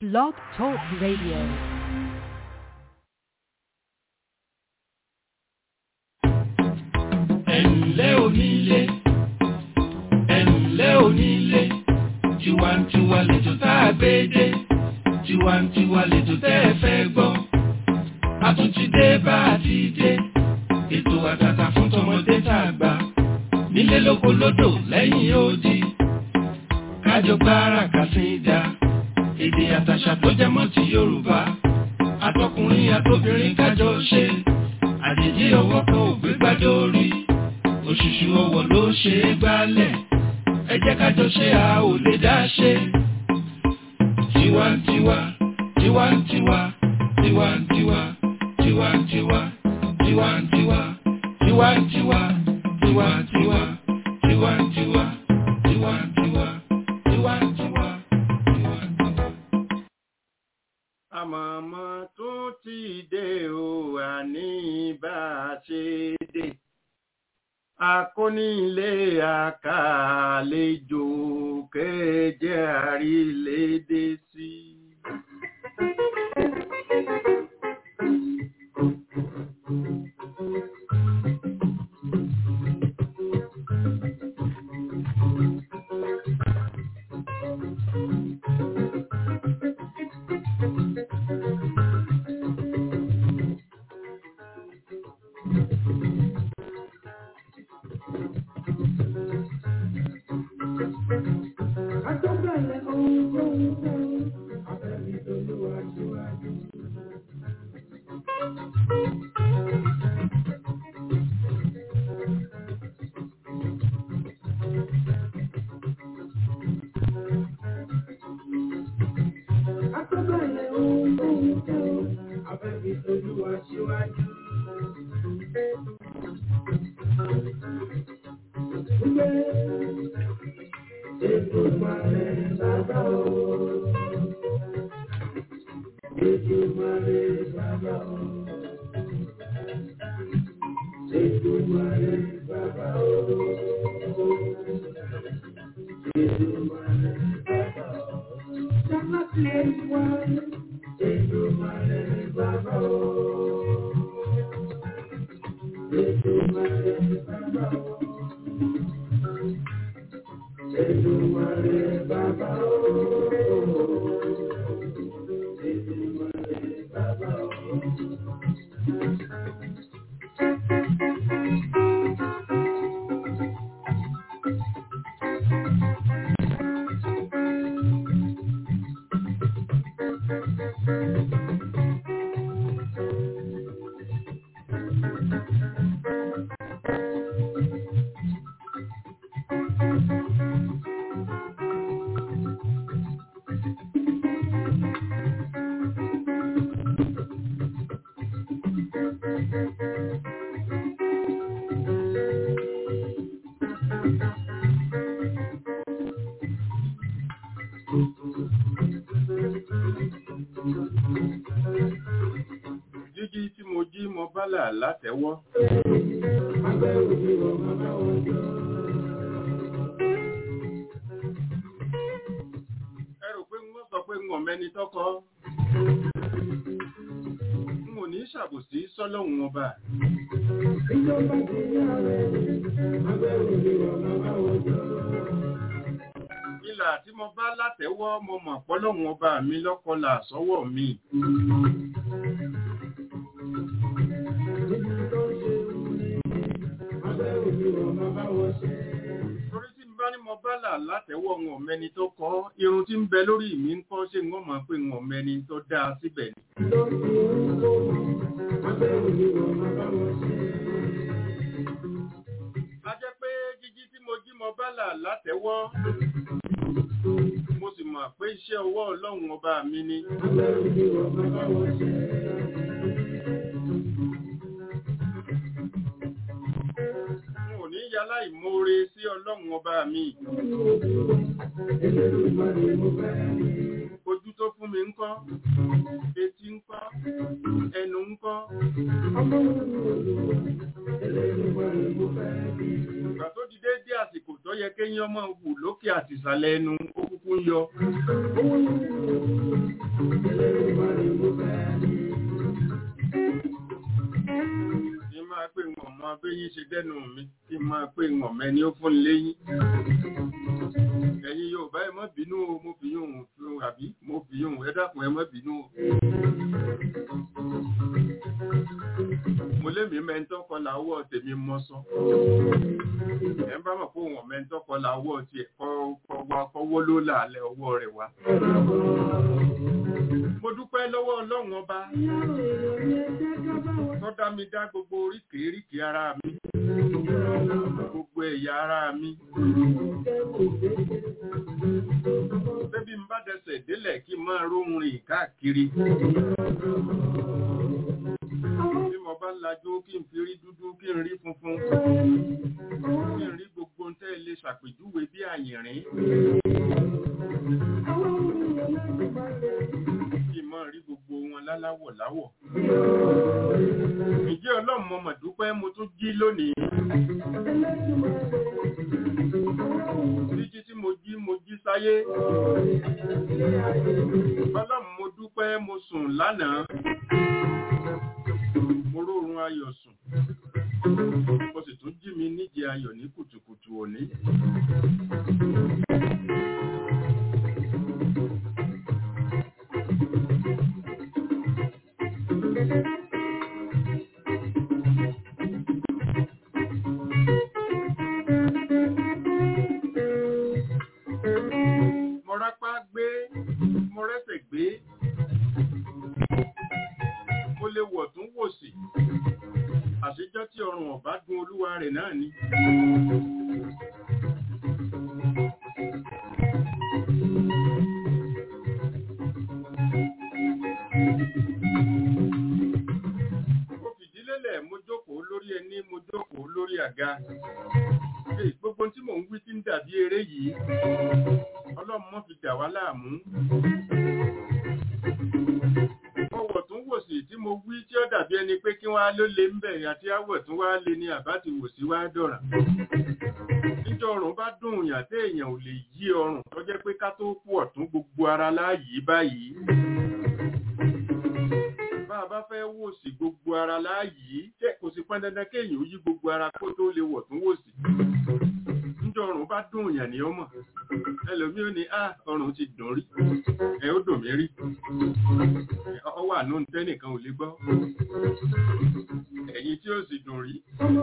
Blog Talk Radio. ẹ̀ǹlẹ́ onílé ẹ̀ǹlẹ́ onílé tiwantiwa lẹ́jọ́ tá a gbé dé tiwantiwa lẹ́jọ́ tẹ́ ẹ fẹ́ gbọ́ a tún ti dé bá a ti dé ètò àtàtà fún tọmọdé tá a gbà nílé lóko lódò lẹ́yìn odi kájọ gbára kàsíńdà èdè àtàṣà tó jẹ mọ́ ti Yorùbá àtọkùnrin àtobìnrin kájọ ṣe àjèjì ọwọ́ kan ò gbé gbádé orí òṣùṣù ọwọ́ ló ṣe é gbálẹ̀ ẹ jẹ́ kájọ ṣe a ò lè dá ṣe. tiwantiwa tiwantiwa tiwantiwa tiwantiwa tiwantiwa tiwantiwa tiwantiwa tiwantiwa tiwantiwa tiwantiwa tiwantiwa. àmọ̀mọ́ tún ti dé o àní bá a ṣe dé akónílé àkàlejò kéje àrílédé sí. Àtọ́bẹ̀lẹ̀ ohun tó ń fẹ́, abẹ́bí olúwa síwájú. Àtọ́bẹ̀lẹ̀ ohun tó ń fẹ́, abẹ́bí olúwa síwájú. Ètùmọ̀lẹ̀ bàbá o. Ètùmọ̀lẹ̀ bàbá o. Ètùmọ̀lẹ̀ bàbá o. Ètùmọ̀lẹ̀ bàbá o. Sàmàtìlẹ̀ wá. Ètùmọ̀lẹ̀ bàbá o. Ètùmọ̀lẹ̀ bàbá o. Èdùmàrè bàbá o. Èdùmàrè bàbá o. jíjí tí mo jí mo bálà látẹ́wọ́. Abẹ́ òbí wọ̀ bàbá wọn jọ. ẹ rò pé wọ́n sọ pé wọ́n mẹ́ni tọ́kọ. n ò ní ṣàbòsí sọ́lọ́hún ọba. Ìjọba ti yá rẹ̀. Abẹ́ òbí wọ̀ bàbá wọn jọ. ìlà tí mo bá látẹ́wọ́ mo mọ̀ pọ́lọ́hún ọba mi lọ́kọlà sọ́wọ́ mi. Níbi tó ṣe wù ní. Abẹ́ òbí wọ̀ bàbá wọn ṣe. torí tí n bá ní mo bá là látẹ́wọ́ wọn mẹ́ni tó kọ́ irun tí ń bẹ lórí mi ń kọ́ ṣé wọ́n mọ̀ pé wọn mẹ́ni tó dáa síbẹ̀ ni. Lórí ohun tó mọ̀. Abẹ́ òbí wọ̀ bàbá wọn ṣe. a jẹ́ pé jíjí tí mo jí mo bá là látẹ́wọ́ mo sì mọ̀ pé iṣẹ́ ọwọ́ ọlọ́run ọba mi ni. Abẹ́ òbí wọ̀ bàbá wọn ṣe. n ò ní yálà ìmoore sí ọlọ́run ọba mi. Elédùmarè mo fẹ́ rí. ojú tó fún mi ń kọ́ etí ń kọ́ ẹnu ń kọ́ Ọmọ mi ò lò. Elédùmarè mo fẹ́ rí. ìgbà tó di déédé àsìkò tó yẹ kéyìn ọmọ wù lókè àti ìsàlẹ̀ ẹnu ó kúkú ń yọ Owó mi ò lò. béyín ṣe dẹ́nu mi kí n máa pé ńọ̀mẹ́ ni ó fún léyìn ẹ̀yin Yorùbá ẹ má bínú o mo fi yún un àbí mo fi yún un ẹ dákun ẹ má bínú o. mo lémi mẹ́ńtọ́ kọlà ọwọ́ tèmi mọ́ sọ. ẹ bá mọ̀ pé òun mẹ́ńtọ́ kọlà ọwọ́ tiẹ̀ kọ́wọ́ ló làálẹ̀ ọwọ́ rẹ̀ wá. mo dúpẹ́ lọ́wọ́ Ọlọ́run ọba tó dá mi dá gbogbo oríkèéríkèé ara mi gbogbo ẹ̀yà ara mi. Bébí ń bá dẹsẹ̀ délẹ̀ kí n máa róhun rìn káàkiri. Bí mo bá lajú kí n fi rí dúdú kí n rí funfun. Kí n rí gbogbo tẹ́ lè ṣàpèjúwe bí àyìnrín. Kí n máa rí gbogbo wọn láláwọ̀ láwọ̀. Ǹjẹ́ Ọlọ́run mo mọ̀ dúpẹ́ mo tún jí lónìí. Jíjí tí mo jí mo jí sáyé. Ọlọ́run mo dúpẹ́ mo sùn lánàá. Mo rórun ayọ̀ sùn. Mo sì tún jí mi níje ayọ̀ ní kùtùkùtù òní. Mo rápá gbé, mo rẹ́sẹ̀ gbé. Mo lè wọ̀ tún wò sí. Àṣejọ́ tí ọrùn ọ̀bá dun olúwa rẹ̀ náà ni. Mo fìdílélẹ̀ mo jókòó lórí ẹní mo jókòó lórí àga. Èyí gbogbo tí mò ń wí tí ń dàbí eré yìí. Ọlọ́run mọ́ fi dà wá láàmú. Mo wọ̀ tún wò sí tí mo wí tí ó dàbí ẹni pé kí wọ́n á ló lé ń bẹ̀rẹ̀ àti àwọ̀ tún wá lé ní àbá ti wò sí wá dọ̀ràn. Níjọ́ ọrùn bá dùn yàn tí èèyàn ò lè yí ọrùn tó jẹ́ pé ká tó kú ọ̀tún gbogbo ara láàyè báyìí. Bá a bá fẹ́ wò sí gbogbo ara láàyè, jẹ́ kò sí pọn dandan kéèyàn ó yí gbogbo ara kó tó lè wọ̀ tún wò sí. Níjọ́ ọrùn bá dùn yàn ní ọmọ. Ẹlòmí ò ní, "Ah, ọrùn ti dùn rí." Ẹ ó dùn mí rí. Ọ wà nù tẹ́nìkan ò lè gbọ́. Ẹ̀yin tí ó sì dùn rí.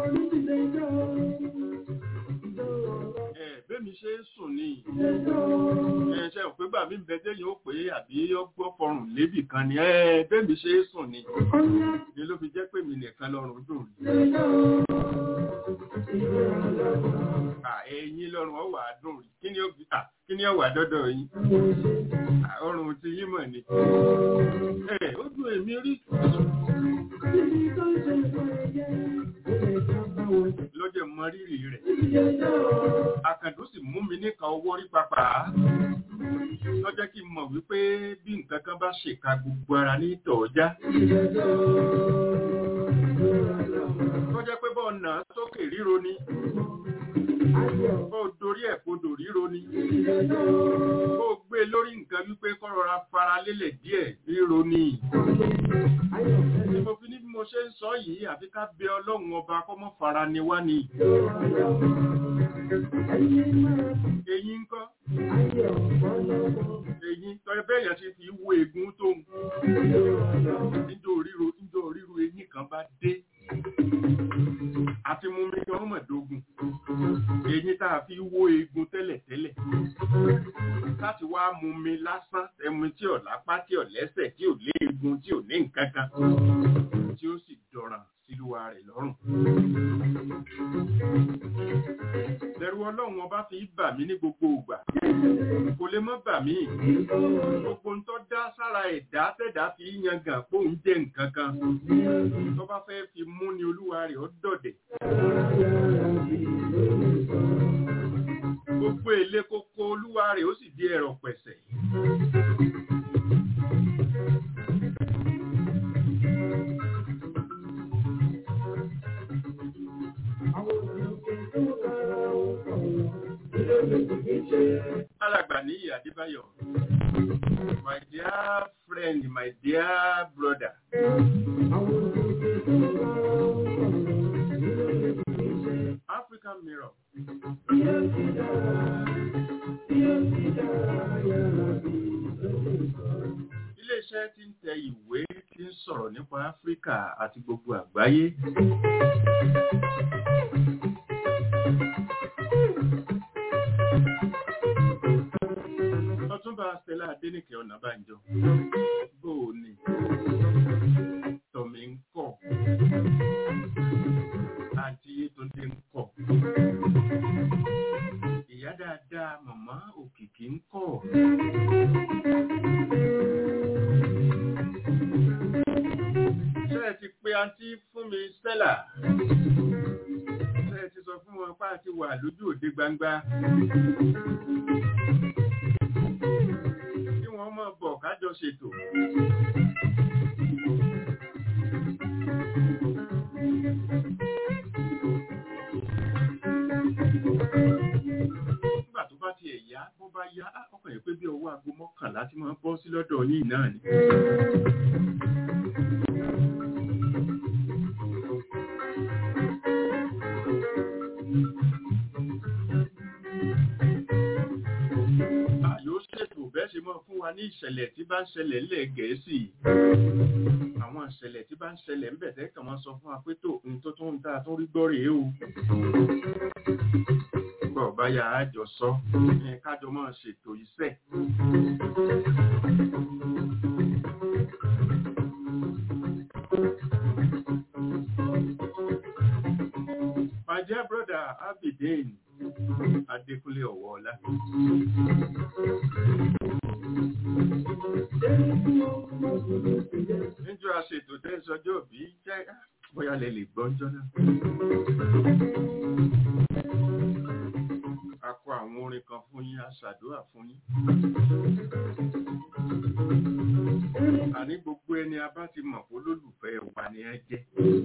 Ẹ bẹ́mi ṣe ń sùn ni. Ẹ ṣe ò pé gbà mí bẹ téèyàn ó pé àbí ọgbọ́ fọrùn lébì kan ni. Ẹ bẹ́mi ṣe ń sùn ni. Ni ló fi jẹ́ pé mi nìkan lọ́rùn dùn rí. À ẹ̀yin lọ́rùn ọ wà dùn rí. Kí ni ó fi à kí ni ó wà dọ́dọ̀ yín? Ọrùn ti yín mọ̀ ni. Ẹ ó dùn èmi rí. Lọ́jọ́ mọ rírì rẹ̀. Àkàndó sì mú mi níka owó rí papà. Lọ́jọ́ kí n mọ̀ wípé bí nǹkan kan bá ṣèkà gbogbo ara ní tọ̀ọ́já. Lọ́jọ́ pé bọ́ ọ̀nà sókè ríro ni. Bọ́ dorí ẹ̀ kodò ríro ni. Bó gbé lórí nǹkan wípé kó rọra fara lélẹ̀ díẹ̀ ríro ni. Ní mo fi ní bí mo ṣe ń sọ yìí àfi ká bẹ Ọlọ́run ọba kó mọ́ fara ni wá ni. Eyín ń kọ́. Eyín tọ́jú bẹ́ẹ̀ yẹn ti fi wo egun tó ń. Níjọ́ ríro níjọ́ ríro eyín kan bá dé. Àti mú mi gan mọ̀dógún. Eyín tá a fi wo egun tẹ́lẹ̀tẹ́lẹ̀. Láti wá mú mi lásán ẹmu tí ò lápá tí ò lẹ́sẹ̀ tí ò lé egun tí ò ní nǹkan kan. Tí ó sì dọ̀ràn sílùwà rẹ̀ lọ́rùn. Lẹ́rù ọlọ́run ọba fi bà mí ní gbogbo ìgbà. Kò lè mọ́ bà mí. Gbogbo ń tọ́ dá sára ẹ̀dá tẹ̀dá fi yangàn pé òun jẹ́ nǹkan kan. Tó bá fẹ́ fi mú ni olúwa rẹ̀ ó dọ̀dẹ̀. Gbogbo èlé kókó olúwa rẹ̀ ó sì di ẹ̀rọ pẹ̀sẹ̀. Alàgbà ní Adébáyọ̀. My dear friend, my dear brother. African Mirror iléeṣẹ́ tí ń tẹ ìwé tí ń sọ̀rọ̀ nípa Áfíríkà àti gbogbo àgbáyé Ọ̀túnba Stella Adéníkẹ́ Ọ̀nàbànjọ bóò ni tọ̀mí ń kọ̀ àti Yétúndé ń kọ̀ ìyá dáadáa màmá òkìkí ń kọ̀. ṣé ẹ ti pe àǹtí fún mi Stella ṣé ẹ ti sọ fún wọn pé a ti wà lójú òde gbangba. kí wọ́n mọ̀ bọ̀ kájọ ṣètò. nígbà tó bá tiẹ̀ yá bó bá yá á, ọkàn yẹn pé bí ọwọ́ aago mọ́kànlá tí máa ń bọ́ sí lọ́dọ̀ yìí náà ni. Àyò ṣètò bẹ́ẹ̀ ṣe mọ́ fún wa ní ìṣẹ̀lẹ̀ tí bá ń ṣẹlẹ̀ ńlẹ̀ Gẹ̀ẹ́sì. Àwọn ìṣẹ̀lẹ̀ tí bá ń ṣẹlẹ̀ ń bẹ̀ tẹ́ kàn máa sọ fún wa pé tó ohun tó tún ń ta tó rí gbọ́ rèé o. Bọ̀ báyà á jọ sọ, ẹ kájọ máa ṣètò iṣẹ́. My dear brother Abidin Adékúnlé Ọ̀wọ́ọ̀lá. Níjọ́ aṣètò tẹ́ sọjọ́ bí jẹ́ bóyá lẹ lè gbọ́njọ́ náà. A kọ àwọn orin kan fún yín, a ṣàdúrà fún yín. Àní gbogbo ẹni a bá ti mọ̀ pé olólùfẹ́ wa ni ẹ jẹ́.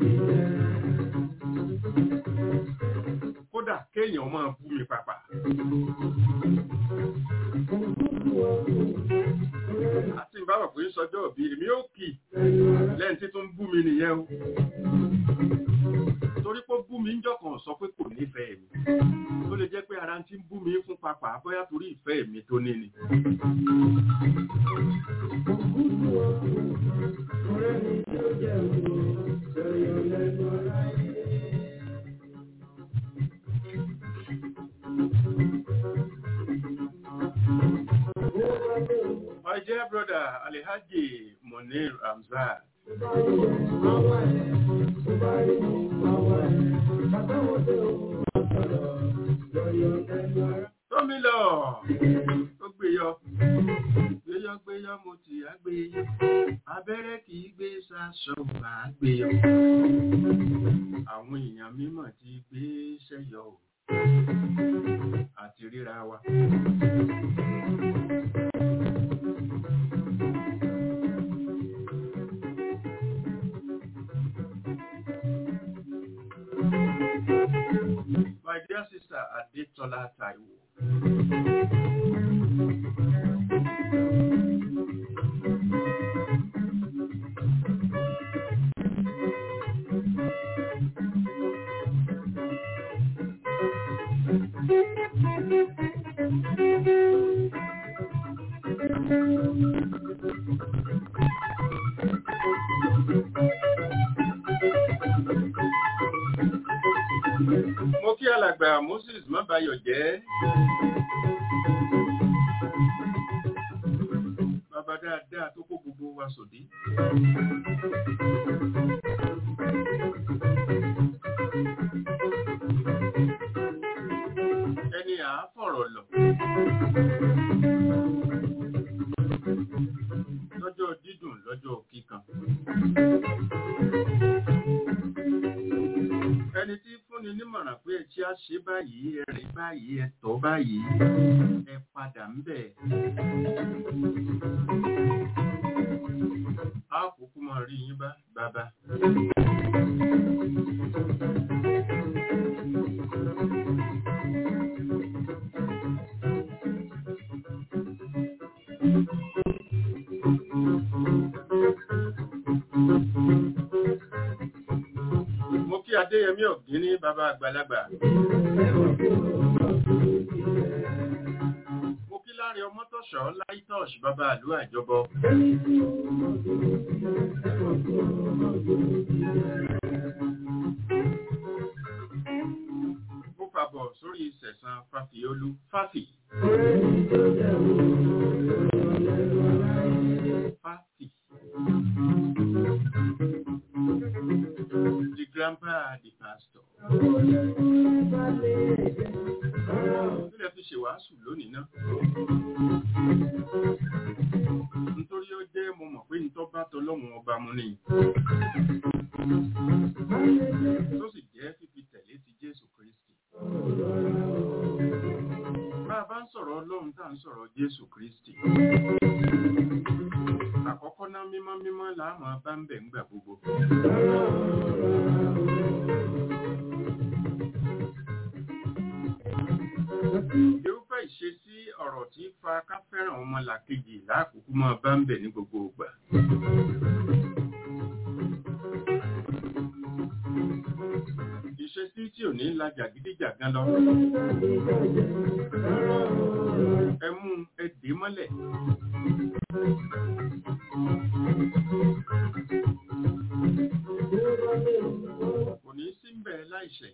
Kódà kéèyàn máa bú mi pàpà. Àti ìbáwọ̀ pé sọjọ́ òbí èmi ó kì lẹ́yìn tí tó ń bú mi nìyẹn o. Torí pé ó bú mi ń jọ̀kan sọ pé kò nífẹ̀ẹ́ mi. Ó lè jẹ́ pé ara ti ń bú mi fún pàpà bóyá torí ìfẹ́ mi tó ní ni. My dear brother Alhaji Munir Hamzat. Tómi lọ, ó gbé yọ. Gbéyọ́ gbéyọ́ mo ti á gbé yọ. Abẹ́rẹ́ kì í gbé sásọ mà á gbé yọ. Àwọn èèyàn mímọ̀ ti gbé sẹ́yọ o. Àti ríra wa. My dear sister Adetola Taiwo. Mo kí alàgbà Moses Mábayọ̀ jẹ́. Bàbá dáadáa tó kó gbogbo wa sòdí. Ẹni à á fọ̀rọ̀ lọ. Lọ́jọ́ dídùn lọ́jọ́ kíkan. Ẹni tí fúnni nímọ̀ràn pé ẹtí á ṣe báyìí, ẹ rìn báyìí, ẹ tọ́ báyìí, ẹ padà ń bẹ̀. Á kúkú máa rí yín bá bàbá. adéyẹmí ọ̀gíní bàbá àgbàlagbà mo kí láre ọmọtọ̀ṣọ́ láìtọ́ṣ bàbá àlú àjọbọ mo fàbọ̀ sórí sẹ̀sán fàfíolú fàfì fàfì the grandpa the pastor Nílẹ̀ fi ṣe wàásù lónìí náà. Nítorí ó jẹ́ mo mọ̀ pé nítọ́ bá tọlọ́run ọba mu ni. Tó sì jẹ́ fífi tẹ̀lé ti Jésù Kristi. Bá a bá ń sọ̀rọ̀ Ọlọ́run tá à ń sọ̀rọ̀ Jésù Kristi. Àkọ́kọ́ ná mímọ́ mímọ́ là á máa bá ń bẹ̀ ńgbà gbogbo. Irúfẹ́ ìṣesí ọ̀rọ̀ tí fa ká fẹ́ràn ọmọlàkejì láàkókò máa bá ń bẹ̀ ní gbogbo ìgbà. Ìṣesí tí ò ní la jàgídíjàgan lọ. Ẹ mú ẹ dé mọ́lẹ̀. Kò ní sí ń bẹ̀ láìṣẹ̀.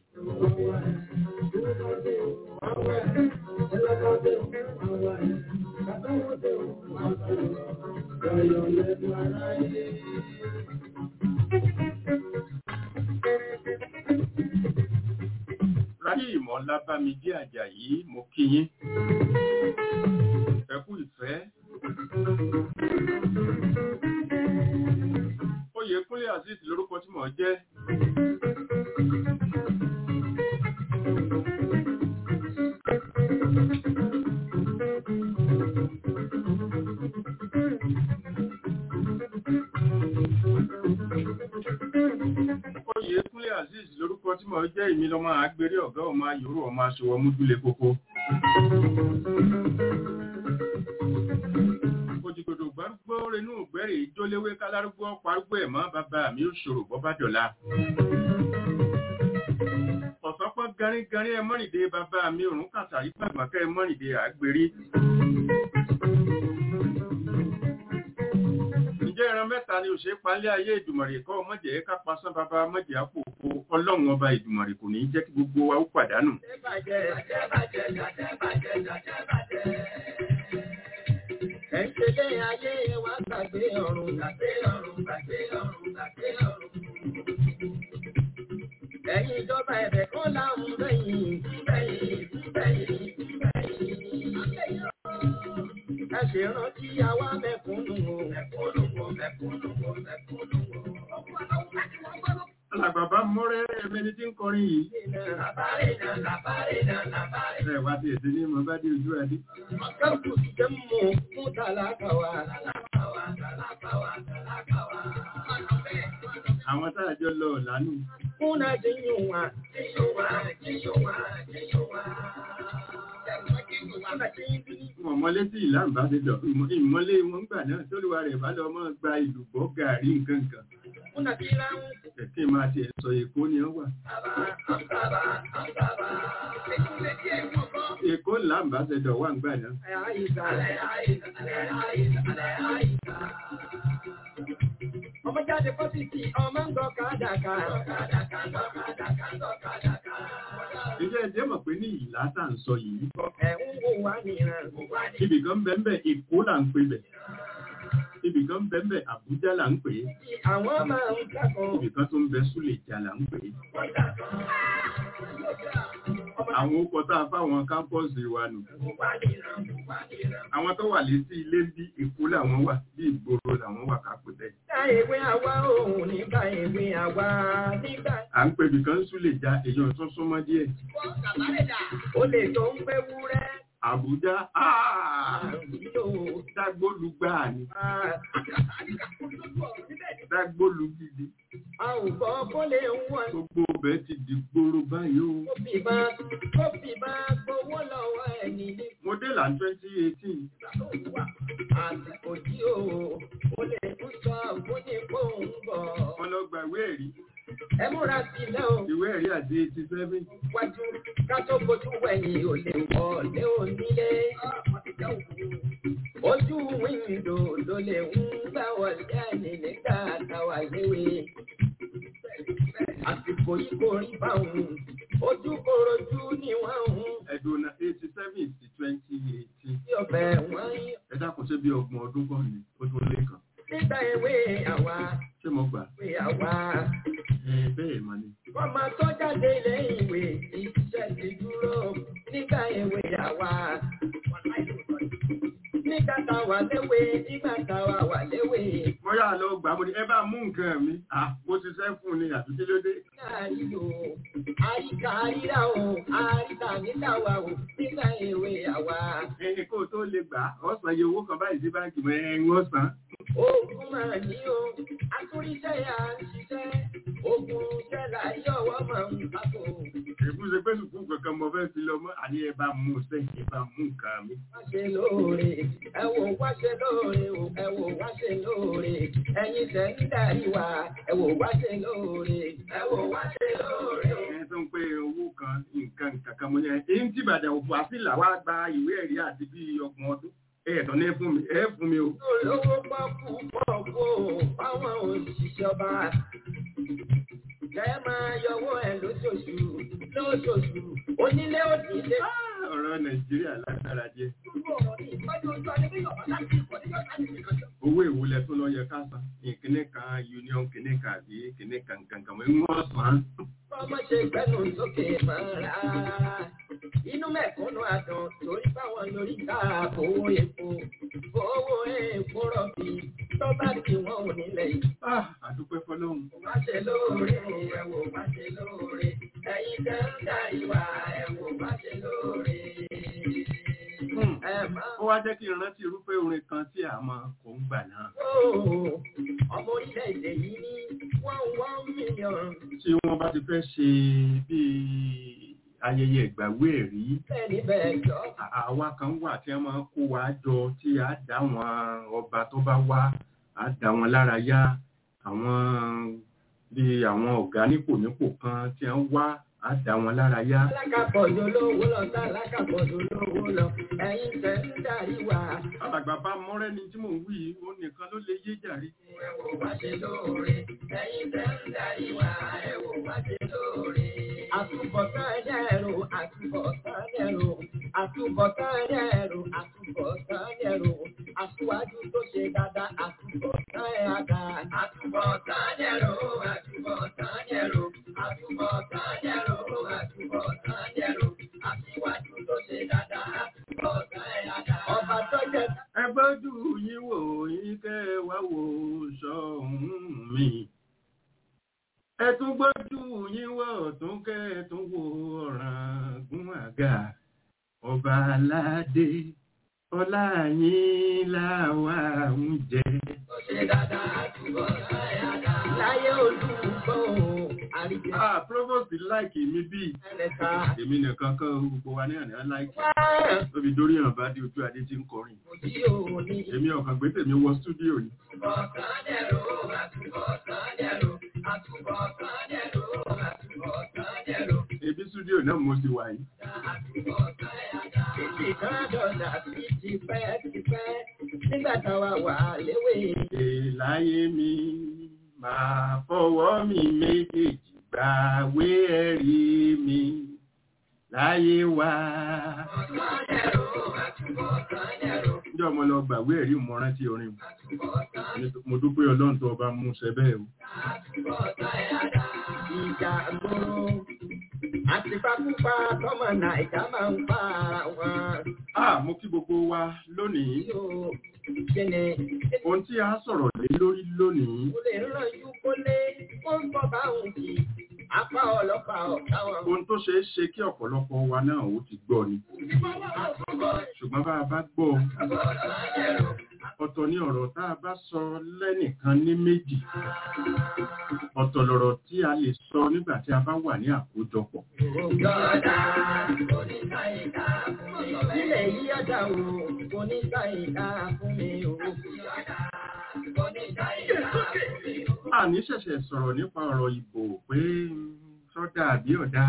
Ráyé ìmọ̀ lábámidé Àjàyí mo kí yín. Ẹ kú ìfẹ́. Oyèkúnlé Azeez lórúkọ tí mò ń jẹ́. Oyèkúnlé Azeez lórúkọ tí mò ń jẹ́ ìmí lọ́mọ àgbèrè ọ̀gá ọmọ ayòrò ọmọ aṣọwọ́ múdúlé kókó. Òjìgbòdò bá gbọ́ renú ògbẹ́rẹ̀ ìjóléwé kálárúgbó parúgbó ẹ̀mọ́ bàbá mi ó ṣòro bọ́ bá dọ̀la. Ọ̀sọ́pọ̀ garígarí ẹ mọ́rìndé bàbá mi òrùn kàtàrí pàgbọ́nkẹ́ ẹ mọ́rìndé àgbèrí. Ǹjẹ́ ẹran mẹ́ta ni òṣèré palẹ́ ayé ìdùmọ̀rè kọ́ mọ̀jẹ̀ ká pasán bàbá mọ̀jẹ̀ àpòpò ọlọ́run ọba ìdùmọ̀rè kò ní jẹ́ kí gbogbo wa ó pàdánù. Ẹ̀ṣẹ̀lẹ̀ ayé wa gbàgbé ọ̀run gbàgbé ọ̀run gbàgbé ọ̀run gbàgbé ọ̀run. Ẹ̀yin ìjọba ẹ̀bẹ̀ kan láwọn bẹ́yìn bẹ́yìn bẹ́yìn bẹ́yìn. Ẹ ṣe rántí àwa mẹ̀kúnnù o. Mẹ̀kúnnù o mẹ̀kúnnù o mẹ̀kúnnù o. Alàgbàbá mọ́rẹ́ ẹmẹni tí ń kọrin yìí. Làbárè náà làbárè náà làbárè. Ẹ wá sí èdè ní mo bá dé ojú adé. Ọ̀gáǹkù ti jẹ́ mú fún tàlákà wa. Tàlákà wa tàlákà wa tàlákà wa. Àwọn tá a jọ lọ lánàá. Kuna jinyu wa, jinyu wa, jinyu wa, jinyu wa. Kuna jinyu Wọ́n mọ́lé sí ìlà ìbáṣedọ̀. Ìmọ́lé wọn gbà náà tóluwa rẹ̀ bá lọ mọ́ gba ìlú bọ́ gàrí nǹkan kan. Kuna kila Kẹ̀kẹ́ máa ti sọ Èkó ni ó wà. Aba, ambaba, ambaba. Èkó ńlá ìbáṣedọ̀ wà ń gbà náà. Àyíká, àyíká, àyíká, àyíká. Ọmọ jáde fọ́sìtì, ọmọ ń gọ kádàkà. Kádàkà, kádàkà, kádàkà. Ǹjẹ́ ẹ jẹ́ mọ̀ pé ní ìlà tá à ń sọ yìí? Ẹ̀ ń wò wá nìran. Ibì kan bẹ́ẹ̀ Èkó là ń pè bẹ̀. Ibì kan bẹ́ẹ̀ Àbújá là ń pè é. Àwọn máa ń kẹ́kọ̀ọ́. Ibì kan tó ń bẹ Súlèjà là ń pè é. Àwọn okọ̀ tá a fáwọn kámpọ́ọ̀sì wa nù. Àwọn tó wà létí ilé bí Èkó làwọn wà, bí ìgboro làwọn wà ká pè bẹ́ẹ̀. Nígbà ìwé àwa òun nígbà ìwé àwa nígbà À ń pè ibì kan Súlèjà èèyàn tó súnmọ́ díẹ̀. ó lè tó ń pẹ́ wúrẹ́. Àbújá áà Àbújá dágbólúgbà ni. Dágbólúgidi. a ò gbọ́ kó lè ń wọ́n. Gbogbo ọbẹ̀ ti di gbòòrò báyìí o. Kó fi máa kó fi máa gbowó lọ́wọ́ ẹni ní Mo dé là twenty eighteen. ìgbà àsìkò tí o ò lè tún sọ fún ní kó ń bọ̀. Wọ́n lọ gba ìwé ẹ̀rí. ẹ múra sílẹ̀ o. ìwé ẹ̀rí àti eighty seven. wájú ká tó fojú wẹ̀yìn ò lè wọlé onílé. ojú wíńdò ló lè ń gbà wọlé ẹni nígbà táwa léwe. àsìkò yìí kò rí báwọn ojú korojú ni wọ́n ń ẹ̀dùn náà eighty seven sí twenty eighteen. tí ọbẹ̀ wọ́n yí. ẹ dákun ṣe bí ọgbọ̀n ọdún kan ní ó tún lé kan. nígbà ewé àwa ṣé mo gbà? ewé àwa. ẹ bẹ́ẹ̀ mà ni. ọmọ tó jáde lẹ́yìn ìwé iṣẹ́ ti dúró nígbà ewé àwa. nígbà táwa léwe nígbà táwa wà léwe. mo yà lọ gbà mo ní ẹ bá mú nǹkan mi. à mo ṣiṣẹ́ fún un ni àbí kí ló dé. Àríyò, àríkà àríra o, àríkà nígbà wa o, nígbà ewé àwa. ẹ kó o tó lè gbà ọ̀sán iye owó kan báyìí sí báńkì mọ́ ẹ ń wọ́n san. Ogun máa ní o, atúríṣẹ́ yà ń ṣiṣẹ́. Ogun ṣẹlá yọ̀wọ́ máa ń bàbò. èbú ṣe pé sùkúù kankan mo fẹ́ fi lọ mọ́ àní ẹ bá mú un sẹ́yìn ẹ bá mú nǹkan mi. Wá ṣe lóore, ẹ wò wá ṣe lóore o, ẹ wò wá ṣe lóore. Ẹyin tẹ̀ ń darí wa, ẹ wò wá ṣe lóore, ẹ wò wá ṣe lóore o. ẹ tó ń pé owó kan nǹkan kankan mo yẹn èyí tí ìbàdàn òfò àfìlà wa gba ìwé ẹ̀rí àti bíi ọgbọ̀n ọdún ẹ ẹ̀tọ́ ní fún mi ẹ fún mi o. olówó pọ́kú pọ́kú fáwọn òṣìṣẹ́ ọba. Kẹ́ máa yọwọ́ ẹ̀ lóṣooṣù lóṣooṣù onílé òdìlé. ọ̀rọ̀ nàìjíríà lágbára jẹ́ owó ìwúlẹ̀ tó lọ yẹ ká san ìkíní kan union kíní kan àbí kíní kan kankan mọ́ ń wọ́n san. Ọmọ ṣe gbẹ́nu sókè máa rárá. Inú mẹ̀kúnnù àdán torí báwọn lórí ká owó epo. Owó epo rọ̀bì tó bá ti wọ́n ò nílẹ̀ yìí. Ah, àdúpẹ́ fọlọ́run. Wá ṣe lóore o, ẹ wò wá ṣe lóore. Ẹ̀yin tẹ́ ń darí wa, ẹ wò wá ṣe lóore. Hmm. Ẹ máa ó wá jẹ́ kí n rántí irúfẹ́ orin kan tí a máa kọ ń gbà náà. Ó, ọmọ orílẹ̀-èdè yìí ní one one million tí wọ́n bá ti fẹ́ ṣe bíi ayẹyẹ ìgbàwé ẹ̀rí bẹ́ẹ̀ ni bẹ́ẹ̀ jọ. à- àwa kan wà tí wọ́n máa ń kó wa jọ tí a dá wọn ọba tó bá wá a dá wọn lára yá àwọn bíi àwọn ọ̀gá nípò nípò kan tí wọ́n wá a dá wọn lára yá. Alákàpọ̀jù lówó lọ sí alákàpọ̀jù lówó lọ. Ẹ̀yin tẹ̀ ń darí wa. alàgbà bá mọ́rẹ́ ni tí mò ń wí yìí ó nìkan ló lè yé jàre. Ẹ wò wá ṣe lóore. Ẹ̀yin tẹ̀ ń darí wa. Ẹ wò wá ṣe lóore. Àtúbọ̀tán ẹ̀rọ, àtúbọ̀tán ẹ̀rọ, àtúbọ̀tán ẹ̀rọ, àtúbọ̀tán ẹ̀rọ, aṣíwájú tó ṣe dáadáa, àtúbọ̀tán ẹ̀dá. Àtúbọ̀tán ẹ̀rọ, àtúbọ̀tán ẹ̀rọ, àtúbọ̀tán ẹ̀rọ, àtúbọ̀tán ẹ̀rọ, aṣíwájú tó ṣe dáadáa, àtúbọ̀tán ẹ̀dá. Ọba tó jẹ́ ẹ gbójú yín wò yín kẹ́ ẹ wá wò sọ́hún mi. ẹ tún gbójú yín wò tún kẹ́ ẹ tún wò ọ̀ràn gún àga. ọba aládé ọlá yín làwa ń jẹ. tó ṣe dáadáa, àtúbọ̀tán ẹ̀dá. Láyé olùkọ́ àríjẹ́ ah provost láìkì mi bíi ẹ̀lẹ́ta. èmi nìkan kan gbogbo wa ní àná láìkì. Wá! tóbi dórí hàn bá dé ojú adé tí ń kọrin. Òjì òní. èmi ọ̀kan gbé tèmi wọ stúdíò yìí. Àtúbọ̀tán dẹ̀rọ, àtúbọ̀tán dẹ̀rọ, àtúbọ̀tán dẹ̀rọ, àtúbọ̀tán dẹ̀rọ, ebi stúdíò náà mo ti wà yìí. àtúbọ̀tán ẹ̀dá. Títí kan dọ̀dà sí tipẹ́ tipẹ́ nígbà táwa wà léwe. láyé mi máa fọwọ́ mi méjèèjì gbàwé ẹ̀rí mi láyé wa. Àtúbọ̀tán dẹ̀rọ, àtúbọ̀tán dẹ̀rọ, Níjọ́ mo lọ gbàwé ẹ̀rí mo rántí orin. àtúbọ̀tán Mo dúpẹ́ ọlọ́run tó bá mú ṣe bẹ́ẹ̀ o. àtúbọ̀tán ẹ̀dá. Ìjà gbòòrò àti pápúpá tọmọ Nàìjà máa ń pa ara wọn. Ah, mo kí gbogbo wa lónìí. Yóò kíni Ohun tí a sọ̀rọ̀ lé lórí lónìí. ó lè ràn yú kólé ó ń bọ̀ báwọn kì í apá ọlọ́pàá ọ̀gá wọn. Ohun tó ṣeé ṣe kí ọ̀pọ̀lọpọ̀ wa náà ó ti gbọ́ ni. Ṣùgbọ́n bá a bá gbọ́ ọ̀tọ̀ ní ọ̀rọ̀ tá a bá sọ lẹ́nìkan ní méjì. Ọ̀tọ̀ lọ̀rọ̀ tí a lè sọ nígbà tí a bá wà ní àkójọpọ̀. Yọ̀ọ̀dà oníkàyíká fún mi. Ilẹ̀ yí ọ̀dà o, oníkàyíká fún mi o. Yọ̀ọ̀dà oníkàyíká fún mi o. àní ṣẹ̀ṣẹ̀ sọ̀rọ̀ nípa ọ̀rọ̀ ìbò pé mm, sọ́dà àbí ọ̀dà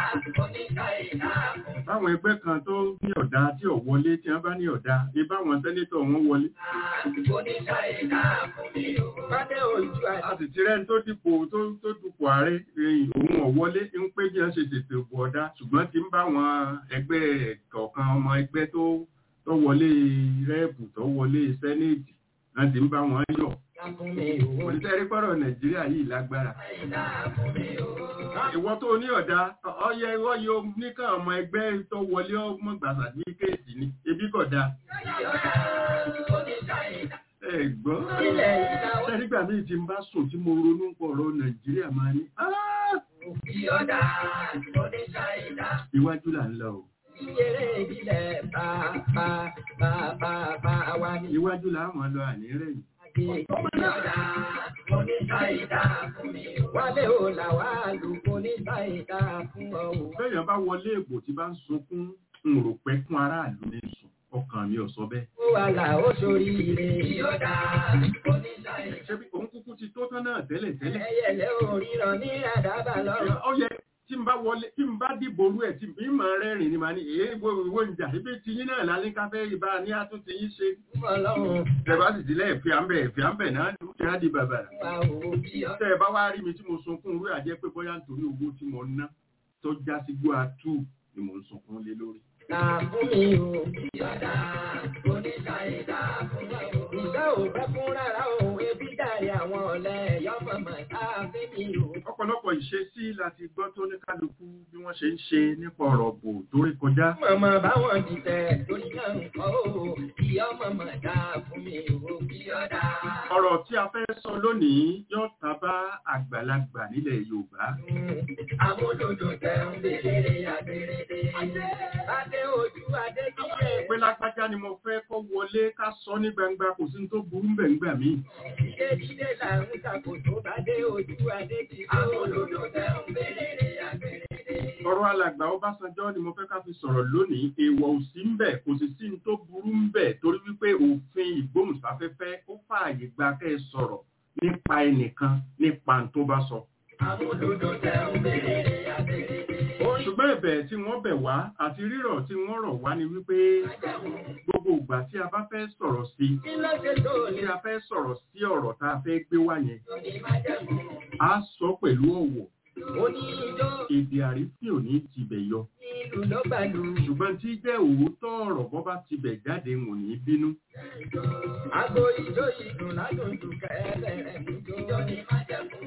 báwọn ẹgbẹ́ kan tó ní ọ̀dà tí ò wọlé tí wọ́n bá ní ọ̀dà ibáwọn sẹ́nétọ̀ wọn wọlé Bádé ojú a àti sì ti rẹ́ni tó dìpò tó tó dupò ààrẹ ẹ̀yìn òun ọ̀wọ́lé ń pé bí wọ́n ṣe ṣètò ìbò ọ̀dà ṣùgbọ́n ti ń bá àwọn ẹgbẹ́ kọ̀ọ̀kan ọmọ ẹgbẹ́ tó tó wọlé rẹ́ẹ̀bù tó wọlé sẹ́néètì wọ́n ti ń bá wọn yọ̀ fún mi o. òṣìṣẹ́ rí pọ́rọ̀ nàìjíríà yìí lágbára ìwọ tó ní ọ̀dà ọyẹ ọyẹ oníkàn ọmọ ẹgbẹ́ tó wọlé ọmọ gbàgbà ní kéèsì ni ebi kò dáa ẹ gbọ́ Ilẹ̀ ìdáwọ́ ṣẹ́rígbà míì tí ń bá sùn tí mo ronú pọ̀ ọ̀rọ̀ nàìjíríà máa ní "Ah, ìyọ̀dà oníṣà ìdá. iwájú là ń lọ o Ìyẹrẹ ìbílẹ̀ bá bá bá bá bá wa ní iwájú là máa lọ àní rẹ̀yìn ìyọ̀dà oníṣà ìdá fún mi. Wálé o là wá lù oníṣà ìdá fún ọ o. bẹ́ẹ̀yàn bá wọlé ègbò tí bá ń sunkún ń rò pé fún aráàlú ní sùn ọkàn mi ò sọ bẹ́ẹ̀ Ó wà là ó sórí ire. Ìyọ̀dà oníṣà ìdá. ṣé bí òun kúkú ti tó tán náà tẹ́lẹ̀ tẹ́lẹ̀ Ẹyẹlẹ òríran ní àdábà lọ́rùn. ó yẹ tí n bá wọlé tí n bá dìbò orú ẹ̀ tí mi máa rẹ́rìn ni màá ní èé wo ìwé ìjà ibi tí yín náà lálẹ́ káfẹ́ ìbá ní àtúntì yín ṣe Fún ọlọ́run tẹ̀bá sì sílẹ̀ ìfìàmbẹ̀ ìfìàmbẹ̀ náà ní oúnjẹ á di bàbà wa o. Ìyọ̀dà tẹ́ ẹ bá wá rí mi tí mo sunkún irú àjẹ́ pé bóyá nítorí owó tí mo ná tó já sí gbó atú ni mo ń sunkún lé lórí fún mi o. Ìyọ̀dà oníṣà ìdá fún mi o. Ìṣe ò fẹ́ fún rárá o. Ebi dàrí àwọn ọ̀lẹ́ yọ́mọ̀mọ̀ tá a fi mi o. ọ̀pọ̀lọpọ̀ ìṣesí láti gbọ́ tó ní kálukú bí wọ́n ṣe ń ṣe nípa ọ̀rọ̀ bò tó rí kọjá Mọ̀mọ́ báwọn dìtẹ̀ torí náà ń kọ́ o. Ìyá mọ̀mọ́ dá fún mi o. Ìyọ̀dà. ọ̀rọ̀ tí a fẹ́ sọ lónìí yóò ta bá àgbàlagbà nílẹ̀ Yorùbá Amúlòdò tẹ̀ ń bèrè àbèrèdè. Adé ojú adé kíkẹ́. pé lágbájá ni mo fẹ́ kó wọlé ká sọ ní gbangba kò sí ní tó burú mbẹ̀ ńgbà míì Dídé dídé là ń ṣàkóso adé ojú adé kíkẹ́. Amúlòdò tẹ̀ ń bèrè àbèrèdè. ọ̀rọ̀ alàgbà Ọbásanjọ́ ni mo fẹ́ ká fi sọ̀rọ̀ lónìí èèwọ̀ ò sí ńbẹ̀ kò sì sí ní tó burú ńbẹ̀ torí wípé òfin ìgbóhùnsáfẹ́fẹ́ ó fààyè gba kẹ́ ẹ sọ̀rọ̀ nípa ẹnìkan nípa n tó bá sọ. Amúlòdò tẹ̀ ń bèrè àbèrèdè. ṣùgbọ́n ẹ̀bẹ̀ tí wọ́n bẹ̀ wá àti rírọ̀ tí wọ́n rọ̀ wá ni wípé gbogbo ìgbà tí a bá fẹ́ sọ̀rọ̀ sí Kí ló ṣe tó tí lè a fẹ́ sọ̀rọ̀ sí ọ̀rọ̀ tá a fẹ́ gbé wá yẹn ní májẹ̀mú? á sọ pẹ̀lú ọ̀wọ̀ Oní ijó èdè àrífín ò ní tibẹ̀ yọ ìlú ló gbàlú. ṣùgbọ́n tí jẹ́ òótọ́ ọ̀rọ̀ bọ́ bá tibẹ̀ jáde wò ní bínú Àgbo ijó ìdùn ládùn jù kẹ́lẹ́ rẹ̀ mú jó. Ijó ní májẹ̀mú.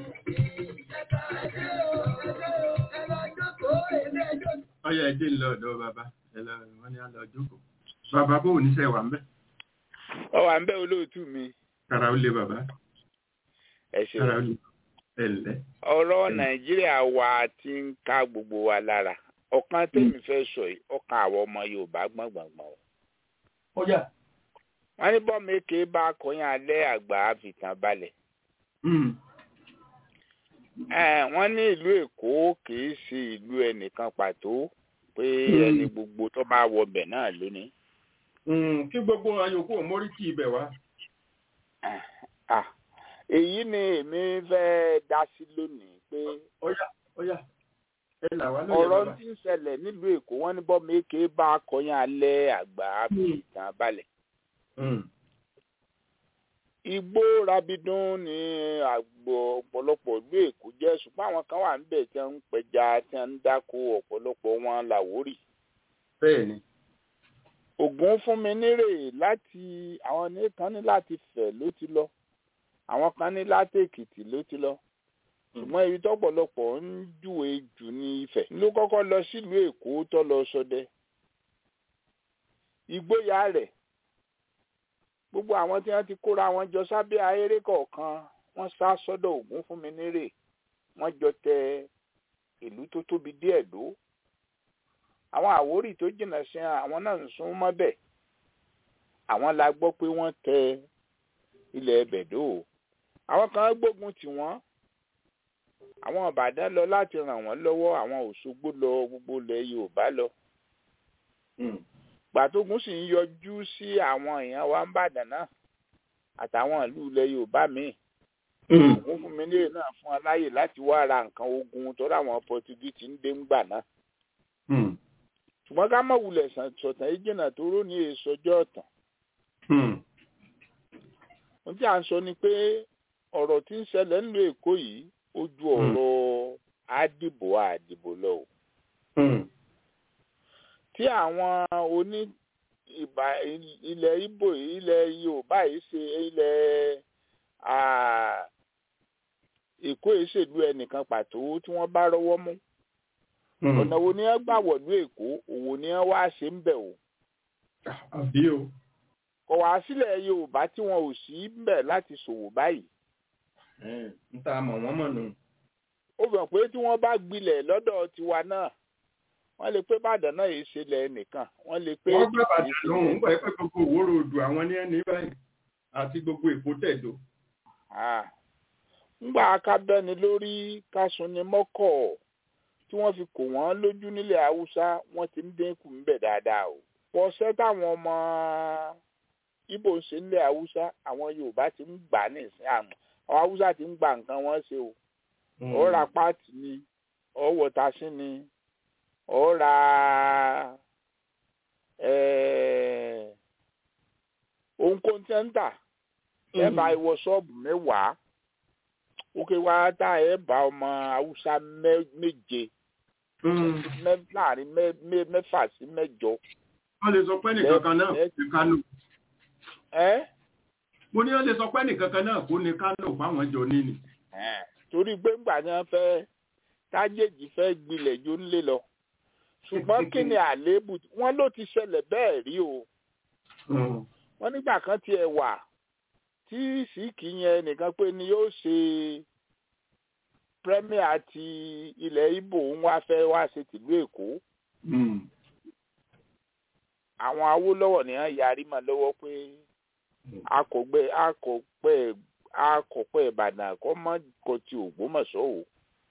ọyọ ẹdí ń lọ ọ̀dọ̀ bàbá ẹ lọ wọn ni a lọ jókòó bàbá bó ò níṣẹ́ wà ń bẹ ọ wà ń bẹ olóòtú mi kára ó lé bàbá ẹ kára ó ṣeun lé ẹ ǹlẹ́ ọ̀rọ̀ Mm. nàìjíríà wa ti ń ká gbogbo wa lára ọ̀kan tèmi fẹ́ sọ yìí ọ̀kan àwọn ọmọ yorùbá gbọ̀ngbọ̀ngbọ̀n ọjà wọn ní bọ́ọ̀mù èké bá kọyán alẹ́ àgbà àfìtàn balẹ̀ Eh, wọ́n ní ìlú èkó kìí ṣe ìlú ẹnìkan pàtó pé Mm. ẹni gbogbo tó bá wọbẹ̀ náà lónìí kí gbogbo ayòkú ò mórí kí ibẹ̀ wá Ah, èyí ni èmi fẹ́ dá sí lónìí pé ọjà ọjà ẹ là wá lóye ọ̀rọ̀ bàbá tí ń ṣẹlẹ̀ nílùú èkó wọ́n ní bọ́ọ̀mù èké bá kọyán alẹ́ àgbà àfìtàn balẹ̀ Mm. igbó rabidun ní àgbo ọ̀pọ̀lọpọ̀ ìlú èkó jẹ́ ṣùgbọ́n àwọn kan wà níbẹ̀ tí wọ́n ń pẹja tí wọ́n ń dáko ọ̀pọ̀lọpọ̀ wọn làwórì. bẹ́ẹ̀ ni ògùn fún mi nírè láti àwọn ní kan ní láti fẹ̀ ló ti lọ àwọn kan ní láti èkìtì ló ti lọ ṣùgbọ́n ibi tọ́pọ̀lọpọ̀ ń júwe jù ní ifẹ̀ ló kọ́kọ́ lọ sílùú èkó tó lọ ṣọdẹ ìgboyà rẹ̀ gbogbo àwọn tí wọ́n ti kóra wọn jọ sábẹ́ ahéré kọ̀ọ̀kan wọ́n sá sọ́dọ̀ ògún fún mi nírè wọ́n jọ tẹ ìlú tó tóbi díẹ̀ dó àwọn àwórì tó jìnnà sí àwọn náà ń sún mọ́bẹ̀ àwọn la gbọ́ pé wọ́n tẹ ilẹ̀ bẹ̀dó àwọn kan gbógun tì wọ́n àwọn ìbàdàn lọ láti ràn wọ́n lọ́wọ́ àwọn òṣogbo lọ gbogbo ilẹ̀ yorùbá lọ gbàtógun sì ń yọjú sí àwọn èèyàn wa ń bàdàn náà àtàwọn ìlú ilẹ̀ yorùbá míì ògún fún mi nílé náà fún aláyè láti wá ra nǹkan ogun tó ráwọn Pọtugí ti ń dé ńgbà náà ṣùgbọ́n ká mọ̀ wulẹ̀ sọ̀tàn yìí jìnnà tó rò ní èso ọjọ́ ọ̀tàn ohun tí à ń sọ ni pé ọ̀rọ̀ tí ń ṣẹlẹ̀ nílùú Èkó yìí ó ju ọ̀rọ̀ àdìbò àdìbò lọ o tí àwọn oní ìbà ilẹ̀ Ìgbò ilẹ̀ Yorùbá yìí ṣe ilẹ̀ Èkó yìí ṣèlú ẹnìkan pàtó tí wọ́n bá rọ́wọ́ mú ọ̀nà wo ni wọ́n gbà wọ̀lú Èkó òwò ni wọ́n wá ṣe ń bẹ̀ o. àbí o. kò wá sílẹ̀ Yorùbá tí wọn ò sí ń bẹ̀ láti ṣòwò báyìí. n ta mọ̀ wọ́n mọ̀ nù. ó fi hàn pé tí wọ́n bá gbilẹ̀ lọ́dọ̀ tiwa náà wọ́n lè pé Ìbàdàn náà yìí ṣẹlẹ̀ nìkan wọ́n lè pé. wọ́n gbé bàtà lóhùn ń gbà pé gbogbo òwúrò odò àwọn ní ẹni báyìí àti gbogbo Èkó tẹ̀dó. ńgbà akábẹ́ni lórí kásùnni mọ́kọ̀ tí wọ́n fi kò wọ́n lójú nílẹ̀ haúsá wọ́n ti ń dínkù ńbẹ̀ dáadáa o. pọ̀ṣẹ́ táwọn ọmọ Ìgbò ń ṣe nílẹ̀ haúsá àwọn Yorùbá ti ń gbà ní ìsìn àmọ́ àwọn haúsá ti ń gba nǹkan wọn ṣe o. ó ra páàtì ni ó wọ̀tasí ni ó ra ohunkóhun tí ń tà ẹ bá ìwọ ṣọ́ọ̀bù mẹ́wàá ó ké wá tá ẹ bá ọmọ haúsá méje láàrin mẹ́fà sí mẹ́jọ. wọ́n lè sọ pé nìkan kan náà ní Kánò. mo ní wọ́n lè sọ pé nìkan kan náà kó ní Kánò fáwọn jọ níní. torí gbẹ́ngbà ni wọ́n fẹ́ tájèjì fẹ́ gbilẹ̀ jó ń lé lọ ṣùgbọ́n kí ni àléébù wọ́n ló ti ṣẹlẹ̀ bẹ́ẹ̀ rí o. wọ́n nígbà kan tiẹ̀ wà tí síkì yẹn nìkan pé ni yóò ṣe premier ti ilẹ̀ Ìgbò ń wá fẹ́ wá ṣe tìlú Èkó. àwọn Awólọ́wọ̀ ni wọ́n yarí mọ́ lọ́wọ́ pé akọ̀gbẹ́ akọ̀pẹ́ akọ̀pẹ́ Ìbàdàn kọ́ mọ́ kọ́ ti Ògbómọ̀ṣọ́ o.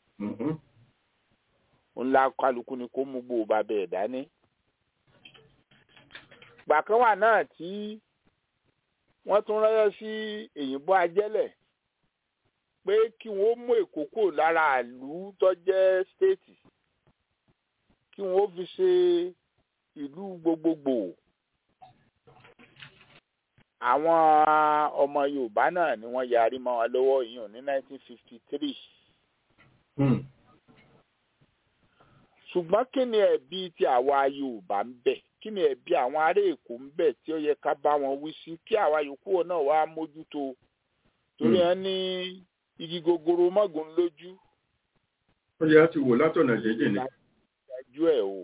ńlá kálukú ni kó mú gbòòbá bẹ́ẹ̀ dání. gbàkan wà náà tí wọ́n tún ránṣẹ́ sí èyìnbó ajẹ́lẹ̀ pé kí wọ́n mú èkó kò lára ìlú tó jẹ́ stéètì kí wọ́n fi ṣe ìlú gbogbogbò àwọn ọmọ Yorùbá náà ni wọ́n yarí mọ́ wọn lọ́wọ́ yìí ní 1953 ṣùgbọ́n kí ni ẹ̀bi tí àwa Yorùbá ń bẹ kí ni ẹ̀bi àwọn ará Èkó ń bẹ tí ó yẹ ká bá wọn wí sí kí àwa yòókù náà wá mójútó torí ẹ ní igi gogoro mọ́gun lójú. ó yẹ láti wò látọ̀nà jẹ́jẹ́ ni. ìdájú ẹ̀ o.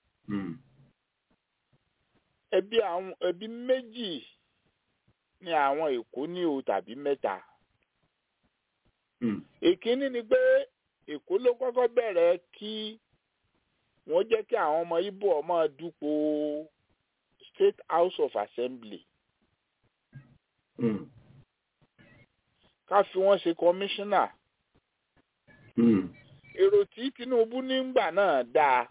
ẹbí àwọn ẹbí méjì ni àwọn Èkó ní o tàbí mẹ́ta. èkínní ni pé Èkó ló kọ́kọ́ bẹ̀rẹ̀ kí wọ́n jẹ́ kí àwọn ọmọ Ìgbò ọmọ dúpọ̀ State House of Assembly. Mm. ká fi wọ́n ṣe kọmíṣánná. èrò tí Tinubu nígbà náà dáa.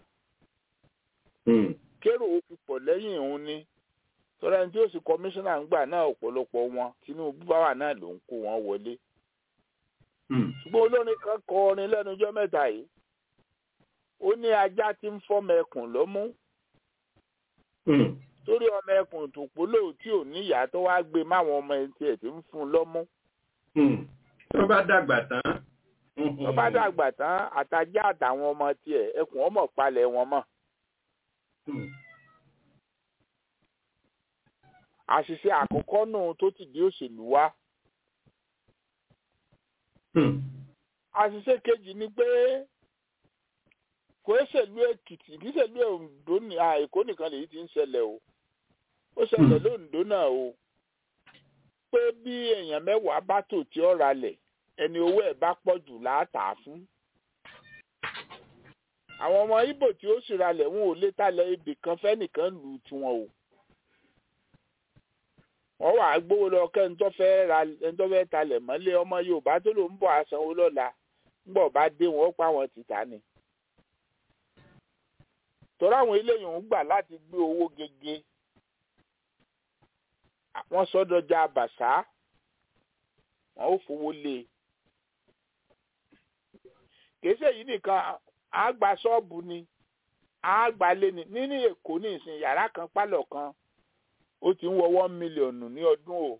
kérò ó fi pọ̀ lẹ́yìn òun ni tọ́lá ẹni tí ó sì kọmíṣánná ńgbà náà ọ̀pọ̀lọpọ̀ wọn Tinubu bá wà náà ló ń kó wọn wọlé. ṣùgbọ́n olórin kan kọ orin lẹ́nu ọjọ́ mẹ́ta yìí ó ní ajá tí ń fọ́mọ ẹkùn lọ́mú torí ọmọ ẹkùn tó polówó tí ò níyà tó wá gbé máwọn ọmọ ẹni tí ẹ̀ ti ń fún un lọ́mú tó bá dàgbà tán. tó bá dàgbà tán àtajá àtàwọn ọmọ tiẹ̀ ẹkùn ọmọ palẹ̀ wọn mọ́. àṣìṣe àkọ́kọ́ nù tó ti di òṣèlú wá. àṣìṣe kejì ni pé kò ṣèlú Èkìtì kì í ṣèlú Oǹdó ní Èkó nìkan lèyí ti ń ṣẹlẹ̀ o ó ṣẹlẹ̀ lóǹdó náà o pé bí èèyàn mẹ́wàá bá tò tí ó ralẹ̀ ẹni owó ẹ̀ bá pọ̀ jù láàtà fún. àwọn ọmọ Ìgbò tí ó sì ralẹ̀ wọn ò lè talẹ̀ ibì kan fẹ́nìkan lù tiwọn o. wọ́n wàá gbówó lọ kẹ́ni tó fẹ́ ra ẹni tó fẹ́ talẹ̀ mọ́lé ọmọ Yorùbá tó ló ń bọ̀ àsanwó lọ́la ńgbọ̀ bá dé wọn ó pa wọn tìta ni. tọ́lá àwọn eléyìí ń gbà láti gbé owó gege wọ́n sọ́dọ̀jà bàṣá wọ́n ó fowó lé kìí ṣe yìí nìkan á gba ṣọ́ọ̀bù ni á gba lé ní nínú èkó ní ìsìn yàrá kan pálọ̀ kan ó ti ń wọ one million ní ọdún o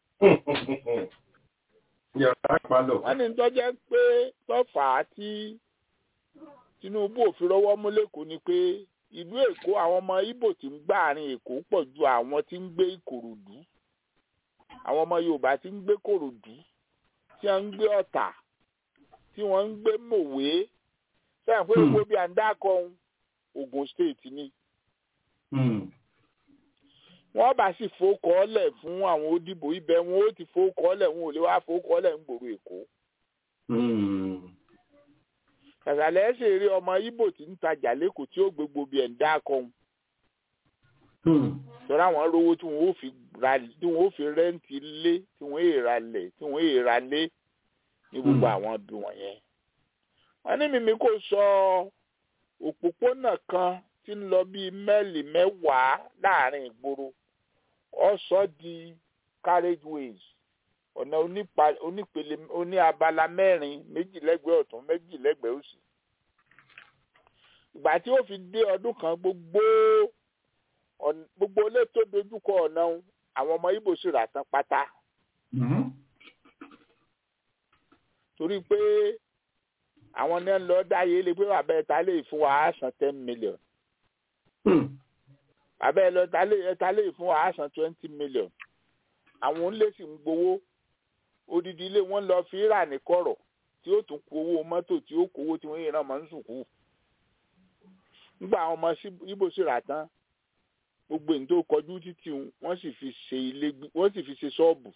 yàrá palọ̀. wọ́n ní tó jẹ́ pé tọ́fà tí Tinubu ò fi rọ́wọ́ mú lẹ́kọ̀ọ́ ni pé ìlú Èkó àwọn ọmọ Ìgbò tí ń gbà àárín Èkó pọ̀ ju àwọn tí ń gbé Ìkòròdú àwọn ọmọ Yorùbá tí ń gbé Kòròdú tí wọ́n ń gbé Ọ̀tà tí wọ́n ń gbé Mòwe sẹ́yìn pé Hmm. gbogbo bí à ń dákọ̀ Ògùn State ni Hmm. wọ́n bá sì fowókọ́ọ́lẹ̀ fún àwọn òdìbò ibẹ̀ wọn ó ti fowókọ́ọ́lẹ̀ wọn ò lè wá fowókọ́ọ́lẹ̀ ń gbòòrò Èkó Hmm. kàkàlẹ́ ṣe eré ọmọ Ìgbò tí ń tajà lẹ́kọ̀ọ́ tí ó gbé gbogbo ẹ̀ ń dákọ̀ Hmm. tọ́ra àwọn rówó tí wọ́n ó fi ra tí wọ́n ó fi rẹ́ǹtì ilé tí wọ́n èèrà lẹ̀ tí wọ́n èèrà lé ní gbogbo Hmm. àwọn ibi wọ̀nyẹn. wọ́n ní mímí kò sọ òpópónà kan tí ń lọ bíi mẹ́ẹ̀lì mẹ́wàá láàrin ìgboro ó sọ di carriageways ọ̀nà onípa- onípele oní abala mẹ́rin méjì lẹ́gbẹ̀ẹ́ ọ̀tún méjì lẹ́gbẹ̀ẹ́ òsì. ìgbà tí ó fi dé ọdún kan gbogbo ọ̀n- gbogbo ilé tó dojúkọ ọ̀nà ọ̀hún, àwọn ọmọ Ìgbò sì rà tán pátá Hmm. torí pé àwọn ní ń lọ dáyé lé pé bàbá ẹ̀ta lè fún wa á san ten million Hmm. bàbá ẹ̀ lọ ẹ̀ta lè ẹ̀ta lè fún wa á san twenty million àwọn onílé sì ń gbowó odidi ilé wọn lọ fi rà ní kọ̀rọ̀ tí ó tún kó owó mọ́tò tí ó kó owó tí wọ́n yìí náà máa ń sùkú nígbà àwọn ọmọ sí- Ìgbò sì rà tán gbogbo èyí tó kọjú títì wọ́n sì fi ṣe ilé gbé- wọ́n sì fi ṣe ṣọ́ọ̀bù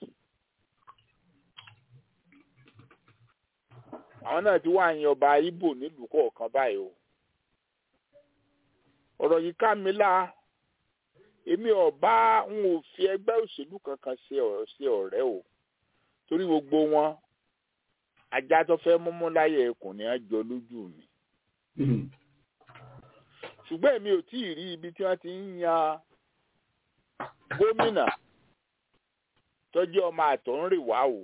àwọn náà ti wá yan ọba Ìgbò nílùú kọ̀ọ̀kan báyìí o ọ̀rọ̀ yìí ká mi lá èmi ọba ń ò fi ẹgbẹ́ òṣèlú kankan ṣe ọ̀rọ̀ ṣe ọ̀rẹ́ o torí gbogbo wọn ajá tó fẹ́ múmú láyé ẹkùn ni á jọ lójú mi Hmm. ṣùgbọ́n èmi ò tí ì rí ibi tí wọ́n ti ń yan gómìnà tọ́jú ọmọ àtọ̀húnrìnwá o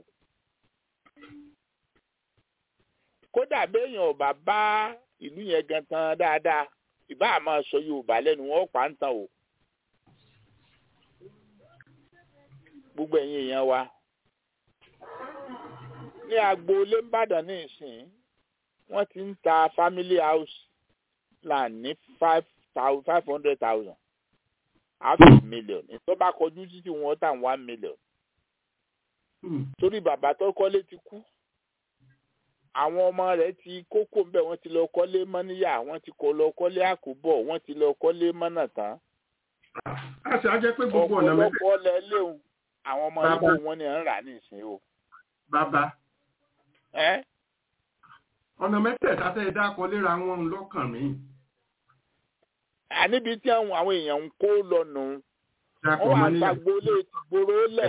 kódà béèyàn ọba bá ìlú yẹn gan tán dáadáa ìbá àmọ́ sọ Yorùbá lẹ́nu wọn pa ń tàn o gbogbo ẹ̀yin èèyàn wa ní agboolé ńbàdàn ní ìsìn wọ́n ti ń ta family house land ní five thousand five hundred thousand half a million ìtọ́ bá kọjú títí wọn tà one million Hmm. torí bàbá tó kọ́lé ti kú àwọn ọmọ rẹ̀ ti kókó ń bẹ̀ wọ́n ti lọ kọ́lé mọ́níyà wọ́n ti kọ́ lọ kọ́lé àkóbọ̀ wọ́n ti lọ kọ́lé mọ́nà tán a sì á jẹ́ pé gbogbo ọ̀nà mẹ́tẹ̀ ọ̀pọ̀lọpọ̀ lẹ léwu àwọn ọmọ Bàbá. Ìgbò wọn ni à ń rà nísìnyí o bàbá ẹ́ ọ̀nà mẹ́tẹ̀ẹ̀ta tẹ́ ẹ dákọ léra wọn lọ́kàn mi. àníbi tí àwọn àwọn èèyàn ń kó lọ́nu dákọ wọ́n wà mọ́ níyà gbàgbólé ti gbòòrò lẹ̀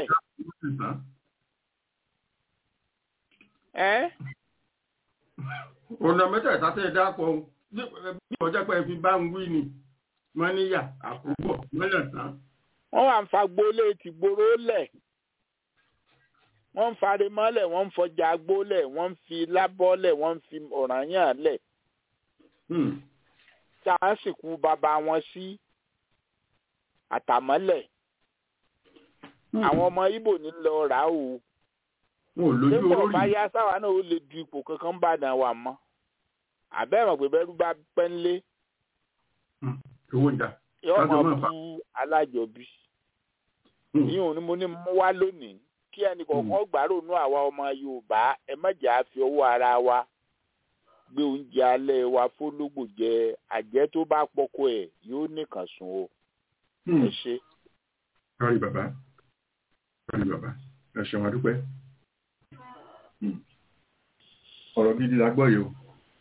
ẹ́ ọ̀nà mẹ́tẹ̀ẹ̀ta tẹ́ ẹ dákọ bí ọjọ́ pé ẹ fi bá ń wí ni mọ́ níyà àkóbọ̀ mọ́lẹ̀ tán. wọ́n wà ń fagbólé ti gbòòrò lẹ̀ wọ́n ń fari mọ́lẹ̀ wọ́n ń fọjà gbólẹ̀ wọ́n ń fi lábọ́lẹ̀ wọ́n ń fi ọ̀ranyàn lẹ̀ Hmm. tí a ń sìnkú bàbá wọn sí àtàmọ́lẹ̀ Hmm. àwọn ọmọ Ìgbò ní lọ rà á o wọn ò lójú nígbà olórí bá yá sáwa náà ó lè du ipò kankan bá dàn wà mọ́ àbẹ́rẹ́ pé bẹ́rù bá pẹ́ ńlé owó ń jà. yóò Kájọ máa máa fà. bú alájọbí Hmm. ìyẹn ò ní mo ní mú wá lónìí kí ẹnì kọ̀ọ̀kan gbàrònú àwa ọmọ Yorùbá ẹ má jà á fi ọwọ́ ara wa gbé oúnjẹ alẹ́ wa fólógbò jẹ àjẹ́ tó bá pọkọ ẹ̀ yóò nìkan sùn o Hmm. ẹ ṣe. kárí bàbá kárí bàbá ẹ ṣeun adúpẹ́. Hmm. ọ̀rọ̀ gidi la gbọ́ yìí o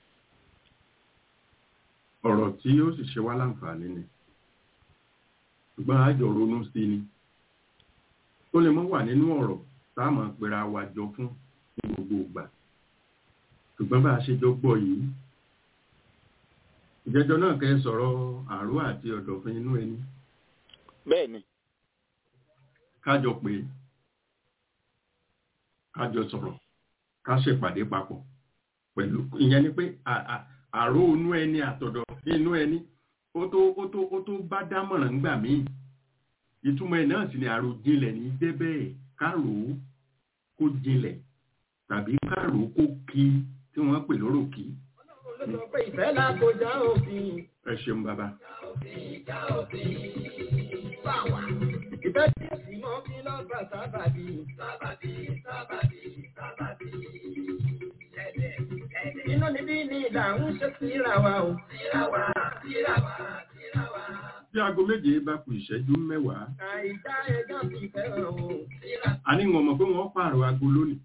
ọ̀rọ̀ tí ó sì ṣe wá láǹfààní ni ṣùgbọ́n àjọ ronú sí ni ó lè mọ́ wà nínú ọ̀rọ̀ táàmù pera wa jọ fún ní gbogbo ìgbà ṣùgbọ́n bá a ṣe jọ gbọ́ yìí ìjẹ́jọ́ náà kẹ́ sọ̀rọ̀ àrò àti ọ̀dọ̀fin inú ẹni bẹ́ẹ̀ ni kájọ pé kájọ sọ̀rọ̀ ká ṣèpàdé papọ̀ pẹ̀lú ìyẹn ni pé à- à- àrò inú ẹni àtọ̀dọ̀ inú ẹni ó tó ó tó ó tó bá dámọ̀ràn ńgbà míì ìtumọ̀ ẹ̀ náà sì ni àròjinlẹ̀ ní jẹ́ bẹ́ẹ̀ kárò ó kó jinlẹ̀ tàbí kárò ó kó kí tí wọ́n pè lóró kí Ọlọ́run ló sọ pé ìfẹ́ la kọjá òfin. ẹ ṣeun bàbá Ìjà òfin bá wà. Ìfẹ́ tí ó sì mọ́ kí lọ́gbà sábàbí. Sábàbí, sábàbí, sábàbí. Ẹ̀dẹ̀, ẹ̀dẹ̀. Inú níbí ni ìlà ń ṣe síra wa o. Síra wa, síra wa, síra wa. bí aago méje bá kù ìṣẹ́jú mẹ́wàá Àìdá ẹjọ́ fi fẹ́ hàn o. Síra. a ní wọn mọ̀ pé wọ́n pààrọ̀ aago lónìí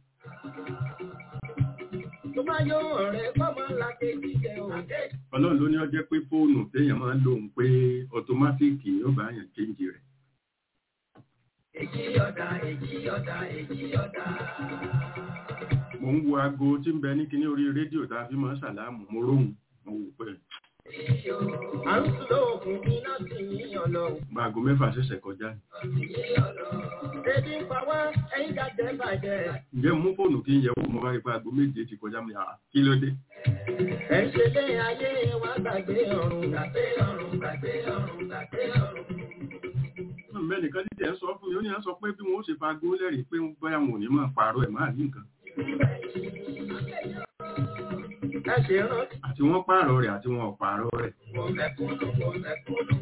Tó bá yọ ọ̀rẹ́ fọ́mọ ńlá kejì jẹ o. ọlọ́run ló ní ó jẹ́ pé fóònù téèyàn máa ń lò ń pé ọ̀tọ́mátìkì yóò bá yàn kéńjì rẹ̀ Èjì ọ̀dà, èjì ọ̀dà, èjì ọ̀dà. mo ń wo aago tí ń bẹ ní kíní orí rédíò tá a fi máa ń ṣàlámù mo róhùn mo wò pé À ń sùn lóògùn iná sì yíyan lọ. bá aago mẹ́fà ṣẹ̀ṣẹ̀ kọjá Ebi ń pa wá, ẹ̀yin jàjẹ́ bàjẹ́. ǹjẹ́ mo mú fóònù kí n yẹ̀ wò mo bá rí pé aago méje ti kọjá mi àá kí ló dé Ẹ̀ ń ṣe lé ayé wa gbàgbé ọ̀run. Gbàgbé ọ̀run, gbàgbé ọ̀run, gbàgbé ọ̀run. mẹ́nìkan ní tẹ̀ ń sọ fún mi ó ní à ń sọ pé bí wọ́n ó ṣe fa aago lẹ́rìí pé bóyá wọn ò ní máa pààrọ̀ ẹ̀ máa ní nǹkan Ẹ ṣe rántí àti wọ́n pààrọ̀ rẹ̀ àti wọn ò pààrọ̀ rẹ̀ mo mẹ̀kúnnù, mo mẹ̀kúnnù.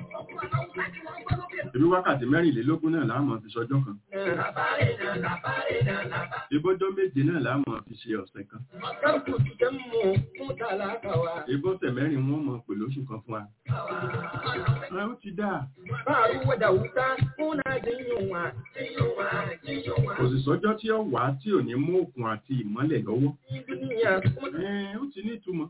ebi wákàtí mẹ́rìnlélógún náà láàmú fi sọjọ́ kan Làbárè náà, làbárè náà, làbárè. ebọ́jọ́ méje náà láàmú fi ṣe ọ̀sẹ̀ kan Ọ̀sán kù ti jẹ́ mú fún tàlákà wa. ebọ́sẹ̀ mẹ́rin wọ́n mọ̀ pè lóṣù kan fún wa ẹ ó ti dáa Báàrú wọ̀dà wúta, fún náà ti yùn wá. Yíyùn wá, yíyùn wá. kò sì sọ́jọ́ tí ó wà á tí ò ní mú òkun àti ìmọ́lẹ̀ lọ́wọ́ Ìdúnyà, fún ẹ ó ti ní ìtumọ̀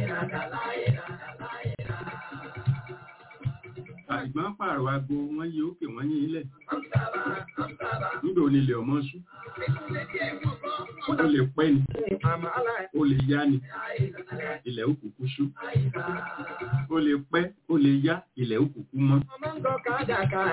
àìgbọ́n pààrọ̀ aago wọ́n yí òkè wọ́n yí ilẹ̀ nígbà onílẹ̀ ọmọ ṣú ó lè pẹ́ ni àmàlà ó lè yá ni ilẹ̀ òkùnkùn ṣú ó lè pẹ́ ó lè yá ilẹ̀ òkùnkùn mọ́ ọmọ ń gọ kádàkà.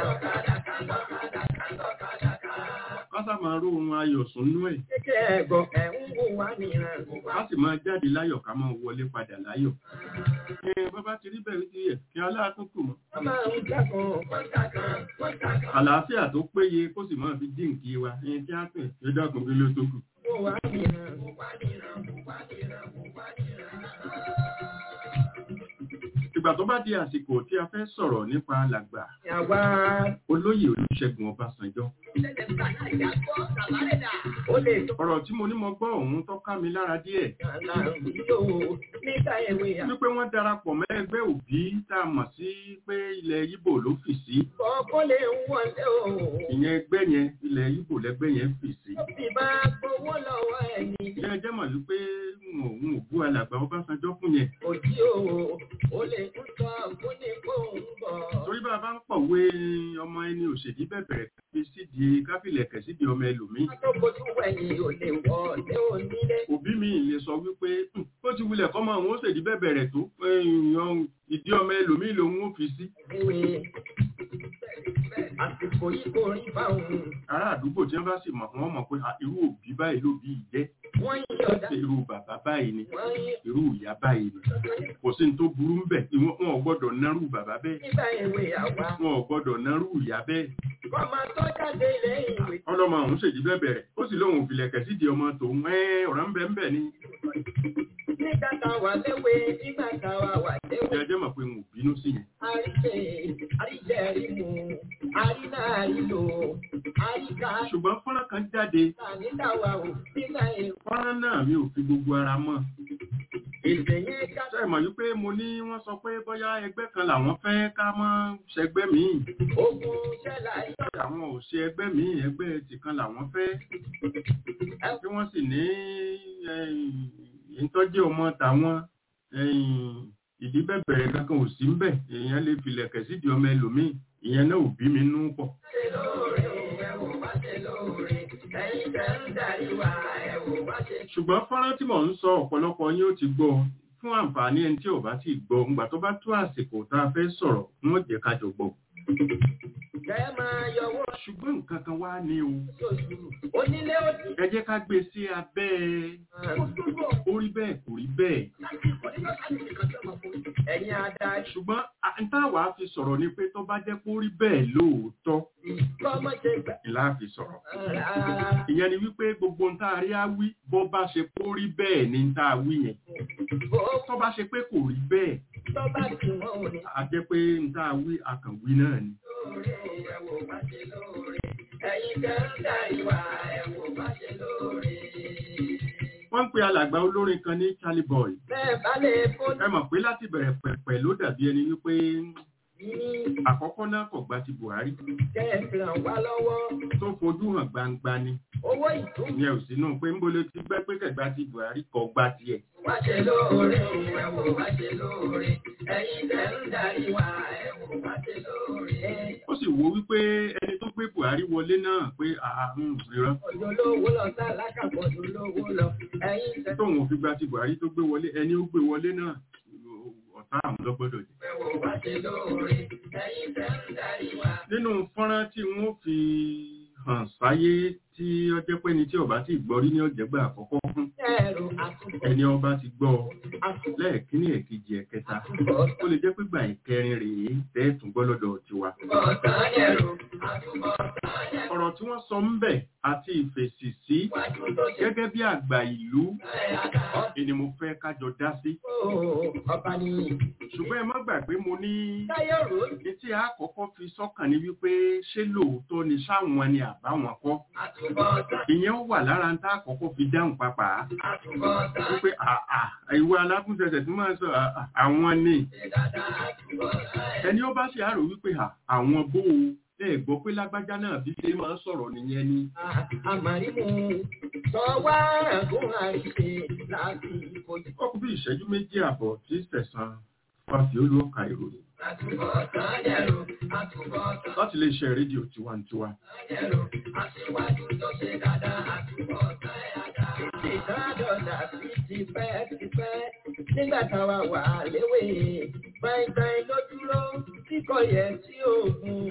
kásá máa ró ohun ayọ̀ sùn nú ẹ̀ Kékè ẹ̀gọ́ ẹ̀ ń wò wá nìran. ká sì máa jáde láyọ̀ ká máa wọlé padà láyọ̀ ẹ bàbá ti rí bẹ̀rẹ̀ sí ẹ̀ kí aláàtúntò mọ́ Wọ́n máa ń jákan. Wọ́n jákan. Wọ́n jákan. àlàáfíà tó péye kó sì máa fi dínkì wa ẹni tí a pè é dákun kí ló tó kù Wò wá nìran. Wò wá nìran. Wò wá nìran. Wò wá nìran. ìgbà tó bá di àsìkò tí a fẹ́ sọ̀rọ̀ nípa làgbà Yàwá. olóyè olúṣẹ́gun ọbásanjọ́ Ó lè tó ọ̀rọ̀ tí mo ní mo gbọ́ òun tó ká mi lára díẹ̀ kàlà ìlò nígbà èwe wípé wọ́n darapọ̀ mọ́ ẹgbẹ́ òbí tá a mọ̀ sí pé ilẹ̀ Ìgbò ló fì sí àkọ́ kó lè wọlé o. ìyẹn ẹgbẹ́ yẹn ilẹ̀ Ìgbò lẹ́gbẹ́ yẹn fì sí Ó sì bá gbowó lọ́wọ́ ẹni. ilé ẹjẹ́ mọ̀ wípé n ò n ò bú alàgbà ọbásanjọ́ fún yẹn Òjì o, ó lè tún sọ fún ní kó ń bọ̀. torí bá a bá ń pọ̀wé ọmọ ẹni òṣèdí bẹ̀bẹ̀rẹ̀ káfí sídìí káfílẹ̀kẹ̀ sídìí ọmọ ẹlòmíì Tó kojú wẹ̀yìn ò lè wọlé onílé. òbí mi lè sọ wípé "Hmm, ó ti wulẹ̀ kọ́ mọ àwọn òṣèdí bẹ̀bẹ̀rẹ̀ tó èèyàn ìdí ọmọ ẹlòmíì lòun ó fi sí Ìwé àsìkò yìí kò rí báwọn. ará àdúgbò tí wọ́n bá sì mọ̀ wọ́n mọ̀ pé "Ah, irú òbí báyìí ló bí jẹ́ Wọ́n yí ọ̀dà. irú bàbá báyìí ni Wọ́n yí irú ìyá báyìí ni kò sí ní tó burú ń bẹ̀ ìwọ̀n wọn ò gbọ́dọ̀ nárú bàbá bẹ́ẹ̀ nígbà èwe àwa. wọn ò gbọ́dọ̀ nárú ìyá bẹ́ẹ̀ Kọ́mọ tó jáde lẹ́yìn ìwé. ọlọ́mọ àwọn ṣèjì bẹ̀bẹ̀rẹ̀ ó sì lóun òfìlẹ̀kẹ̀ sídìí ọmọ tòun ẹ́ ọ̀rọ̀ ń bẹ ń bẹ̀ ni Nígbà tá a wà léwe, nígbà tá a wà léwe. ìyá jẹ́ mọ̀ pé n ò bínú sí yẹn Àríṣe, àríṣe rí mu, àríná àrílò, àríkà ṣùgbọ́n fọ́nrán kan jáde nígbà wa ò nígbà èwe. fọ́nrán náà mi ò fi gbogbo ara mọ́ Èdè yẹn ká ṣe mọ̀ wípé mo ní wọ́n sọ pé bóyá ẹgbẹ́ kan làwọn fẹ́ ká mọ́ ṣẹgbẹ́ míì ogun ṣẹlá yọ. àwọn ò ṣe ẹgbẹ́ míì ẹgbẹ́ tìkan làwọn fẹ́ tí wọ́n sì ní ìtọ́jú ọmọ tàwọn ìdí bẹ̀bẹ̀rẹ̀ kankan ò sí ń bẹ̀ èèyàn lè filẹ̀kẹ̀ sídìí ọmọ ẹlòmíì ìyẹn náà ò bí mi nú pọ̀ Ṣé lóore o, ẹ wò wá ṣe lóore. Ẹ̀yin tẹ́ ń darí wa, ẹ wò wá ṣe. ṣùgbọ́n fọ́nrán tí mò ń sọ ọ̀pọ̀lọpọ̀ yín ó ti gbọ́ fún àǹfààní ẹni tí ò bá ti gbọ́ ńgbà tó bá tó àsìkò tá a fẹ́ sọ̀rọ̀ wọ́n jẹ́ ká jọ gbọ́. kẹ́ máa yọwọ́ ṣùgbọ́n nǹkan kan wá ní o ṣoṣù onílé òdì. ẹ jẹ́ ká gbé sí abẹ́ ó rí bẹ́ẹ̀ kò rí bẹ́ẹ̀ ẹ̀yin adarí ṣùgbọ́n à ń táwa fi sọ̀rọ̀ ni pé tó bá jẹ́ kó rí bẹ́ẹ̀ lóòótọ́ kọ́mọ ṣe gbà. ni láà fi sọ̀rọ̀ ìyẹn ni wípé gbogbo ń tá a rí á wí bó bá ṣe kó rí bẹ́ẹ̀ ni ń tá a wí yẹn bó tó bá ṣe pé kò rí bẹ́ẹ̀ tó bá ti wọ́n ò ní. a jẹ́ pé ń tá a wí akànwí náà ni. lóore ẹ̀wò bá ṣe lóore ẹ̀yin tẹ́ ń dá ìwà ẹ̀wò bá ṣe lóore. wọ́n ń pe alàgbà olórin kan ní Charlie Boy bẹ́ẹ̀ bá lè fún ẹ mọ̀ pé láti bẹ̀rẹ̀ pẹ̀pẹ̀ ló dàbí ẹni wípé ní àkọ́kọ́ náà kò gba ti Buhari kẹ́ẹ̀fì ràn wá lọ́wọ́ tó fojú hàn gbangba ni owó ìtún ìyẹn ò sínú pé ń bolo ti gbẹ́ pé kẹ̀gbá ti Buhari kò gba tiẹ̀ wá ṣe lóore ẹ̀wò bá ṣe lóore ẹ̀yin tẹ́ ń dá ìwà ẹ̀wò bá ṣe lóore. ó sì wo wípé ẹni tó gbé Buhari wọlé náà pé ààrùn ìran ọjọ́ lówó lọ sá lákàpọ̀ ọjọ́ lówó lọ ẹ̀yin tẹ́ tóun ò fi gba ti Buhari tó gbé wọlé ẹni ó gbé wọlé náà ọ̀tá àwọn lọ́gbọ́dọ̀ jẹ́. ẹ̀wò bá ṣe lóore ẹ̀yin tẹ́ ń dá ìwà. nínú fọ́nrán tí wọ́n fi hàn sáyé tí ó jẹ́ pé ní tí ọba ti gbọ́ rí ní ọ̀jẹ̀gbà àkọ́kọ́ fún ẹ̀rù àtúbọ̀ ẹni ọba ti gbọ́ àtúbọ̀ lẹ́ẹ̀kínní ẹ̀kejì ẹ̀kẹta àtúbọ̀ ó lè jẹ́ pé gbà ìkẹrin rèé tẹ́ẹ̀tún gbọ́ lọ́dọ̀ tiwa. ọ̀tán ẹ̀rù àtúbọ̀ ọ̀tán ẹ̀rù ọ̀rọ̀ tí wọ́n sọ ń bẹ̀ àti ìfèsì sí wájú tó ṣe gẹ́gẹ́ bí àgbà ìlú ẹ̀yàdá ni mo fẹ́ kájọ dá sí. ọba ni ṣùgbọ́n ẹ má gbàgbé mo ní táyọ̀ rò ní tí a kọ́kọ́ fi sọ́kàn ní wípé ṣé lóòótọ́ ni sáwọn ni àbáwọn kọ́. àtúbọ̀ ọ̀tán ìyẹn ó wà lára ń tá àkọ́kọ́ fi dáhùn papà àtúbọ̀ ọ̀tán wípé àà ìwé alákùnsẹsẹ tí máa ń sọ àà, àwọn ni ṣe dáadáa àtúbọ̀ ọ̀tán ẹni ó bá ṣe àrò wípé à, àwọn bó o ẹ gbọ́ pé lágbájá náà bí ṣe máa ń sọ̀rọ̀ nìyẹn ni àmàrímù sọ wá ẹ̀gún àìṣe láti ìfojú ó kú bí ìṣẹ́jú méjì àbọ̀ tí sẹ̀sán fàfi olóòka ìròyìn àtúbọ̀ ọ̀tán ẹ̀rù àtúbọ̀ ọ̀tán láti lè ṣe rédíò tiwantiwa ẹ̀rù aṣíwájú tó ṣe dáadáa àtúbọ̀ ọ̀tán ẹ̀yàdá. ìdádọ́dà sí ti pẹ́ ti pẹ́ nígbà táwa wà léwé gbàngbàng ló dúró kíkọ́ yẹ sí òògùn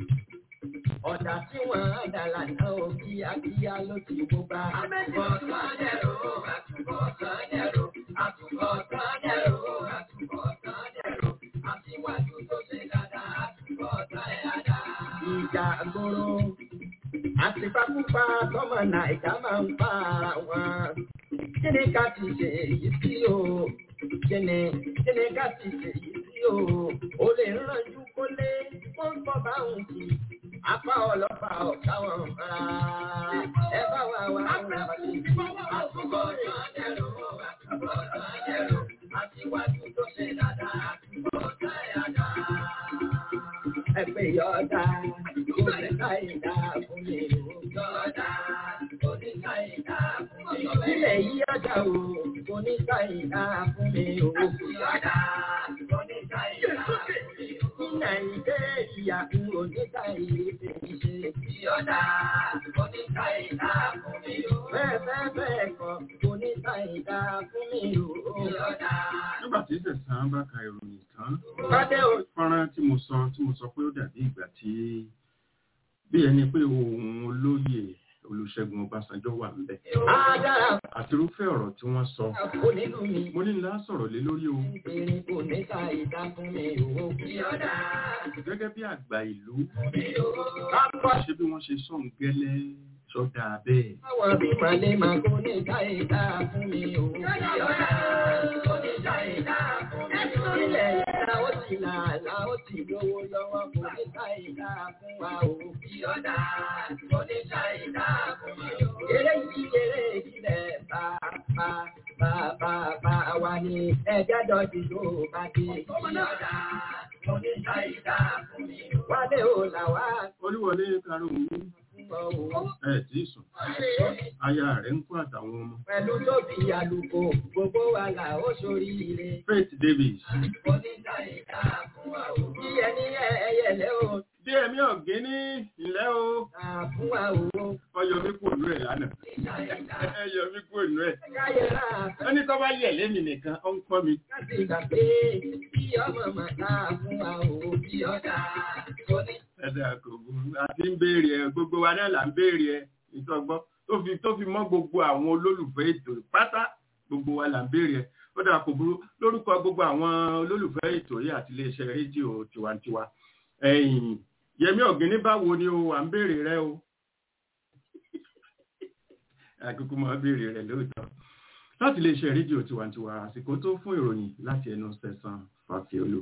ọ̀dà tí wọ́n á dà lànà ó kíákíá ló ti wó bá. àtúbọ̀ ọ̀tán ẹ̀rù àtúbọ̀ ọ̀tán ẹ̀rù àtúbọ̀ ọ̀tán ẹ̀rù àtúbọ̀ ọ̀tán ẹ̀rù aṣíwájú tó ṣe dáadáa àtúbọ̀ ọ̀tán ẹ̀yàdá. ìjà gbòòrò àtìpápúpa tọmọ nàìjà máa ń pa ara wọn. kí ni ká ti ṣe èyí sí o? kí ni kí ni ká ti ṣe èyí sí o? o lè rànjú kólé wọ́n ń bọ̀ bá òun kì í. apá ọlọ́pàá ọ̀gá wọn rárá. ẹ bá wa wá àwọn ọmọdé. àtúbọ̀ tán dẹ̀rù àtúbọ̀ tán dẹ̀rù àtiwájú tó ṣe dáadáa àtúbọ̀ tán yàrá ẹgbẹ́ yọ̀ọ̀dá oníkà ìdá fún mi ò yọ̀ọ̀dá oníkà ìdá fún mi ò. ilẹ̀ yí ọjà o oníkà ìdá fún mi ò yọ̀ọ̀dá oníkà ìdá fún mi ò. ní nàìjíríà ń oníkà ìdá ṣe yọ̀ọ̀dá oníkà ìdá fún mi ò. bẹ́ẹ̀ bẹ́ẹ̀ bẹ́ẹ̀ kọ́ oníkà ìdá fún mi ò yọ̀ọ̀dá. nígbà tí sẹ̀sán bá ka ìròyìn tán Bádé o. fọ́nrán tí mo sọ tí mo sọ pé ó dàbí ìgbà tí bí ẹni pé ohun olóyè Olúṣẹ́gun Ọbásanjọ́ wà ń bẹ̀ Adára àtirúfẹ́ ọ̀rọ̀ tí wọ́n sọ kò nínú mi. mo ní ńlá sọ̀rọ̀ lé lórí o Ìrìn kò ní ká ìdá fún mi ò kí ọ̀dà. gẹ́gẹ́ bí àgbà ìlú Kápọ̀ ṣé bí wọ́n ṣe sọ̀n gẹ́lẹ́ sọ́dà bẹ́ẹ̀ àwọn bí màlẹ́ máa kò ní ká ìdá fún mi ò kí ọ̀dà. Kò ní ká ìdá fún mi ò. Ilẹ̀ ìdá ó ti là là ó ti lówó lọ́wọ́ kò ní ká ìdá fún wa ò kí ọ̀dà. Kò ní ká ìdá fún mi ò. Eré yìí eré ìbílẹ̀ bá bá bá bá bá wa ní ẹ̀jẹ̀ dọ̀tí tó bá dé kí ọ̀dà. Kò ní ká ìdá fún mi ò. Wálé ò là wá olúwọlé karùn-ún fún ọ ò. ẹ̀ tí ì sùn aya rẹ̀ ń kó àtàwọn ọmọ Pẹ̀lú tóbi àlùkò, gbogbo wa là ó sórí ire. Faith Davis Oníta ìta fún wa ò. Bí ẹni ẹyẹlẹ o, díẹ̀mí ọ̀gẹ́ ní ilẹ̀ o ta fún wa ò. ọyọ mi kò nú ẹ̀ lánàá ẹyọ mi kò nú ẹ̀ Káyọ̀rá ẹni tó bá yẹ̀ lémi nìkan ó ń kọ́ mi láti gbà pé bí ọmọ màtá fún wa ò bí ọ̀dà. Oní ẹ̀dá kò burú àti ń béèrè ẹ gbogbo wa náà là ń béèrè ẹ ìtọ́gbọ́n tó fi tó fi mọ́ gbogbo àwọn olólùfẹ́ ètò pátá gbogbo wa là ń béèrè ẹ ó dà kò burú lórúkọ gbogbo àwọn olólùfẹ́ ètò yìí àti iléeṣẹ́ rédíò tiwantiwa ẹ̀yìn yẹmí ọ̀gíní báwo ni o à ń béèrè rẹ o àkókò máa béèrè rẹ lóòótọ́ láti iléeṣẹ́ rédíò tiwantiwa àsìkò tó fún ìròyìn láti ẹnu sẹ̀sán fàfíolú.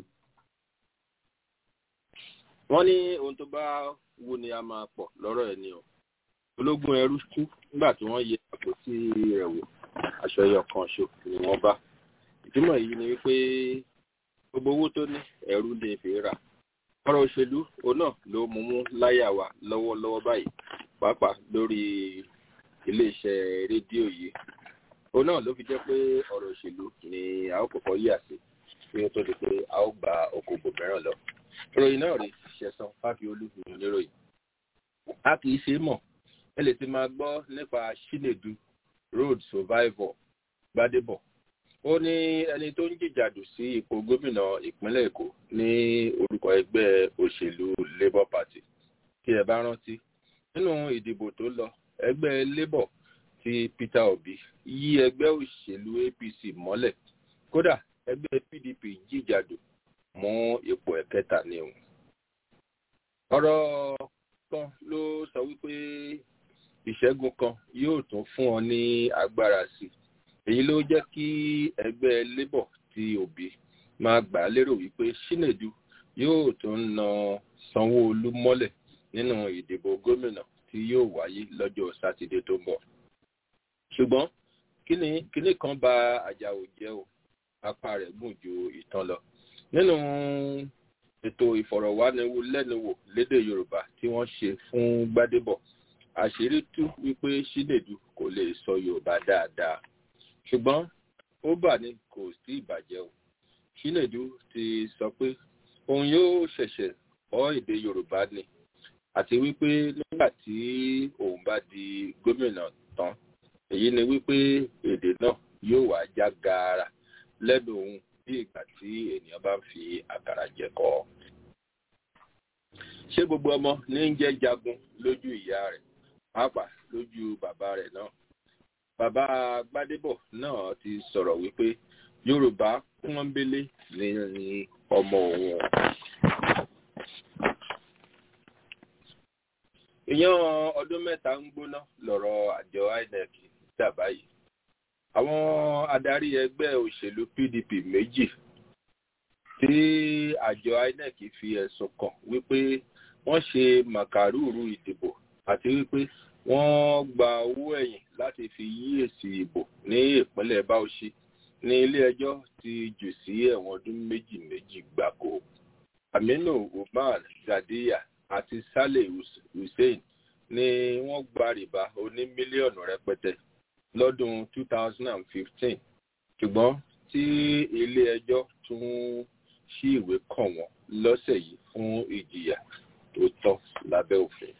wọ́n ní ohun tó bá wù ni a máa pọ̀ lọ́rọ̀ ẹ̀ ni o ológun ẹrú kú nígbà tí wọ́n yẹ àpótí rẹ̀ wò aṣọ ẹyọ kan ṣo ni wọ́n bá ìtumọ̀ yìí ni wípé gbogbo owó tó ní ẹrú lè fi rà ọ̀rọ̀ òṣèlú òun náà ló mú mú láyà wa lọ́wọ́lọ́wọ́ báyìí pàápàá lórí iléeṣẹ́ rédíò yìí òun náà ló fi jẹ́ pé ọ̀rọ̀ òṣèlú ni a ó kọ́kọ́ yà sí kí ó tó di pé a ó gba okòbò mìíràn lọ ìròyìn náà rí ṣẹ̀san fáfiolú níròyìn a kì í ṣe mọ̀ ẹ lè ti máa gbọ́ nípa Chinedu road survivor Gbádébọ̀ ó ní ẹni tó ń jìjàdù sí ipò gómìnà ìpínlẹ̀ Èkó ní orúkọ ẹgbẹ́ òṣèlú Labour Party kí ẹ bá rántí nínú ìdìbò tó lọ ẹgbẹ́ Labour ti Peter Obi yí ẹgbẹ́ òṣèlú APC mọ́lẹ̀ kódà ẹgbẹ́ PDP jìjàdù mú ipò ẹ̀kẹta ní òun. ọ̀rọ̀ kan ló sọ wípé ìṣẹ́gun kan yóò tún fún ọ ní agbára sí i èyí ló jẹ́ kí ẹgbẹ́ labour ti Obi máa gbà á lérò wípé Chinedu yóò tún na Sanwó-Olú mọ́lẹ̀ nínú ìdìbò gómìnà tí yóò wáyé lọ́jọ́ sátidé tó ń bọ̀ ṣùgbọ́n kíní kan bà Àjàò jẹ́ o apá rẹ̀ gùn ju ìtàn lọ nínú ètò ìfọ̀rọ̀wánilẹ́nuwò lédè Yorùbá tí wọ́n ṣe fún Gbádébọ̀ àṣírí tú wípé Chinedu kò lè sọ Yorùbá dáadáa ṣùgbọ́n ó bà ní kò sí ìbàjẹ́ o Chinedu ti sọ pé òun yóò ṣẹ̀ṣẹ̀ kọ́ èdè Yorùbá ni àti wípé nígbà tí òun bá di gómìnà tán èyí ni wípé èdè náà yóò wá já gaara lẹ́nu òun bí ìgbà tí ènìyàn bá ń fi àkàrà jẹ̀kọ. ṣé gbogbo ọmọ ní ń jẹ́ jagun lójú ìyá rẹ̀ pàápàá lójú bàbá rẹ̀ náà. bàbá Gbádébọ̀ náà ti sọ̀rọ̀ wípé Yorùbá pọ́nbélé ní ọmọ òun. ìyẹn ọdún mẹ́ta ń gbóná lọ́rọ̀ àjọ INEC dà báyìí àwọn adarí ẹgbẹ́ òṣèlú PDP méjì tí àjọ INEC fi ẹ̀sùn kàn wípé wọ́n ṣe màkàrúrú ìdìbò àti wípé wọ́n gba owó ẹ̀yìn láti fi yí èsì ìbò ní ìpínlẹ̀ Bauchi ní ilé-ẹjọ́ ti jù sí ẹ̀wọ̀n ọdún méjì méjì gbáko Aminu Umar Gadiya àti Saleh Hussein ni wọ́n gba rìbá oní mílíọ̀nù rẹpẹtẹ lọ́dún 2015 ṣùgbọ́n tí ilé-ẹjọ́ tún ṣí ìwé kàn wọ́n lọ́sẹ̀ yìí fún ìjìyà tó tọ́ lábẹ́ òfin.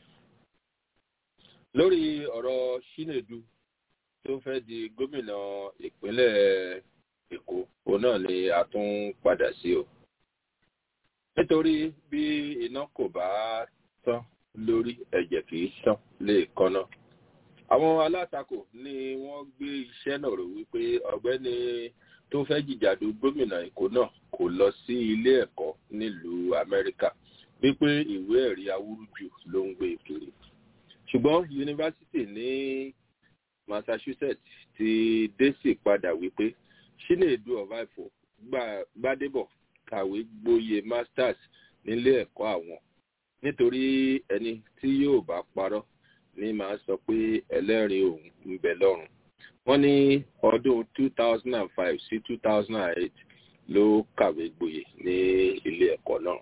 lórí ọ̀rọ̀ Chinedu tó fẹ́ di gómìnà ìpínlẹ̀ Èkó òun náà ni a tún padà sí o. nítorí bí iná kò bá tán lórí ẹ̀jẹ̀ kì í tán lè kọ́nà àwọn alátakò ni wọ́n gbé iṣẹ́ náà rò wípé ọ̀gbẹ́ni tó fẹ́ jìjàdù gómìnà èkó náà kò lọ sí ilé ẹ̀kọ́ nílùú amẹ́ríkà wípé ìwé ẹ̀rí awúrúju ló ń gbé kiri ṣùgbọ́n yunifásitì ní massachusetts ti désì padà wípé Chinedu ọ̀váìfò gbádébọ̀ kàwé gboyè masters nílé ẹ̀kọ́ àwọn nítorí ẹni tí yóò bá parọ́ ní máa sọ pé ẹlẹ́rìí òun ń bẹ lọ́rùn. wọ́n ní ọdún 2005 sí 2008 ló kàwé gboyè ní ilé ẹ̀kọ́ náà.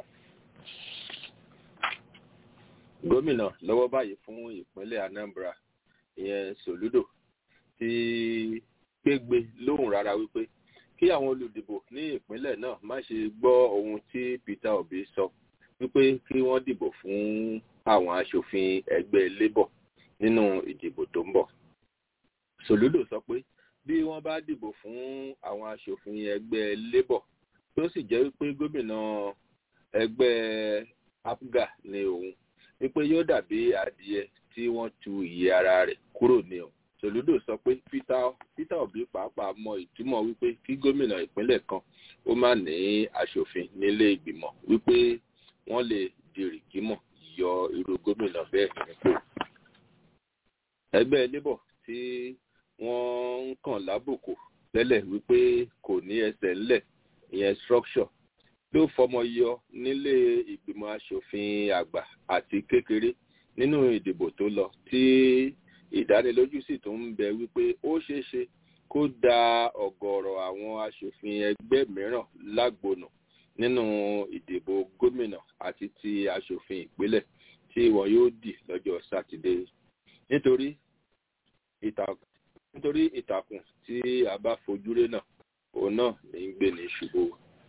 gómìnà lọ́wọ́ báyìí fún ìpínlẹ̀ Anambra ìyẹn Soludo ti gbégbé lóhùn rárá wípé kí àwọn olùdìbò ní ìpínlẹ̀ náà má ṣe gbọ́ ohun tí Peter Obi sọ wípé kí wọ́n dìbò fún àwọn aṣòfin ẹgbẹ́ Labour nínú ìdìbò tó ń bọ̀. Soludo sọ pé bí wọ́n bá dìbò fún àwọn aṣòfin ẹgbẹ́ Labour tó sì jẹ́ wípé gómìnà ẹgbẹ́ apga ní òun wípé yóò dàbí adìẹ tí wọ́n tu ìyẹ́ ara rẹ̀ kúrò ní o sòlúdò sọ pé peter obi pàápàá mọ ìtumọ̀ wípé kí gómìnà ìpínlẹ̀ kan ó má ní aṣòfin nílé ìgbìmọ̀ wípé wọ́n lè dìrìkì mọ̀ yọ irú gómìnà bẹ́ẹ̀ nípò. ẹgbẹ́ labour tí wọ́n ń kàn lábùkù tẹ́lẹ̀ wípé kò ní ẹsẹ̀ ńlẹ̀ ìyẹn structure ló fọmọ yọ nílé ìgbìmọ̀ aṣòfin àgbà àti kékeré nínú ìdìbò tó lọ tí ìdánilójú sì tún ń bẹ wípé ó ṣeé ṣe kó da ọ̀gọ̀ọ̀rọ̀ àwọn aṣòfin ẹgbẹ́ mìíràn lágbónà nínú ìdìbò gómìnà àti ti aṣòfin ìpínlẹ̀ tí wọn yóò dì lọ́jọ́ sátidé nítorí ìtàkùn nítorí ìtàkùn tí a bá fojúré náà òun náà ní í gbé ní ṣubú.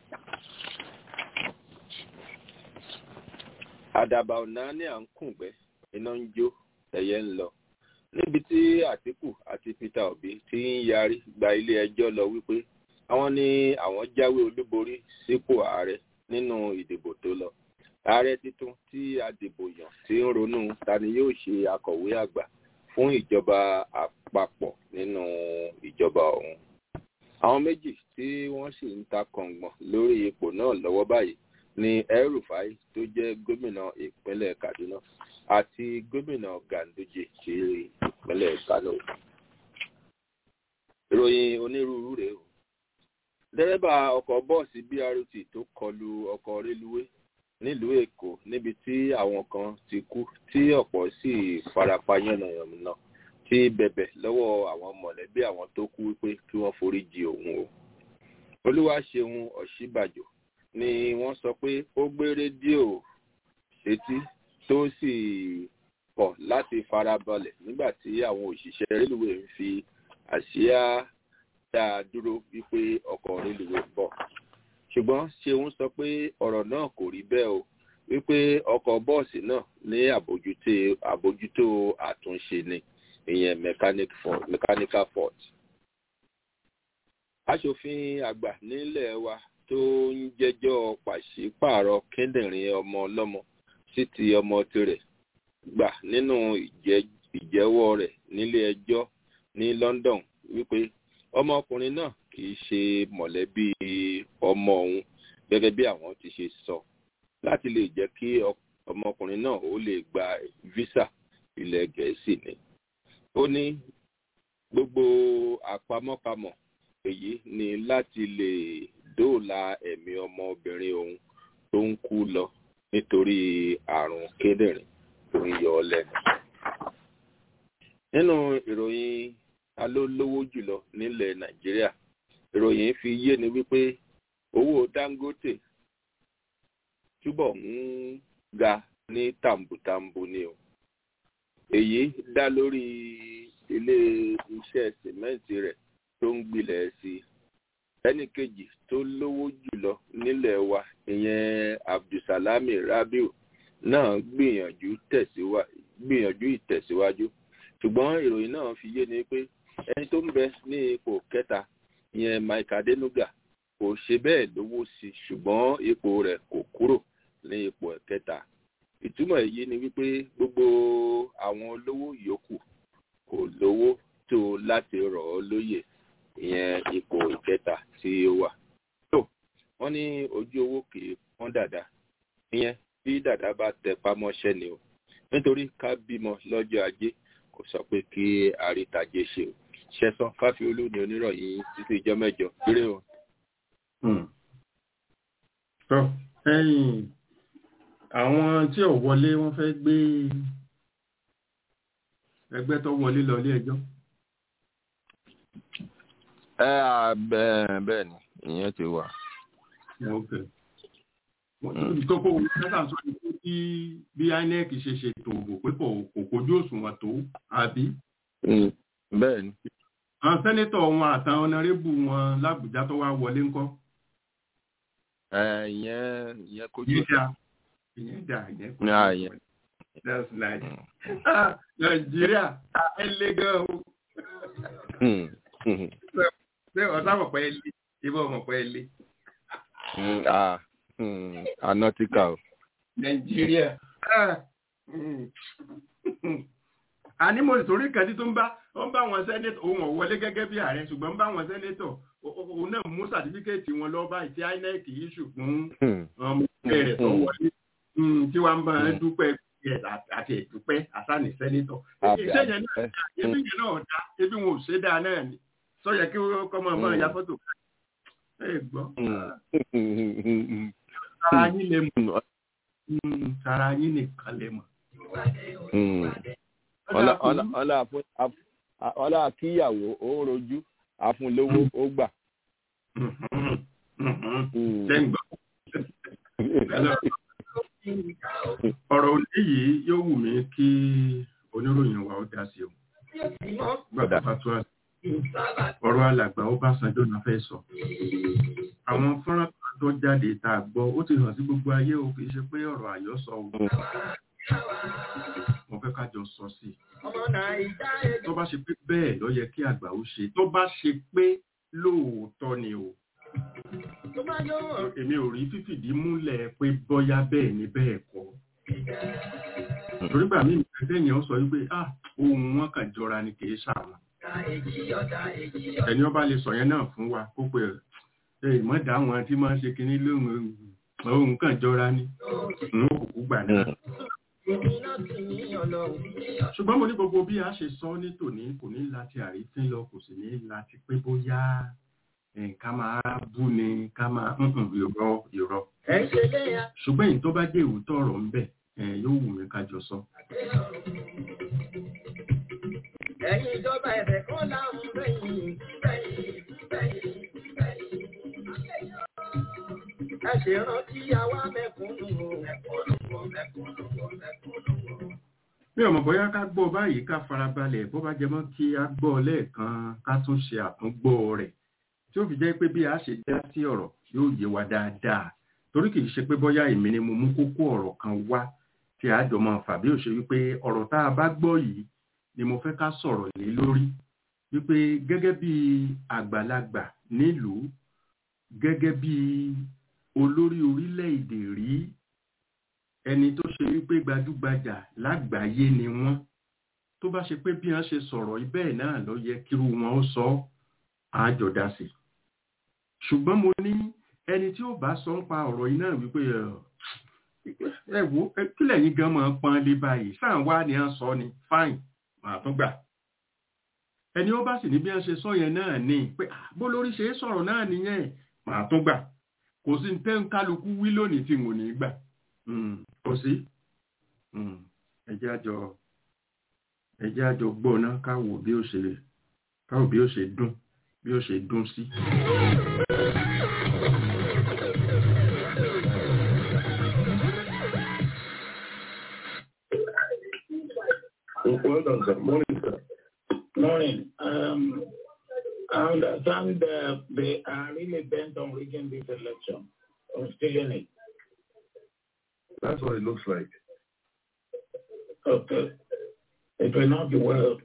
àdàbà ọ̀nà ní à ń kùngbẹ́ iná ń jó ẹ̀yẹ ń lọ níbi tí àtìkù àti peter obi ti ń yarí gba ilé ẹjọ́ lọ wípé àwọn ní àwọn jáwé olúborí sípò ààrẹ nínú ìdìbò tó lọ ààrẹ tuntun tí a dìbò yàn ti ń ronú ta ni yóò ṣe akọ̀wé àgbà fún ìjọba àpapọ̀ nínú ìjọba ọ̀hún àwọn méjì tí wọ́n sì ń ta kàngbọ̀n lórí ipò náà lọ́wọ́ báyìí ni el-rufai tó jẹ́ gómìnà ìpínlẹ̀ kaduna àti gómìnà ganduje ti ìpínlẹ̀ kano. ìròyìn onírúurú rèé o dẹ́rẹ́bà ọkọ̀ bọ́ọ̀sì brt tó kọlu ọkọ̀ rélùwé nílùú èkó níbi tí àwọn kan ti kú tí ọ̀pọ̀ sì farapa yánnayànna ti bẹ̀bẹ̀ lọ́wọ́ àwọn mọ̀lẹ́bí àwọn tó kú wípé kí wọ́n forí jì òun o. olúwaṣeun ọ̀ṣíbàjò ni wọ́n sọ pé ó gbé rédíò sétí tó sì kọ̀ láti farabalẹ̀ nígbà tí àwọn òṣìṣẹ́ rélùwé ń fi àsíá dá a dúró wípé ọkọ̀ rélùwé ń bọ̀. ṣùgbọ́n ṣeun sọ pé ọ̀rọ̀ náà kò rí bẹ́ẹ̀ o wípé ọkọ̀ bọ́ọ̀sì náà ní àbójútó àtúnṣe ni ìyẹn mechanical fault. aṣòfin àgbà nílẹ̀ wa tó ń jẹ́jọ́ pàṣípààrọ̀ kíndìnrín ọmọ ọlọ́mọ sí ti ọmọ tirẹ̀ gbà nínú ìjẹ́wọ́ rẹ̀ nílé ẹjọ́ ní london wípé ọmọkùnrin náà kì í ṣe mọ̀lẹ́bí ọmọ òun gẹ́gẹ́ bí àwọn ti ṣe sọ láti lè jẹ́ kí ọmọkùnrin náà ó lè gba visa ilẹ̀ gẹ̀ẹ́sì ni. ó ní gbogbo àpamọ́pamọ́ èyí ni láti lè dóòlà ẹ̀mí ọmọbìnrin òun tó ń kú lọ nítorí àrùn kíndìnrín tó ń yọ ọ lẹ́nu. nínú ìròyìn alólówó jùlọ nílẹ̀ nàìjíríà ìròyìn fi yé ni wípé owó dangote túbọ̀ ń ga ní tàǹbùtàǹbù ni o èyí dá lórí ilé iṣẹ́ sìmẹ́ǹtì rẹ̀ tó ń gbilẹ̀ sí i ẹnì kejì tó lówó jùlọ nílẹ̀ wa ìyẹn abdulsalami rabiu náà gbìyànjú gbìyànjú ìtẹ̀síwájú ṣùgbọ́n ìròyìn náà fi yé ni pé ẹni tó ń bẹ ní ipò kẹta ìyẹn mike adenuga kò ṣe bẹ́ẹ̀ lówó sí i ṣùgbọ́n ipò rẹ̀ kò kúrò ní ipò kẹta ìtumọ̀ èyí ni wípé gbogbo àwọn olówó yòókù kò lówó tó láti rọ̀ ọ́ lóyè ìyẹn ipò ìkẹta tí ó wà. tó wọ́n ní ojú owó kì í pọ́n dàda ìyẹn bí dàda bá tẹ pamọ́ṣẹ́ ni o nítorí ká bímọ lọ́jọ́ ajé kò sọ pé kí àrítajé ṣe o ṣẹ̀sán fáfiolú ni oníròyìn títí ìjọ mẹ́jọ kéré o. tó ẹ̀yìn àwọn tí ò wọlé wọ́n fẹ́ gbé ẹgbẹ́ tó wọlé lọ ilé ẹjọ́. ẹ bẹ́ẹ̀ ni ìyẹn ti wà. kókó mẹ́ta sọ ni pé bí bí inec ṣe ṣètò òbò pé kò kojú òṣùwọ̀n tó àbí. bẹ́ẹ̀ ni. àwọn sẹ́nẹ́tọ̀ wọn àtàwọn ọ̀nàrẹ́bù wọn lábùjá tó wá wọlé ńkọ́. ìyẹn ìyẹn kojú òṣùwọ̀n. ìyẹn dà ìyẹn kojú òṣùwọ̀n. that's nice. nàìjíríà ẹ lé gan o. ṣé ọ̀sán mọ̀ pé ẹ lé ibà mọ̀ pé ẹ lé. anọtíkà o. nàìjíríà. àní mo sì torí kan tí tó ń bá ó ń bá wọn sẹ́nẹ́tọ̀ òun ò wọlé gẹ́gẹ́ bí ààrẹ ṣùgbọ́n ń bá wọn sẹ́nẹ́tọ̀ òun náà mú sàtífíkẹ́ẹ̀tì wọn lọ báyìí tí inec yìí ṣùgbọ́n ọmọ ẹgbẹ́ rẹ̀ tó wọlé tí wọ́n bá ń dúpẹ́ àti ìdúpẹ́ àsáni sẹ́nẹ́tọ̀. iṣẹ́ yẹn náà ebi yẹn náà dá ebi wọn ò ṣe dáa náà ni sọ yẹ kí kọ́ máa máa ya fọ́tò ẹ gbọ́. Tara yín lè mọ̀. Tara yín nìkan lè mọ̀. Ọlá kíyàwó ó rojú, àfúnlówó ó gbà. Ọ̀rọ̀ òní yìí yóò wù mí kí oníròyìn wa ó dá sí o. Gbàgbọ́ fatuwa ọ̀rọ̀ alàgbà Ọbásanjọ́ náà fẹ́ sọ. Àwọn fọ́nrán tó jáde tá a gbọ́ ó ti hàn sí gbogbo ayé o kìí ṣe pé ọ̀rọ̀ àyọ́sọ o. Mo fẹ́ ká jọ sọ sí i. Tó bá ṣe pé bẹ́ẹ̀ ló yẹ kí àgbà ó ṣe. Tó bá ṣe pé lóòótọ́ ni o. Èmi ò rí fífìdí múlẹ̀ pé bọ́yá bẹ́ẹ̀ ni bẹ́ẹ̀ kọ́. Torí gbà mí ìgbésẹ̀ yẹn ó sọ wípé ah ohun wọn kàn jọra ni kìí ṣàwọn ẹni ọba lè sọ yẹn náà fún wa kó pé ẹ ìmọ̀dá àwọn tí máa ń ṣe kinní lóhun ohun kan jọra ní ń òkùnkù gbà náà. ṣùgbọ́n mo ní gbogbo bí a ṣe sọ ní tòní kò ní láti àrífín lọ kò sì ní láti pé bóyá ká máa bú ni ká máa ìrọ ìrọ. ṣùgbọ́n èyí tó bá dé òótọ́ ọ̀rọ̀ ń bẹ̀ yóò wù mí ká jọ sọ ẹ̀yin ìjọba ẹ̀bẹ̀ kan láàmú lẹ́yìn lẹ́yìn lẹ́yìn lẹ́yìn. ẹ ṣe rántí àwa mẹ́kúnnù mẹ́kúnnù mẹ́kúnnù mẹ́kúnnù. mi ò mọ̀ bóyá ká gbọ́ báyìí ká farabalẹ̀ bó bá jẹ mọ́ kí a gbọ́ lẹ́ẹ̀kan ká tún ṣe àtúngbọ́ rẹ̀ tí ó fi jẹ́ pé bí a ṣe dá sí ọ̀rọ̀ yóò yé wa dáadáa torí kì í ṣe pé bóyá èmi ni mo mú kókó ọ̀rọ̀ kan wá tí a jọ máa fà bí ó ṣe wípé ọ̀rọ̀ tá a bá gbọ́ yìí ni mo fẹ́ ká sọ̀rọ̀ lé lórí wípé gẹ́gẹ́ bí àgbàlagbà nílùú gẹ́gẹ́ bí olórí orílẹ̀-èdè rí ẹni tó ṣe wípé gbajúgbajà lágbàáyé ni wọ́n tó bá ṣe pé bí wọ́n ṣe sọ̀rọ̀ ibẹ̀ náà ló yẹ kírú wọn ó sọ àjọdá sí ṣùgbọ́n mo ní ẹni tí ó bá sọ ń pa ọ̀rọ̀ yìí náà wípé ẹ wo kí lẹ́yìn gan máa pọn lé báyìí sáà wá ni à ń sọ ni fine màá tún gbà ẹni ó bá sì ní bí wọ́n ṣe sọ yẹn náà ni pé bó lórí ṣe é sọ̀rọ̀ náà nìyẹn màá tún gbà kò sí tẹ́ ń kálukú wí lónìí tí mo ní gbà kò sí ẹjẹ́ àjọ ẹjẹ́ àjọ gbọ́ná káwò bí ó ṣe káwò bí ó ṣe dún bí ó ṣe dún sí. Well done, sir. Morning, sir. Morning. Um, I understand uh, they are really bent on rigging this election or stealing it. That's what it looks like. Okay. It will not be well.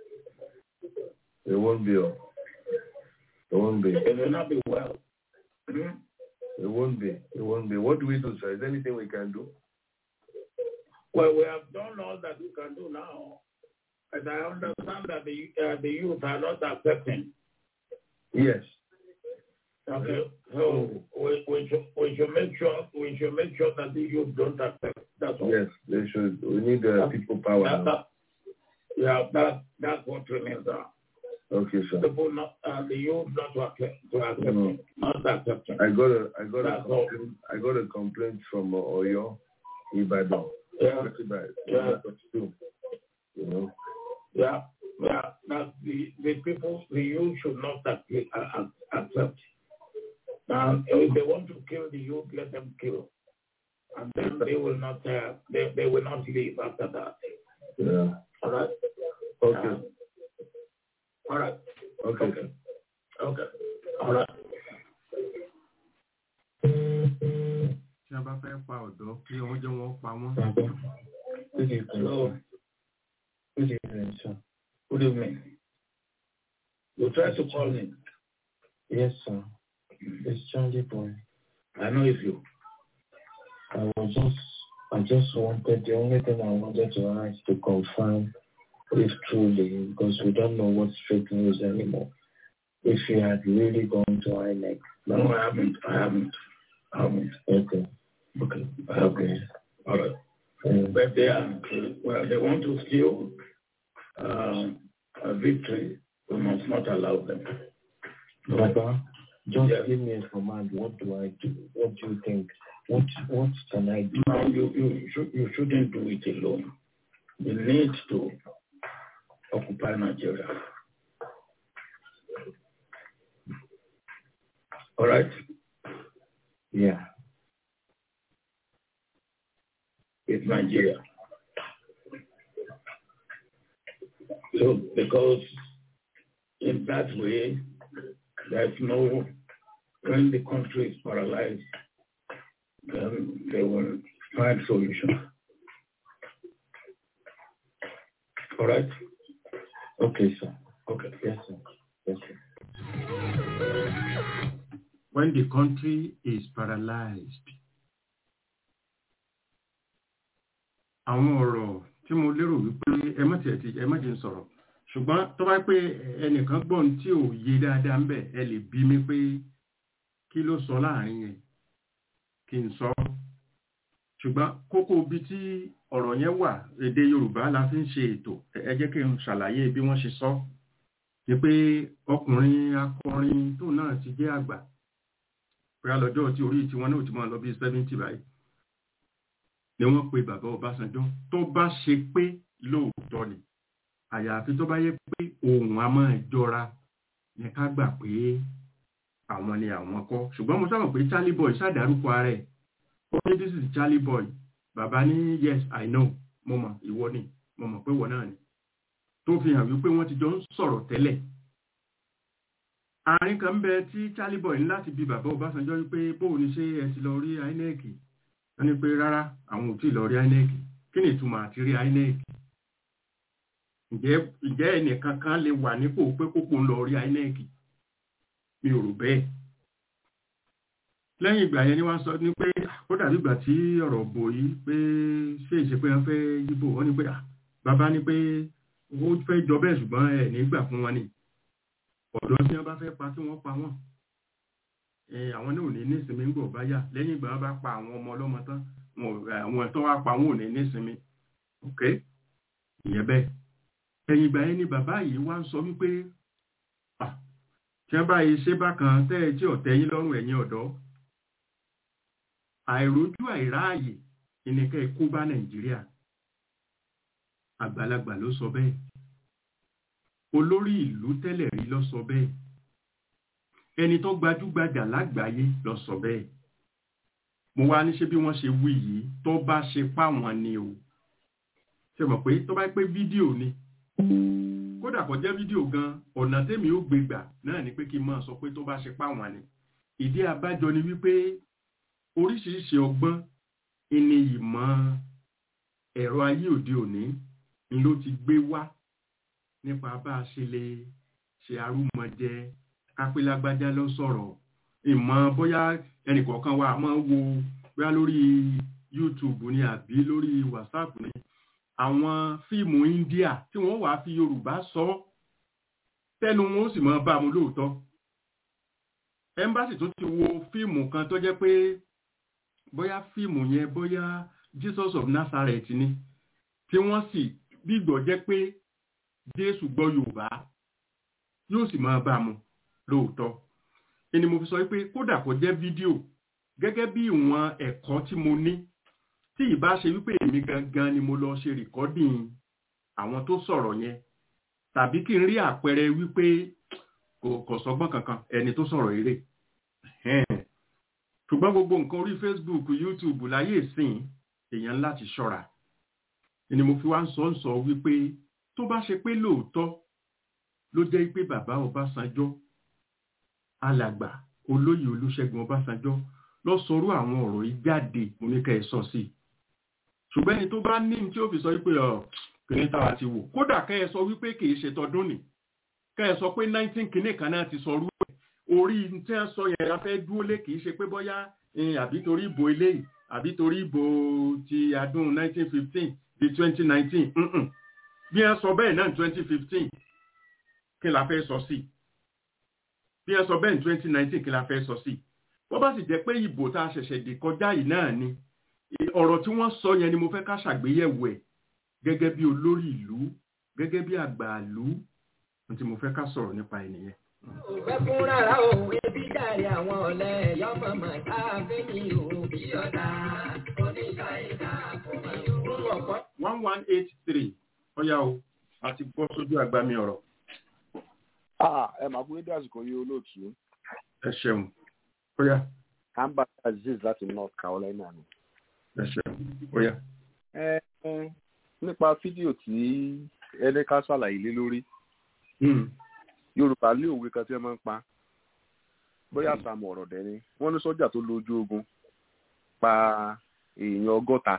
It won't be. oh. It won't be. It will not be well. Hmm? It won't be. It won't be. What do we do, sir? Is there anything we can do? Well, we have done all that we can do now. And I understand that the, uh, the youth are not accepting. Yes. Okay, so we, we, should, we should make sure we should make sure that the youth don't accept. That's all. Yes. They should. We need uh, people power That, now. that, yeah, that that's what remains. Uh, Okay, sir. people not uh, the youth not to accept to accept No. it, not accepting. I got a I got a That's all. complaint, I got a complaint from uh, Oyo, Ibadan. Yeah, Ibadan. Yeah. Too. You know. yeah, yeah. That the the people the youth should not ac- uh, uh, accept. And if they want to kill the youth, let them kill, and then they will not uh, they they will not leave after that. Yeah. All right. Okay. Um, all right. Okay. Okay. Okay. All right. tí wọ́n bá fẹ́ pa ọ̀dọ́ kí wọ́n jẹ́ wọ́n pa wọ́n. Good evening. Hello. Good evening, sir. Good evening. You tried to call me. Yes, sir. It's Charlie Boy. I know it's you. I was just I just wanted, the only thing I wanted to ask to confirm if truly, because we don't know what's fake news anymore, if you had really gone to INEC. No, I haven't. I haven't. I haven't. Okay. Okay. I haven't. Okay. All right. Um, But they are, well, they want to steal uh, a victory. We must not allow them. Baba, just Yes. give me a command. What do I do? What do you think? What What can I do? No, you, you, should, you shouldn't do it alone. You need to occupy Nigeria. All right? Yeah. It's Nigeria. So, because in that way, there's no, when the country is paralyzed, then they will find solution. All right? Okay, sir. Okay. Yes, sir. Yes, sir. when the country is paralyzed. Àwọn ọ̀rọ̀ tí mo lérò wípé ẹ má tiẹ̀ ti ẹ má jẹ́ n sọ̀rọ̀ ṣùgbọ́n tó bá pé ẹnìkan gbọ́n tí ò yé dáadáa ń bẹ̀ ẹ lè bí mi pé kí ló sọ láàrin yẹn kí n sọ ṣùgbọ́n kókó ibi tí ọ̀rọ̀ yẹn wà èdè Yorùbá la fi ń ṣe ètò ẹ jẹ́ kí n ṣàlàyé bí wọ́n ṣe sọ ni pé ọkùnrin akọrin tóun náà ti jẹ́ àgbà pé alọ́jọ́ tí orí tiwọn náà ti máa lọ bí seventy báyìí ni wọ́n pe bàbá Ọbásanjọ́ tó bá ṣe pé lóòótọ́ ni àyàfi tó bá yẹ pé ohun a máa jọra ní ká gbà pé àwọn ni àwọn kọ́ ṣùgbọ́n mo sábà pé Charlie Boy ṣàdárúkọ ara ẹ̀ ó ní this is Charlie Boy bàbá ní yes I know mo mọ̀ ìwọ ni mo mọ̀ pé ìwọ náà ni tó fi hàn wípé wọ́n ti jọ ń sọ̀rọ̀ tẹ́lẹ̀ àárín kan bẹ tí Charlie Boy ní láti bi bàbá Ọbásanjọ́ wípé bóun ni ṣé ẹ ti lọ rí INEC wọ́n ní pé rárá àwọn ò tí ì lọ rí INEC kí ni ìtumọ̀ àti rí INEC ǹjẹ́ ǹjẹ́ ẹnìkan kan lè wà nípò pé kókó ń lọ rí INEC mi ò rò bẹ́ẹ̀ lẹ́yìn ìgbà yẹn ni wọ́n sọ ní pé ó dàbí ìgbà tí ọ̀rọ̀ bò yìí pé ṣé ìṣe pé wọ́n fẹ́ yíbò wọ́n ní pé bàbá ní pé ó fẹ́ jọ bẹ́ẹ̀ ṣùgbọ́n ẹ̀ nígbà fún wọn ni ọ̀dọ́ tí wọ́n bá fẹ́ pa kí wọ́n pa wọ́n àwọn náà ò ní nísinmi ń gbọ̀ bá yà lẹ́yìn ìgbà wọn bá pa àwọn ọmọ ọlọ́mọ tán àwọn ẹ̀tọ́ wa pa wọn ò ní nísinmi ok ìyẹn bẹ́ẹ̀ ẹ̀yìn ìgbà yẹn ni bàbá yìí wá ń sọ wípé tí wọ́n bá yìí ṣe bákan tẹ́ ẹ tí ọ̀tẹ́ yín lọ́rùn ẹ̀yin ọ̀dọ́ àìrójú àìráàyè ìnìkẹ́ ikú bá nàìjíríà àgbàlagbà ló sọ bẹ́ẹ̀ olórí ìlú tẹ́lẹ̀ rí ló sọ bẹ́ẹ̀ ẹni tó gbajúgbajà lágbàáyé ló sọ bẹ́ẹ̀ mo wá ní ṣe bí wọ́n ṣe wí yìí tó bá ṣe páwọn ni o ṣe mọ̀ pé tó bá pé fídíò ni kódà kò jẹ́ fídíò gan ọ̀nà tèmi ó gbé gbà náà ni pé kí n máa sọ pé tó bá ṣe páwọn ni ìdí abájọ ni wípé oríṣiríṣi ọgbọ́n ìní ìmọ̀ ẹ̀rọ ayé òde òní ni ló ti gbé wá nípa bá a ṣe lè ṣe arúmọjẹ kápẹ́lágbájá lọ sọ̀rọ̀ ìmọ̀ bóyá ẹnìkọ̀ọ̀kan wa máa ń wo bóyá lórí YouTube ni àbí lórí WhatsApp ni àwọn fíìmù India tí wọ́n wàá fi Yorùbá sọ tẹnu wọn ó sì máa bá mu lóòótọ́ ẹmbásì tó ti wo fíìmù kan tó jẹ́ pé bóyá fíìmù yẹn bóyá Jesus of Nazareth ni tí wọ́n sì gbígbọ́ jẹ́ pé Jésù gbọ́ Yorùbá yóò sì máa bá mu lóòótọ́ ẹni mo fi sọ pé kódà kó jẹ́ fídíò gẹ́gẹ́ bí ìwọ̀n ẹ̀kọ́ tí mo ní tí ìbá ṣe wípé èmi gangan ni mo lọ ṣe rìkọ́dìn àwọn tó sọ̀rọ̀ yẹn tàbí kí n rí àpẹẹrẹ wípé kò sọgbọ́n kankan ẹni tó sọ̀rọ̀ eré ṣùgbọ́n gbogbo nǹkan orí Facebook YouTube láyé ìsìn èèyàn láti ṣọ́ra ni mo fi wá ń sọ ń sọ wípé tó bá ṣe pé lóòótọ́ ló jẹ́ pé bàbá Ọbásanjọ́ alàgbà olóyè Olúṣẹ́gun Ọbásanjọ́ lọ sọrú àwọn ọ̀rọ̀ yìí jáde mo ní ká ẹ sọ sí ṣùgbọ́n ẹni tó bá ní tí ó fi sọ wípé ọ kìnìún táwa ti wò kódà ká ẹ sọ wípé kì í ṣe tọdún nì ká ẹ sọ pé nineteen kìnìún kan náà ti sọrú ẹ orí tí wọ́n sọ yẹn afẹ́ dúró lé kì í ṣe pé bóyá àbí torí ìbò eléyìí àbí torí ìbò ti adún 1915 di 2019 mm-mm. bí wọ́n sọ bẹ́ẹ̀ náà 2015 kí la fẹ́ sọ sí bí wọ́n sọ bẹ́ẹ̀ ní 2019 kí la fẹ́ sọ sí wọ́n bá sì jẹ́ pé ìbò tá a ṣẹ̀ṣẹ̀ dé kọjá yìí náà ni ọ̀rọ̀ tí wọ́n sọ yẹn ni mo fẹ́ ká ṣàgbéyẹ̀wò ẹ̀ gẹ́gẹ́ bí olórí ìlú gẹ́gẹ́ bí àgbà ìlú tí mo fẹ́ ká sọ̀rọ̀ nípa ènìyàn. Òfẹ́ fún rárá o, ebi dàrí àwọn ọ̀lẹ́ yọmọ mọ̀ káfẹ́ ní o. Bí ọ̀dà oníṣà ìdá kò mọ̀ fún ọ̀pọ̀. one one eight three ọ̀yá o àti bọ́ sójú àgbà mi ọ̀rọ̀. ẹ máa kú nídìí àsìkò yìí olóòtú. ẹ ṣeun ọ̀yá. Amber Aziz láti North Carolina ni. ẹ ṣeun ọ̀yá. ẹ ẹ nípa fídíò tí ẹni ká ṣàlàyé lé lórí yorùbá lé òwe kan tí wọn máa ń pa bóyá sàmù ọ̀rọ̀ dẹ̀ ni wọ́n ní sọ́jà tó lójú ogun pa èèyàn ọgọ́ta.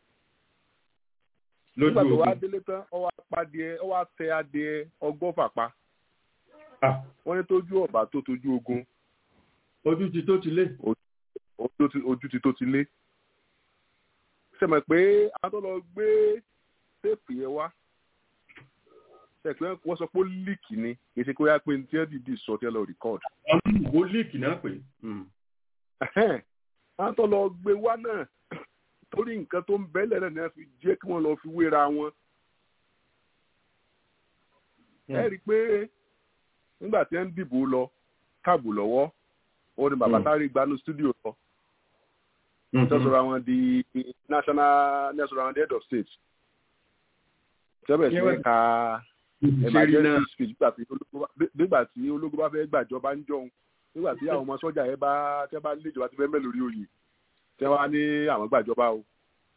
nígbà tó wá délé tán ó wá padìẹ ó wá tẹ adìẹ ọgọ́fà pa wọ́n ní tójú ọ̀bà tó tójú ogun. ojú ti tó ti lé. ojú ti tó ti lé. sẹ́mi pé a tó lọ gbé téèpù yẹn wá ẹ̀pẹ́ wọ́n sọ pé ó líìkì ni kì í ṣe pé ó yá pé tí wọ́n dìde sọ tí wọ́n lọ record. ó líìkì náà pé. wọ́n tó lọ gbé wá náà torí nǹkan tó ń bẹ́lẹ̀ náà ni wọ́n fi jẹ́ kí wọ́n lọ fi wéra wọn. ẹ rí i pé nígbà tí wọ́n ń dìbò lọ káàbù lọ́wọ́ ó ní bàbá sáré gbanú studio lọ. wọ́n sọ̀rọ̀ àwọn di national national àwọn head of state. tẹ́bẹ̀ sí ká emergency speech nígbà tí ológun bá fẹ́ gbàjọba ń jọun nígbà tí àwọn ọmọ sọ́jà yẹn bá tẹ́ bá lé ìjọba ti fẹ́ mẹ́ lórí oyè tẹ́ wá ní àwọn gbàjọba o.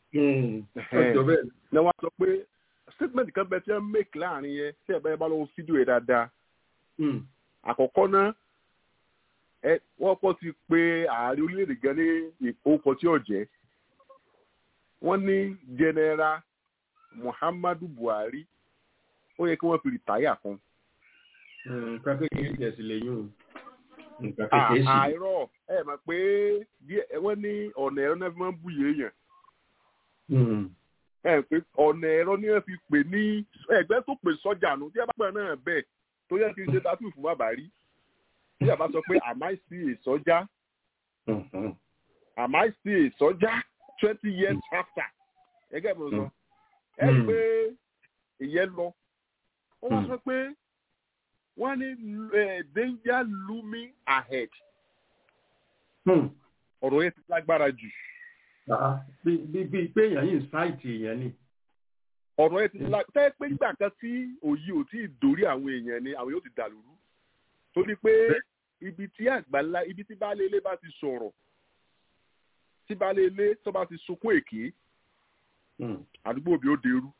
ní wọ́n sọ pé statement kan bẹ tí wọ́n make láàrin yẹn tí ẹ̀ bá yẹn bá lọ́wọ́ fídíò yẹn dáadáa. àkọ́kọ́ náà wọ́n kọ́ ti pé ààrẹ orílẹ̀-èdè gan ní ìkókò tí ò jẹ́ wọ́n ní general muhammadu buhari ó yẹ kí wọ́n fi rìtáyà kan. nǹkan kékeré jẹ sí lẹ́yìn o. nǹkan À- kékeré sí. àìrọ̀ ẹ mọ̀ pé díẹ̀ wọ́n ní ọ̀nà ẹ̀rọ náà fi máa ń bùyè èèyàn ẹ pé ọ̀nà ẹ̀rọ ni wọ́n fi pè ní ẹgbẹ́ tó pè sọ́jà nù tí ẹ bá pẹ̀ náà bẹ́ẹ̀ tó yẹ kí n ṣe tatu fún bàbá rí tí a bá sọ pé am I still a sọ́jà am I still a sọ́jà twenty years after ẹgẹ́ mi sọ ẹ rí i pé ìyẹn lọ ó wá sọ pé wọ́n ní eh, danger looming ahead ọ̀rọ̀ yẹn ti lágbára jù bí bí bí pé èèyàn yìí ń sáìtì èèyàn ni. ọ̀rọ̀ yẹn ti lágbára tẹ́ pé nígbà kan tí òye ò tí ì dórí àwọn èèyàn ni àwọn yóò ti dàlúrú torí pé ibi tí àgbàlá ibi tí baálé ilé bá ti sọ̀rọ̀ tí baálé ilé tó bá ti sunkún èké àdúgbò bí ó dẹrú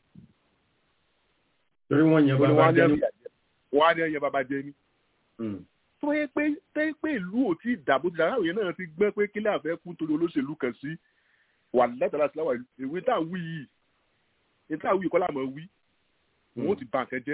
torí wọ́n yẹn Torí bàbá wọ́n á ní jẹ́ ẹ̀yà jẹ. wọ́n á ní ẹyẹ bàbá jẹ ní. tó yẹ pé tẹ́ pé ìlú ò tí ì dàbò ti dàrá òye náà ti gbẹ́ pé kílẹ̀ àfẹ́ kú torí olóṣèlú kan sí wà lẹ́tàlá sí láwà ìwé tá à ń wí yìí ìwé tá à ń wí kọ́lá mọ̀ wí wọn ò ti bà nǹkan jẹ́.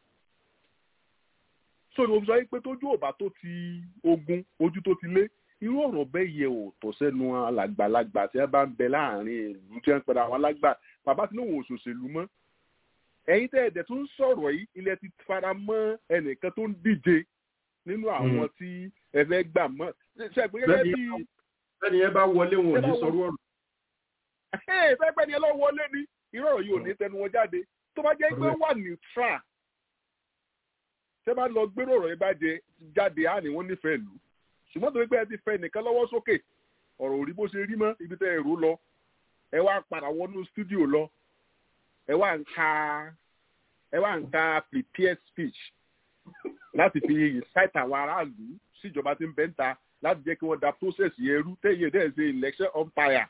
so ni mo sọ pé tójú òbá tó ti ogun ojú tó ti lé irú ọ̀rọ̀ bẹ́ẹ̀ yẹ ò tọ́ sẹ́nu alàgbàlagbà tí wọ́n bá ń bẹ láàrin ìlú tí wọ́n ń pẹ̀lú àwọn alágbà bàbá tí lóun ò ṣòṣèlú mọ́ ẹ̀yin tẹ́ ẹ̀dẹ̀ tó ń sọ̀rọ̀ yìí ilẹ̀ ti fara mọ́ ẹnìkan tó ń díje nínú àwọn tí ẹ fẹ́ gbà mọ́ ṣe pé gẹ́gẹ́ Bẹ́ẹ̀ni, bí bẹ́ẹ̀ni ẹ bá wọlé wọn ò ní Bẹ́ẹ̀ bá sọ̀rọ̀ ọ̀rọ̀. ẹ fẹ́ pẹ́ ni ẹ lọ́ wọlé ni irú ọ̀rọ̀ yìí ò ní tẹnu wọn jáde tó bá jẹ́ pé ó wà neutral tẹ́ bá lọ gbérò ọ̀rọ̀ yìí bá jẹ jáde á ní wọ́n nífẹ̀ẹ́ lù ṣùgbọ́n torí pé ẹ ti fẹ́ nìkan lọ́wọ́ sókè ọ̀rọ̀ ò rí bó ṣe rí mọ́ ibi tẹ́ ẹ rò lọ ẹ wá padà wọnú stúdíò lọ ẹ wá ń ka ẹ wá ń ka prepare speech láti fi incite àwọn aráàlú síjọba tí ń bẹ́ ń ta láti jẹ́ kí wọ́n da process yẹn rú tẹ́yẹ dẹ́ ṣe election umpire.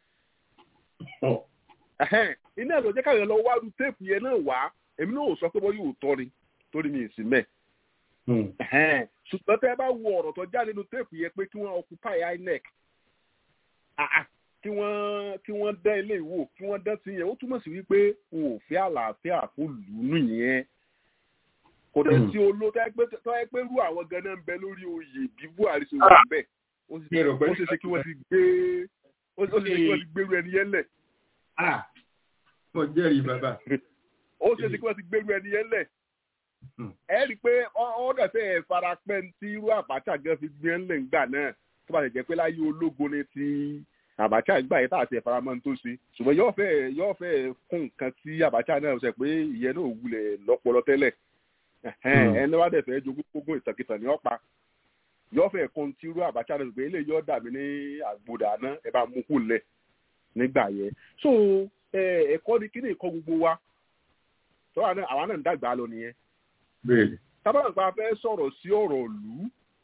Ẹhẹ́n, iná ẹ̀ ló jẹ́ káyọ̀ lọ wá ru téèpù yẹn náà wá èmi náà ò sọ pé wọ́n yóò tọ́ ni torí mi ì sí mẹ́. Ẹhẹ́n, ṣùgbọ́n tẹ́ ẹ bá wo ọ̀rọ̀ tó jáde nínú téèpù yẹn pé kí wọ́n occupy INEC Ah, ah, kí wọ́n kí wọ́n dán ilé ìwò kí wọ́n dán sí yẹn ó túmọ̀ sí wípé wọn ò fẹ́ àlàáfíà fún lùnú yẹn kò dẹ̀ sí olo tó yẹ pé rú àwọn ganan ń bẹ lórí oyè bí Buhari ṣe wà bẹ́ẹ̀ ó sì Mi ò rò pé- ó ṣeé ṣe kí wọ́n ti gbé ó ó sì ṣe kí wọ́n ti gbèrú ẹni yẹn lẹ̀. mo jẹ́rìí bàbá. ó ṣe ṣe kí wọ́n ti gbèrú ẹni yẹn lẹ̀. ẹ rí i pé ọ̀dọ̀ fẹ́ ẹ̀ fara pẹ́ tí irú àbáṣà gan fi gbé ńlẹ̀ ńgbà náà tó bá lè jẹ́ pé láyé ológun ni ti àbáṣà ìgbà yẹn tá àti ẹ̀faramọ́ tó ṣe ṣùgbọ́n yóò fẹ́ yóò fẹ́ kún nǹkan tí àbáṣà náà ṣe pé ìyẹn náà wulẹ̀ lọ́pọlọ tẹ́lẹ̀ ẹni wá dẹ̀ fẹ́ jogún gbogbo ìtàkìtàn ní ọ̀pá yóò fẹ́ kún tí irú àbáṣà náà ṣùgbọ́n eléyìí yóò dàbí ní àgbòdà náà ẹ bá mú kú lẹ̀ nígbà yẹn so ẹ̀kọ́ ni kí ni ìkọ́ gbogbo wa tó àwa náà ń dàgbà lọ nìyẹn tábàgbà fẹ́ sọ̀rọ̀ sí ọ̀rọ̀ ìlú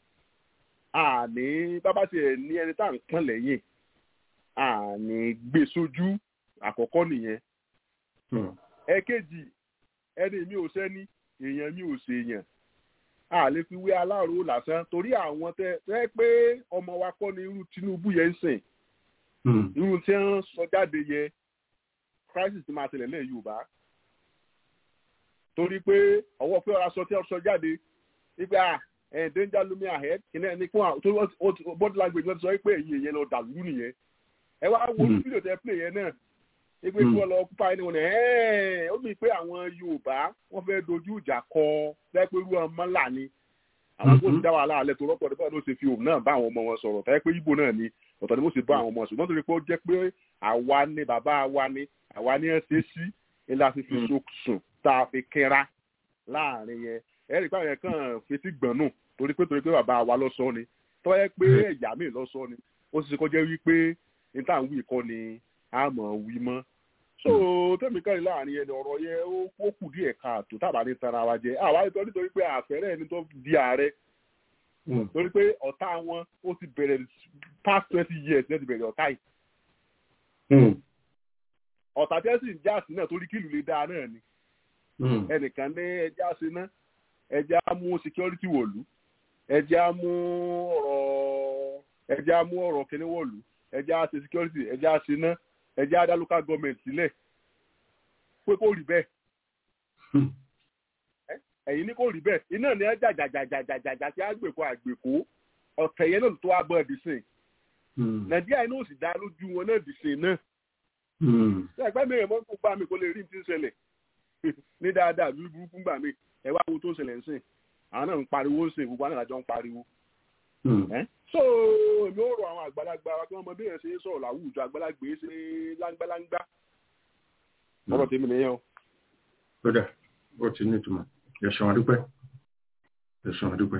àní bábá tiẹ̀ ní ẹni tá à ń pọ́n lẹ́yìn àní gbé sójú àkọ́kọ́ nìyẹn. ẹ̀kejì ẹni mi ò sẹ́ni èèyàn mi ò ṣèèyàn a lè fi wé aláàrò lásán torí àwọn tẹ tẹ pé ọmọ wa kọ́ ni irú Tinubu yẹn ń sìn irú tí wọ́n sọ jáde yẹ crisis ti máa tẹ̀lé lẹ́yìn Yorùbá torí pé ọwọ́ pé ọ̀rọ̀ aṣọ tí wọ́n sọ jáde wípé à ẹ̀ danger looming ahead kìnìún ẹni fún àwọn tó body language wọ́n ti sọ pé èyí èyẹ lọ dàlú nìyẹn ẹ wá wo fídíò tẹ play yẹn náà wípé kí wọ́n lọ kúpa ẹni wọn ẹ̀ ó mi pé àwọn Yorùbá wọ́n fẹ́ dojú ìjà kọ fẹ́ pé irú ọmọ ńlá ni àwọn kò sì dá wàhálà alẹ́ tó rọ́pò nípa ló ṣe fi òun náà bá àwọn ọmọ wọn sọ̀rọ̀ fẹ́ pé Ìgbò náà ni ọ̀tọ̀ ni mo sì bá àwọn ọmọ ṣùgbọ́n torí pé ó jẹ́ pé àwa ni bàbá wa ni àwa ni ẹ̀ ṣe sí ńlá fi fi sùn tá a fi kẹ́ra láàrin yẹn ẹ̀rí pàrọ̀ yẹn kàn fetí gbọ̀n nù torí pé torí pé bàbá wa lọ sọ ni tó yẹ pé ẹ̀yà mi lọ sọ ni ó sì ṣe kọjá wípé ní tá à ń wí kọ́ ni a mọ̀ wí mọ́. so tẹ́mi kẹ́rin láàrin yẹn ọ̀rọ̀ yẹn ó kù díẹ̀ káàtó tábà ní tara wa jẹ àwa nítorí nítorí pé àfẹ́rẹ́ ẹni tó di ààrẹ torí pé ọ̀tá wọn ó ti bẹ̀rẹ̀ past twenty years ní ti bẹ̀rẹ̀ ọ̀tá yìí. ọ̀tá tẹ́sí ń jáàsì náà torí kílù lè dáa náà ni ẹnìkan ní ẹja ṣe ná ẹja mú security wọ̀lú ẹja mú ọ̀rọ̀ ẹja mú ọ̀rọ̀ kíní wọ̀lú ẹja ṣe security ẹja ṣe ná ẹja dá local government sílẹ̀ pé kó rí bẹ́ẹ̀ ẹ̀yin ní kó rí bẹ́ẹ̀ iná ni ẹ jàjàjàjàjàjà tí àgbèkó àgbèkó ọ̀tẹ̀ yẹn náà tó wá bọ́ ẹ̀dì sìn nàìjíríà iná ò sì dá lójú wọn náà dì sìn náà ṣé ẹgbẹ́ mi rẹ̀ mọ́ kó bá mi kó lè rí ní ti ń ṣẹlẹ̀ ní dáadáa bí burúkú gbà mí ẹ wá wo tó ṣẹlẹ̀ ń sìn àwọn náà ń pariwo ń sìn gbogbo àwọn àjọ ń pariwo. so èmi ò rọ àwọn àgbàlagbà wa kí wọ́n mọ bí èèyàn ṣe ń sọ̀rọ̀ láwùjọ àgbàlagbè ṣe láńgbáláńgbá. ọ̀rọ̀ tèmi nìyẹn o. kódà ó ti ní ìtumọ̀ ẹ̀sùn àdúpẹ́ ẹ̀sùn àdúpẹ́.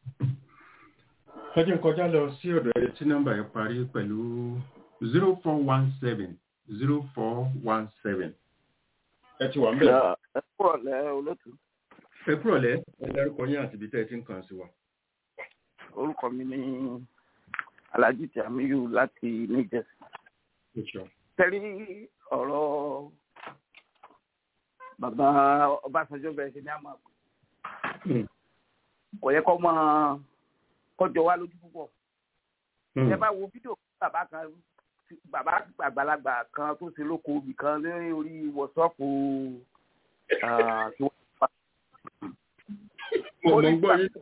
ẹ jẹ́ n kọjá lọ sí ọ̀dọ̀ ẹni tí nọ́mbà yẹn parí pẹ̀lú zero four one seven zero four one seven ẹ ti wà ń bẹ̀. ẹ kúrọ̀ lẹ́ olótú. ẹ kúrọ̀ lẹ́ ẹ dárúkọ yín àti ibi tẹ́ ẹ ti ń kàn sí wa. orúkọ mi ní alhaji tamiyu láti new jersey. tẹ́lí ọ̀rọ̀ bàbá ọbásanjọ́ bẹ̀rẹ̀ sí ní àmọ́ àgbẹ̀. kò yẹ kó máa kọjọ wá lójú púpọ̀. ẹ bá wo fídíò bàbá kan bàbá àgbàlagbà kan tó ṣe lóko ibì kan lórí orí wọ́sọ́ọ̀pù mo ń gbọ́ yín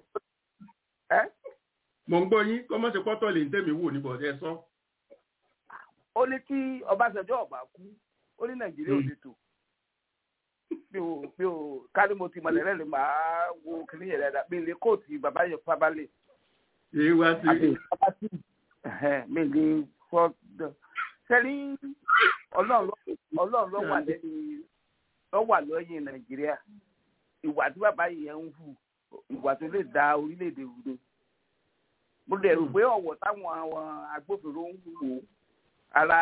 mo ń gbọ́ yín kọ́ mọ́ ṣe pọ́tọ́ lè ń tẹ̀mí wò níbọ̀ ẹ sọ. ó ní kí Ọbásanjọ́ ọba kú ó ní Nàìjíríà ò lè tò bí o bí o kárí mo ti mọ̀lẹ́rẹ́ lè máa wo kiri yẹn dáadáa bí ilé kóòtù bàbá yẹn fábálẹ̀. èyí wá sí. mi lè fọ́ sẹ́ni ọlọ́run ló wà lẹ́yìn ló wà lọ́yìn nàìjíríà ìwà tí bàbá yẹn ń hù ìwà tó lè da orílẹ̀-èdè rú ni mo lè rò pé ọ̀wọ̀ táwọn àwọn agbófinró ń wò ara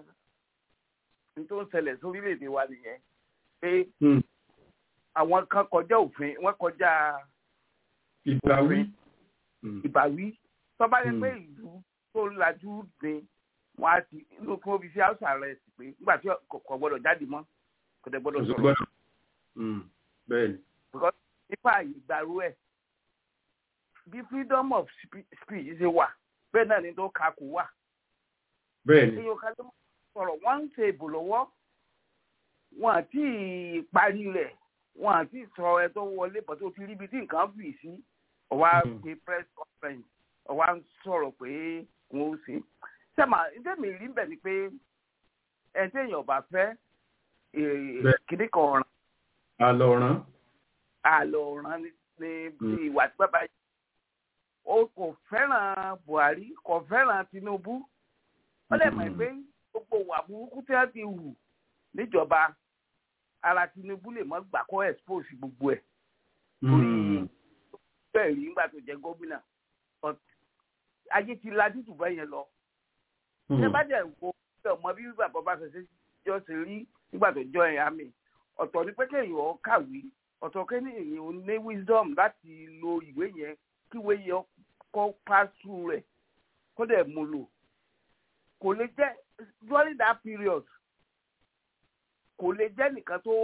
n tó ń ṣẹlẹ̀ sórílẹ̀-èdè wa nìyẹn pé àwọn kan kọjá òfin wọ́n kọjá ìbáwí ìbáwí tó bá yẹ pé ìlú tó lajú ni wọn á ti inú kí wọn fi sí house arrest pé nígbà tí kò gbọ́dọ̀ jáde mọ́ kò dẹ̀ gbọ́dọ̀ sọ̀rọ̀. bẹ́ẹ̀ni. because nípa ìgbàrú ẹ̀ bí freedom of speech ṣe wà bẹ́ẹ̀ náà ni tó ka kò wà. bẹ́ẹ̀ni. èèyàn kan ló máa sọ̀rọ̀ wọ́n ń ṣe ìbò lọ́wọ́ wọn àti parí rẹ̀ wọn àti sọ ẹ tó wọlé pọ̀ tó ti rí ibi tí nǹkan fì sí ọ̀wá pé press conference ọ̀wá ń sọ̀rọ̀ pé wọ́n ó ṣe sẹ́mà ǹjẹ́ tẹ́mi rí bẹ̀ ni pé ẹ̀ téèyàn bá fẹ́ Bẹ́ẹ̀. kíní kan ọ̀ràn àlọ́ràn. àlọ́ ọ̀ràn ni ní ìwà tí bàbá yìí ó kò fẹ́ràn Buhari kò fẹ́ràn Tinubu ó lè mọ̀ pé gbogbo ìwà burúkú tí wọ́n ti hù níjọba ara Tinubu lè mọ́ gbà kó expose gbogbo ẹ̀ Mm. bẹ́ẹ̀ rí nígbà tó jẹ́ gómìnà But ayé ti lajú jù bẹ́ẹ̀ yẹn lọ ṣé bá jẹ́ nǹkó ṣe ọmọ bí bàbá bá ṣe jọ ṣe rí nígbà tó jọ ẹ̀yà mi ọ̀tọ̀ ni pé kéèyàn ó kàwé ọ̀tọ̀ kéèyàn ó ní wisdom láti lo ìwé yẹn kí ìwé yẹn kó pass through rẹ̀ kó dẹ̀ mú lò kò lè jẹ́ during that period kò lè jẹ́ nìkan tó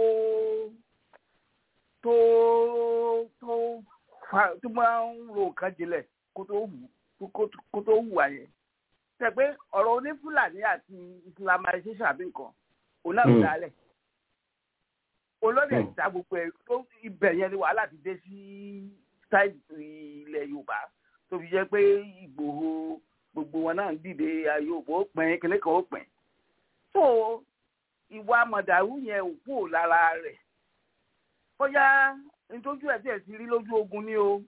tó tó fa tó máa ń ro nǹkan jinlẹ̀ kó tó wù kó tó wù wá yẹn tẹ pé ọ̀rọ̀ onífúlàní àti islamization àbí nǹkan òun náà ló dálẹ̀ olóde ìta gbogbo ẹ̀ tó ibẹ̀ yẹn ni wàhálà ti dé sí sáìdì ilẹ̀ yorùbá tó fi jẹ́ pé ìgbòho gbogbo wọn náà ń dìde yorùbá ó pín kíní kan ó pín so ìwà mọ̀dàrú yẹn ò kúrò lára rẹ̀ bóyá nítorí ẹ̀ tí ẹ̀ ti rí lójú ogun ni o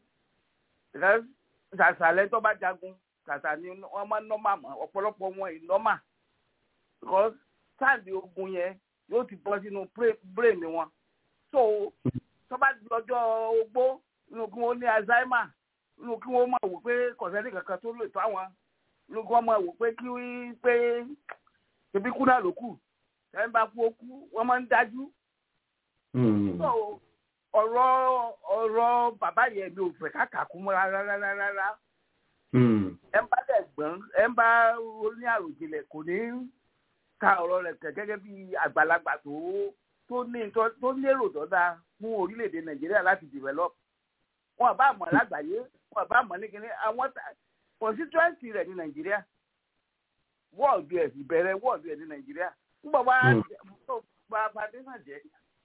ṣàṣàlẹ̀ tó bá jagun ṣàṣà ni wọ́n máa ń nọ́mà mọ́ ọ̀pọ̀lọpọ̀ wọn ì nọ́mà because sáàdì ogun yẹn yóò ti bọ́ sínú brain wọn so tó bá di ọjọ́ ogbó inú kí wọ́n ní alzheimer inú kí wọ́n máa wò pé kọ̀sẹ́nì kankan tó lè tó àwọn inú kí wọ́n máa wò pé kí pé ṣebí kú náà ló kù ṣẹ́yìn bá kú ó kú wọ́n máa ń dájú so ọ̀rọ̀ ọ̀rọ̀ bàbá yẹn mi ò fẹ́ káàkà kú mọ́ rárá rárá rárá ẹ ń bá dẹ̀ gbọ́n ẹ ń bá ní àròjinlẹ̀ kò ní ka ọ̀rọ̀ rẹ̀ kẹ̀ gẹ́gẹ́ bí àgbàlagbà tó tó ní tó lérò dọ́dá fún orílẹ̀-èdè nàìjíríà láti develop wọn bá mọ̀ lágbàáyé wọn bá mọ̀ ní kíní àwọn constituency rẹ̀ ní nàìjíríà wọ́ọ̀dù ẹ̀ ìbẹ̀rẹ̀ wọ́ọ̀dù ẹ̀ ní nàìjíríà nígbà wá tó bá foundation jẹ́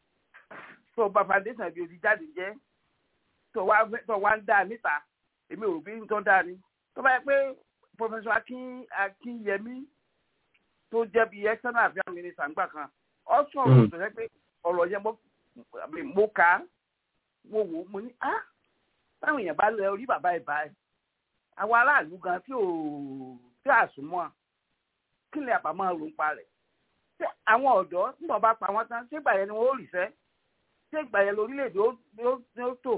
tó bá foundation bí o ti jáde jẹ́ tó wá ń dá níta èmi ò bí ń tọ́ dá ni tó bá yẹ pé professor akin akinyemi tó jẹ́ bí external affairs minister ńgbà kan ọ sọ̀rọ̀ tó yẹ pé ọ̀rọ̀ yẹn mo kà á mo wò ó mo ní á báwọn èèyàn bá lẹ orí bàbá ẹ̀ báyìí àwọn aráàlú gan tí ò tí àsùnmọ́ kí ni àpamọ́ ló ń pa rẹ̀ ṣé àwọn ọ̀dọ́ nígbà bá pa wọ́n tán ṣé ìgbà yẹn ni wọ́n ó rìṣẹ́ ṣé ìgbà yẹn lórílẹ̀‐èdè ó tò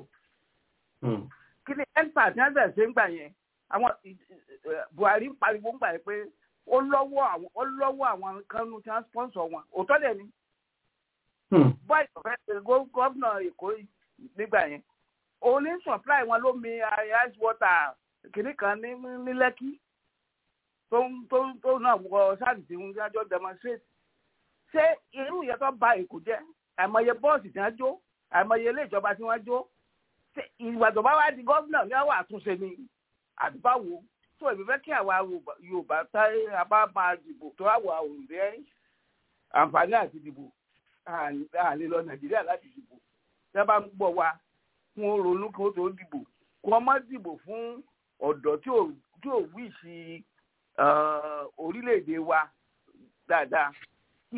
kí ni empa tí wọ́n bẹ̀rẹ̀ ṣe ń gbà yẹn àwọn Buhari ń pariwo ń gbà yẹn pé ó lọ́wọ́ àwọn ó lọ́wọ́ àwọn kánú tí wọ́n sponsor wọn òótọ́ dẹ̀ ni. bọ́ọ̀lù ọ̀fẹ́ ṣe gómìnà Èkó nígbà yẹn òun ní supply wọn lómi ice water kìnnì kan ní ní Lẹ́kí tó tó tó náà wọ sáàdì tí wọ́n jájọ́ demonstrate. ṣé irú ìyẹn tó ba Èkó jẹ́ àìmọye bọ́ọ̀sì tí wọ́n jó àìmọye ilé ìjọba tí wọ́n jó ìwà tó bá wá di gómìnà ní àwọn àtúnṣe ni àdúgbàwò tó èmi fẹ́ kí àwa Yorùbá táyé abá máa dìbò tó àwọ̀ òǹdẹ́ àǹfààní àti dìbò àlè lọ Nàìjíríà láti dìbò tí wọ́n bá ń gbọ́ wa fún ronú kí wọ́n tó dìbò kí wọ́n má dìbò fún ọ̀dọ́ tí ò wí sí orílẹ̀-èdè wa dáadáa kí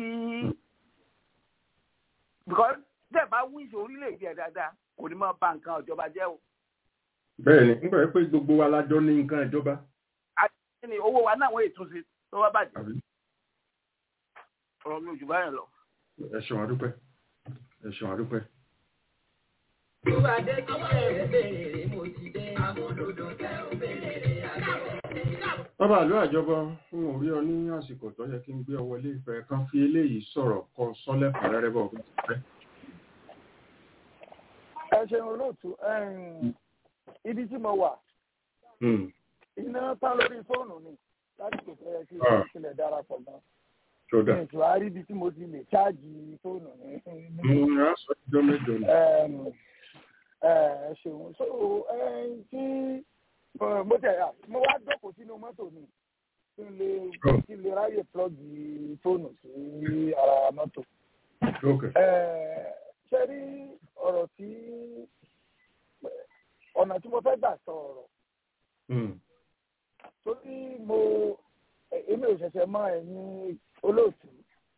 because tẹ́ bá wí sí orílẹ̀-èdè dáadáa kò ní máa bà nǹkan ìjọba jẹ́ o. bẹ́ẹ̀ni nígbà pé gbogbo wa lájọ ní nǹkan ìjọba. àti ní owó wa náà wọ́n ètò sí tó wá bàjẹ́. ọ̀rọ̀ mi ò jù báyìí lọ. ẹ ṣeun àdúpẹ́ ẹ ṣeun àdúpẹ́. Ìwádé kí ẹ béèrè mo ti dé amúlòdò tẹ ò béèrè àgbẹ̀. bàbá àlọ́ àjọbọ fún orí ọ ní àsìkò tó yẹ kí n gbé ọ wọlé ìfẹ́ kan fi eléyìí sọ̀rọ̀ kọ sọ́lẹ̀ fàrẹ́rẹ́ bọ̀ fún ìfẹ́ ẹ ṣeun olóòtú ibi tí mo wà iná tán lórí fóònù ni láti kò fẹ́ kí ìpínlẹ̀ darapọ̀ gan. ètò àárí ibi tí mo ti lè ṣáàjì fóònù ni. ẹ ṣeun so tí mo tẹ̀ yà mo wá jókòó sínú mọ́tò mi kí n lè kí n lè ráyè plọ́gì fóònù sí ara mọ́tò. ṣe rí ọ̀rọ̀ tí ọ̀nà tí mo fẹ́ gbà sọ ọ̀rọ̀ torí mo èmi ò ṣẹ̀ṣẹ̀ mọ ẹ̀yin olóòtú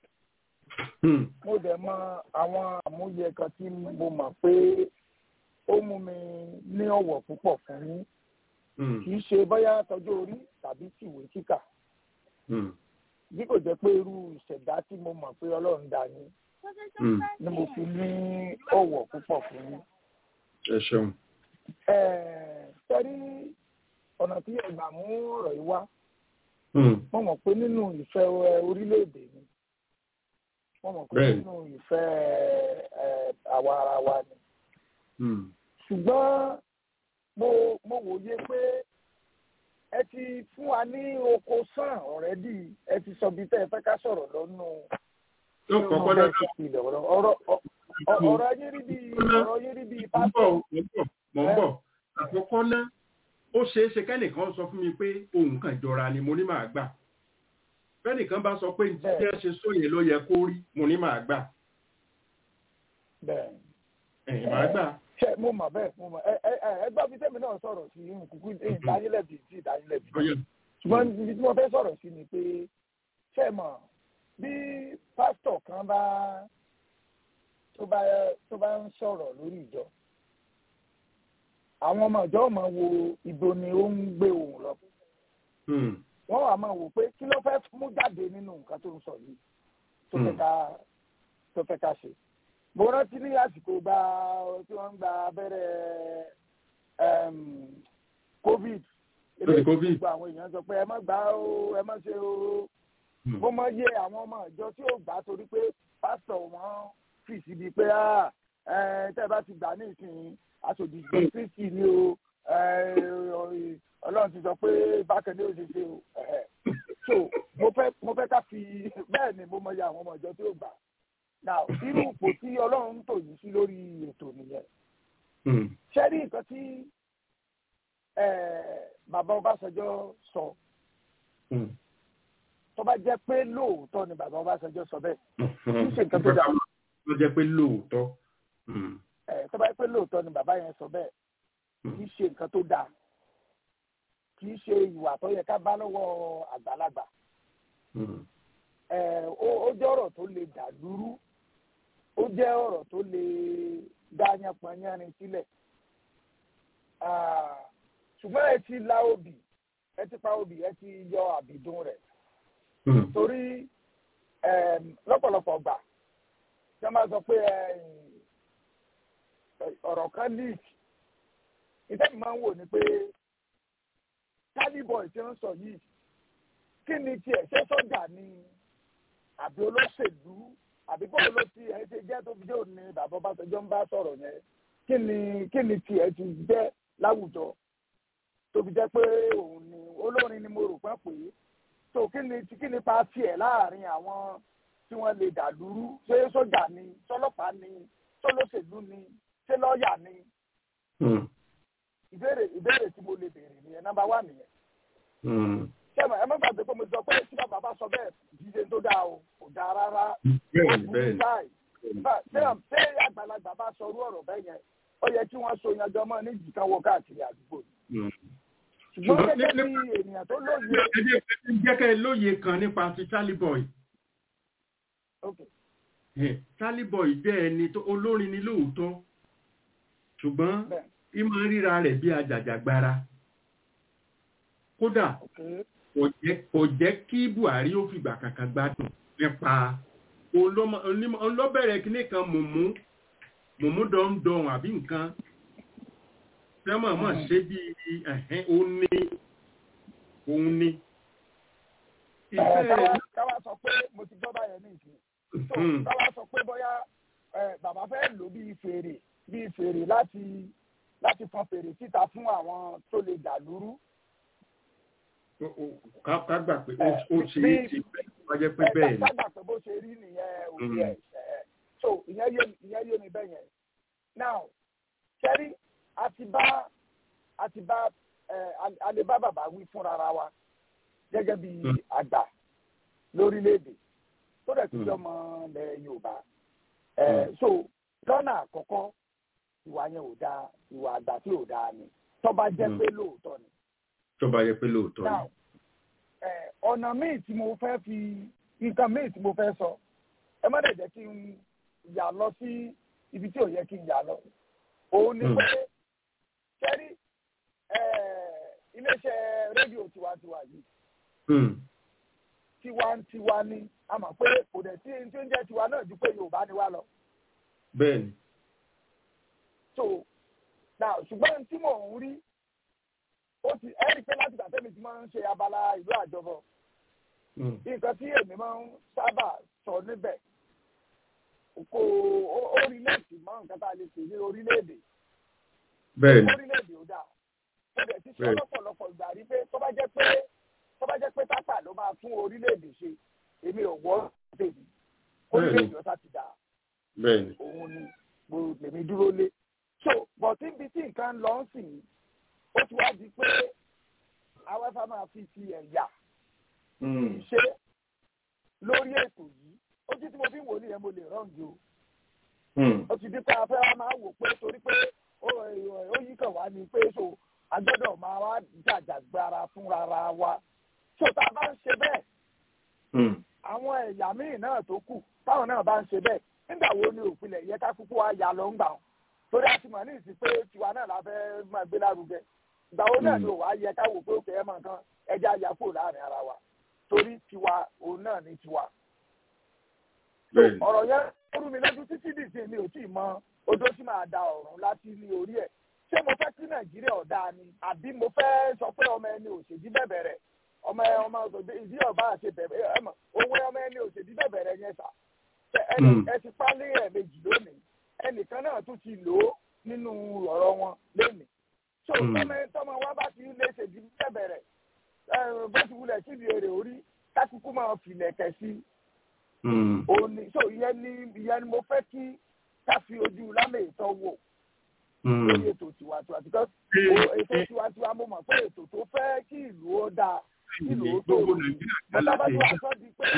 mo dẹ̀ mọ àwọn àmúyẹ kan tí mo mọ̀ pé ó mú mi ní ọ̀wọ̀ púpọ̀ fún yín kì í ṣe bóyá tọjú orí tàbí tìwé kíkà bí kò jẹ́ pé irú ìṣẹ̀dá tí mo mọ̀ pé ọlọ́run dá yín ni mo fi ní ọ̀wọ̀ púpọ̀ fún yín. ẹ ṣeun. tẹ́rí ọ̀nà tí ẹ̀gbà mú ọ̀rọ̀ yìí wá mo mọ̀ pé nínú ìfẹ́ orílẹ̀-èdè mi mo mọ̀ pé nínú ìfẹ́ àwa ara wa ni. ṣùgbọ́n mo mo wòye pé ẹ ti fún wa ní oko sàn ọ̀rẹ́dì ẹ ti sọ bí tẹ́ ẹ fẹ́ ká sọ̀rọ̀ lọ́nù ọ̀rọ̀ yín rí bí ọ̀rọ̀ yín rí bí pásítọ̀. mọ̀ ń bọ̀ àkọ́kọ́ náà ó ṣeé ṣe kẹ́nìkan sọ fún mi pé ohun kan jọra ni mo ní màá gbà fẹ́nìkan bá sọ pé ní tí ẹ ṣe sóyè ló yẹ kó rí mo ní màá gbà. bẹ́ẹ̀ ẹ̀yìn màá gbà. ṣe mo mọ̀ bẹ́ẹ̀ mo mọ̀ ẹ ẹ ẹ gbọ́ bí tẹ́mi náà sọ̀rọ̀ sí kúkú ìdáyínlẹ̀bì sí ìdáyínlẹ̀bì ṣùgbọ́n ibi tí mo fẹ́ sọ̀rọ̀ sí ni pé ṣe mọ̀ bí pásítọ̀ kan bá tó bá tó bá ń sọ̀rọ̀ lórí ìjọ àwọn ọmọ ìjọ máa wo ibo ni ó ń gbé òun lọ wọ́n wà máa wò pé kí ló fẹ́ mú jáde nínú nǹkan tó ń sọ yìí tó fẹ́ ká tó fẹ́ ká ṣe mo rántí ní àsìkò gba tí wọ́n ń gba abẹ́rẹ́ covid eléyìí gbogbo àwọn èèyàn sọ pé ẹ má gbà ó ẹ má ṣe ó mo mọ iye àwọn ọmọ ìjọ tí ó gbà torí pé pásítọ̀ wọn fi síbi pé tẹ́ ẹ bá ti gbà ní ìsìn aṣòdì kristi ni o ọlọ́run ti sọ pé bákan ní òṣèṣe o so mo fẹ́ mo fẹ́ ká fi bẹ́ẹ̀ ni mo mọ iye àwọn ọmọ ìjọ tí ó gbà now irú ipò tí ọlọ́run ń tò yìí sí lórí ètò nìyẹn ṣé rí nǹkan tí bàbá Ọbásanjọ́ sọ tó bá jẹ́ pé lóòótọ́ ni bàbá Ọbásanjọ́ sọ bẹ́ẹ̀ kì í ṣe nǹkan tó dáa. tó jẹ́ pé lóòótọ́. tó bá jẹ́ pé lóòótọ́ ni bàbá yẹn sọ bẹ́ẹ̀ kì í ṣe nǹkan tó dáa kì í ṣe ìwà tó yẹ ká bá lọ́wọ́ àgbàlagbà. ó jẹ́ ọ̀rọ̀ tó lè dà lúrú ó jẹ́ ọ̀rọ̀ tó lè dá yánpọnyánrin sílẹ̀ ṣùgbọ́n ẹ ti la obì ẹ ti pa obì ẹ ti yọ àbìdún rẹ̀ torí lọ́pọ̀lọpọ̀ gbà tí wọ́n máa sọ pé ọ̀rọ̀ kan leak ìtẹ́mi máa ń wò ni pé Caliboy tí wọ́n sọ yìí kí ni tiẹ̀ ṣé sọ́jà ni àbí olóṣèlú àbí bọ́ọ̀ ló ti ẹ̀ ṣe jẹ́ tó fi jẹ́ òní bàbá Ọbásanjọ́ ń bá sọ̀rọ̀ yẹn kí ni kí ni tiẹ̀ ti jẹ́ láwùjọ tó fi jẹ́ pé òun ni olórin ni mo rò pé pé so kí ni kí ni pa tiẹ̀ láàrin àwọn tí wọ́n lè dà lúrú ṣé sójà ni sọlọ́pàá ni sọlọ́ṣèlú ni ṣé lọ́ọ̀yà ni. ìbéèrè ìbéèrè tí mo lè béèrè nìyẹn nọ́mbà wà nìyẹn. sẹ́mi ẹ má gbàgbé pé mo sọ pé tí bàbá bá sọ bẹ́ẹ̀ jíjẹ tó dáa o kò dáa rárá. ṣé àgbàlagbà bá sọ orú ọ̀rọ̀ bẹ́ẹ̀ yẹn ó yẹ kí wọ́n so yanjọ́ mọ́ ní jìkan wọ káàkiri àdúgbò yìí ṣùgbọ́n gẹ́gẹ́ bí ènìyàn tó lóye. jẹ́ kẹ́ ẹ lóye kan nípa ti Caliboy. Caliboy jẹ́ ẹni tó olórin ni lóòótọ́ ṣùgbọ́n ìmọ̀ ríra rẹ̀ bí ajàjàgbara. kódà kò jẹ́ kí Buhari ó fìgbà kankan gbádùn nípa olóbẹ̀rẹ̀ kínní kan mùmú mùmú dọ̀ndọ̀n àbí nǹkan sẹ́mọ̀ mọ̀ ṣe bí ẹ̀hẹ́n òun ní òun ní. káwá sọ pé mo ti gbọ́ báyẹn ní ìsìn káwá sọ pé bóyá bàbá fẹ́ lò bí fèrè bí fèrè láti láti fọn fèrè síta fún àwọn tó lè dà lúrú. ká gbà pé ó ṣe é ti wọ́n jẹ́ pé bẹ́ẹ̀ ni. ká gbà pé bó ṣe rí nìyẹn òbí ẹ̀ so ìyẹn yé mi bẹ́ẹ̀ yẹn now ṣẹ́rí àti bá àti bá ẹ alẹ́ bá bàbá wí fúnra ra wa gẹ́gẹ́ bí àgbà lórílẹ̀‐èdè tó dẹ̀ tún jọmọ ilẹ̀ Yorùbá ẹ so lọ́nà àkọ́kọ́ ìwà yẹn ò dáa ìwà àgbà tí ò dáa ni tó bá jẹ́ pé lóòótọ́ ni. tó bá yẹ pé lóòótọ́ ni. ọ̀nà míì tí mo fẹ́ fi nǹkan míì tí mo fẹ́ sọ ẹ má dẹ̀ jẹ́ kí n yà lọ sí ibi tí ò yẹ kí n yà lọ òun ni pé kẹ́rí iléeṣẹ́ rédíò tiwantiwa yìí tiwantiwa ni a mọ̀ pé kò dẹ̀ sí tí ó ń jẹ́ tiwa náà ju pé yorùbá ni wá lọ. bẹ́ẹ̀ni. so now ṣùgbọ́n tí mò ń rí ó ti ẹ́ rí i pé láti gbà tẹ́mi ti máa ń ṣe abala ìlú àjọbọ̀ nǹkan tí èmi máa ń sábà sọ níbẹ̀ kò orílẹ̀-èdè mọ́ nǹkan tá a lè pè ní orílẹ̀-èdè. bẹ́ẹ̀ni. orílẹ̀-èdè ò dáa ó dẹ̀ ti sọ lọ́pọ̀lọpọ̀ ìgbà rí pé tó bá jẹ́ pé tó bá jẹ́ pé tápà ló máa tún orílẹ̀-èdè ṣe èmi ò wọ́ tèmi orílẹ̀-èdè ọ̀tá ti dà bẹ́ẹ̀ni òun ni mo lèmi dúró lé so bọ̀tí ibi tí nǹkan lọ ń sìn ó ti wá di pé awẹ́fà máa fi ti ẹ̀yà ṣe lórí ètò yìí ojú tí mo fi ń wò nìyẹn mo lè rọ́ǹgì o ó ti di pé afẹ́ wa máa wò pé torí pé ó yí kàn wá ní pé so agbọ́dọ̀ máa wá jàjàgbara fúnra wa tó tá a bá ń ṣe bẹ́ẹ̀ àwọn ẹ̀yà míì náà tó kù táwọn náà bá ń ṣe bẹ́ẹ̀ nígbà wo ni òpinlẹ̀ yẹ ká kúkú wá yà lọ ń gbà wọn torí a ti mọ̀ ní ìsìn pé tiwa náà la fẹ́ máa gbé lárugẹ ìgbà wo náà ni ò wá yẹ ká wò pé òkè ẹ̀ mọ̀ nǹkan ẹja yà kúrò láàrin ara wa torí tiwa òun náà ni tiwa. ọ̀rọ̀ yẹn ó rú mi lójú títí dìsín mi ò tí ì mọ odó tí màá da ọ̀run láti ní orí ẹ̀ ṣé mo fẹ́ kí nàìjíríà ọ̀dà ni àbí mo fẹ́ sọ pé ọmọ ẹni òṣèdí bẹ̀bẹ̀ rẹ̀ ọmọ ẹ ọmọ ọsọdẹ ìdí ọba àṣẹ bẹ̀bẹ̀ ẹ mọ̀ owó ọmọ ẹni òṣèdí bẹ̀bẹ̀ rẹ̀ yẹn sà ẹ ti pálí ẹ̀ méjì lónìí ẹnìkan náà tún ti lò ó nínú ọ̀rọ̀ wọn lónìí so tọmọ tọmọ wa bá ti lè ṣèdí bẹ̀bẹ̀ rẹ̀ bó ti wulẹ̀ síbi èrè orí kákúkú máa filẹ̀ kẹ̀ sí òní so ìyẹn ni ìyẹn ni mo fẹ́ kí ká fi ojú lámì ìtọ́ wò lórí ètò tiwantiwa because ètò tiwantiwa mo mọ̀ pé ètò tó fẹ́ kí ìlú ó dáa kí ìlú ó tó o bàbá tó wà sọ́ di pé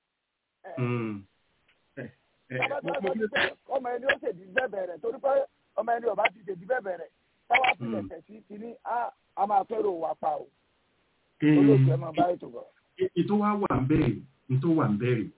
bàbá tó wà sọ́ di pé ọmọ ẹni ó ṣèdí bẹ́ẹ̀ rẹ̀ torí pé ọmọ ẹni ọba ti ṣèdí bẹ́ẹ̀ rẹ̀ táwa fi lẹ̀kẹ̀ sí kínní a máa fẹ́ràn wà pa o olóògbé ẹ máa bá ètò bọ̀. ètò wa wà ń bẹ̀rẹ̀ ètò wà ń bẹ̀rẹ̀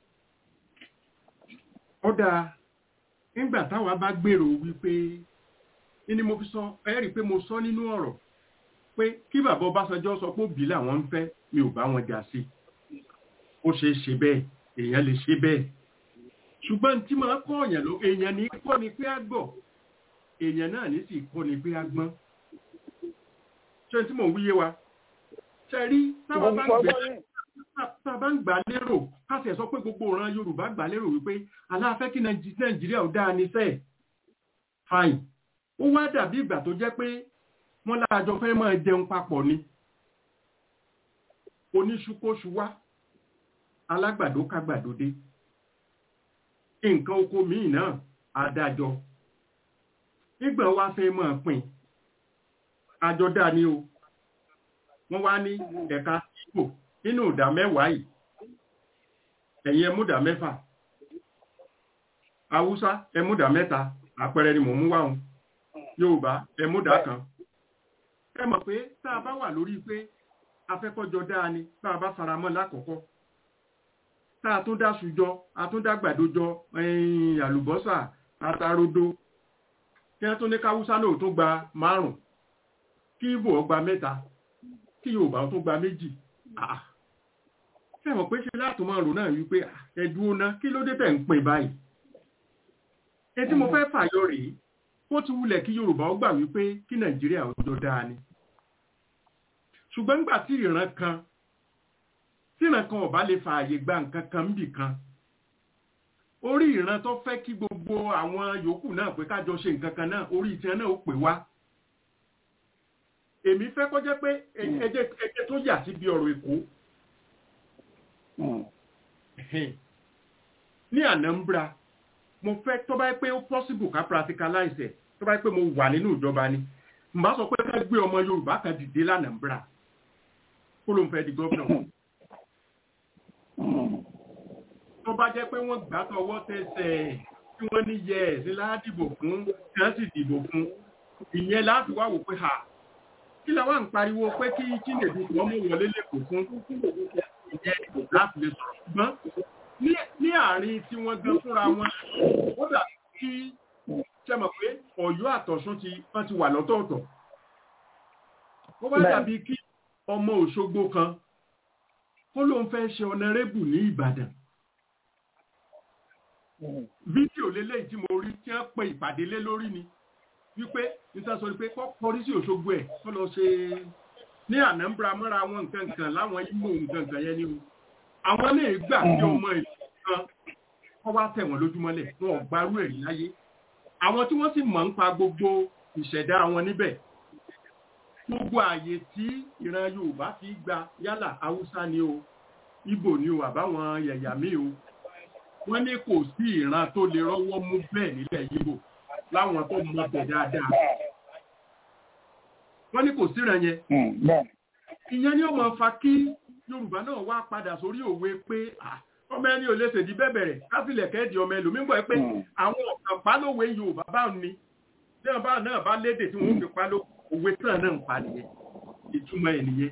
ó dáa nígbà táwa bá gbèrò wípé ní mo fi sọ ẹ rí i pé mo sọ nínú ọ̀rọ̀ pé kí bàbá Ọbásanjọ́ sọ pé òbí làwọn ń fẹ́ mi ò bá wọn jà sí ó ṣe é ṣe bẹ́ẹ̀ èèyàn lè ṣe bẹ́ẹ̀ ṣùgbọ́n tí máa kọ́ ọ̀yàn ló èèyàn ní kọ́ ni pé á gbọ́ èèyàn náà ní sì kọ́ ni pé á gbọ́n ṣé tí mò ń wíyé wa ṣe rí táwa bá ń gbé tá a bá ń gbà lérò ká sì sọ pé gbogbo ọ̀ràn Yorùbá gbà lérò wípé aláfẹ́ kí Nàìjíríà ò dáa ní sẹ́ẹ̀ fine ó wá dàbí ìgbà tó jẹ́ pé wọ́n láàjọ fẹ́ máa jẹun papọ̀ ni oníṣukóṣu wá alágbàdo kágbàdo dé nǹkan oko míì náà adájọ́ nígbà wá fẹ́ máa pín àjọ dá ní o wọ́n wá ní ẹ̀ka ìgbò nínú ìdá mẹ́wàá yìí ẹ̀yin ẹmúdà mẹ́fà haúsá ẹmúdà mẹ́ta àpẹẹrẹ ni mò ń mú wáhùn yorùbá ẹmúdà kan ẹ mọ̀ pé tá a bá wà lórí pé afẹ́kọ́jọ dáa ni bá a bá faramọ́ lákọ̀ọ́kọ́ tá a tún dá sùjọ a tún dá gbàdójọ àlùbọ́sà àtàrodo kí wọ́n tún ní káwúsá náà tún gba márùn kí ibo ọgbà mẹ́ta kí yorùbá tún gba méjì ẹ mọ̀ pé ṣe láti máa rò náà wípé ẹ̀dùn ọ̀nà kí ló dé tẹ̀ ń pín báyìí etí mo fẹ́ fàyọ rèé ó ti wulẹ̀ kí yorùbá ó gbà wípé kí nàìjíríà ọjọ́ dáa ni ṣùgbọ́n nígbà tí ìran kan tí ìran kan ọ̀bá lè fa àyè gba nǹkan kan níbì kan orí ìran tó fẹ́ kí gbogbo àwọn yòókù náà pé kájọ ṣe nǹkan kan náà orí ìtìyàn náà ó pè wá èmi fẹ́ kó jẹ́ pé ẹjẹ́ tó yà síbi ọ̀rọ̀ èkó ní Anambra mo fẹ́ tó bá pé ó possible ká practicalize ẹ̀ tó bá pé mo wà nínú ìjọba ni n bá sọ pé ká gbé ọmọ Yorùbá kan dìde l'Anambra kó ló ń fẹ́ di gómìnà tó bá jẹ́ pé wọ́n gbà tọwọ́ tẹsẹ̀ tí wọ́n ní yẹ ẹ̀sìn ládìbò fún kí wọ́n sì dìbò fún ìyẹn láti wá wò pé ha kí la wá ń pariwo pé kí Chinedu wọ́n mú wọlé lẹ́kọ̀ọ́ fún ìyẹn láti lè sọ̀rọ̀ ṣùgbọ́n ní àárín tí wọ́n gan fúnra wọn ó dà kí ṣe mọ̀ pé ọ̀yọ́ àtọ̀ṣun ti wọ́n ti wà lọ́tọ̀ọ̀tọ̀ ó bá dàbí kí ọmọ òṣogbo kan kó ló ń fẹ́ ṣe ọ̀nàrẹ́bù ní ìbàdàn fídíò lélẹ́yìí tí mo rí tí wọ́n pe ìpàdé lé lórí ni wípé níta sọ pé kọ́ kọrí sí òṣogbo ẹ̀ kọ́ lọ ṣe ní ànámbra mọ́ra wọn nǹkan nǹkan láwọn imo nǹkan nǹkan yẹn ni o àwọn lè gbà bí ọmọ ìlú kan kọ́ wá tẹ̀ wọ́n lójúmọ́lẹ̀ wọn ò gbárù ẹ̀rí láyé àwọn tí wọ́n sì mọ̀ ń pa gbogbo ìṣẹ̀dá wọn níbẹ̀ gbogbo ààyè tí ìran yorùbá fi gba yálà haúsá ni o ibo ni o àbáwọn yẹ̀yà míì o wọ́n ní kò sí ìran tó lè rọ́wọ́ mú bẹ́ẹ̀ nílẹ̀ yíbò láwọn tó mọ bẹ̀ dáadáa wọ́n ní kò síran yẹn ìyẹn ni ó máa fa kí yorùbá náà wá padà sórí òwe pé ọmọ ẹni ò lè ṣèdí bẹ̀bẹ̀rẹ̀ káfílẹ̀ kẹ́ẹ̀dì ọmọ ẹlòmíín gbọ́ pé àwọn ọ̀kan pálówe yorùbá bá ní bí wọn bá náà bá lédè tí wọn fi páló òwe tán náà ń pa nìyẹn ìtumọ̀ ẹ̀ nìyẹn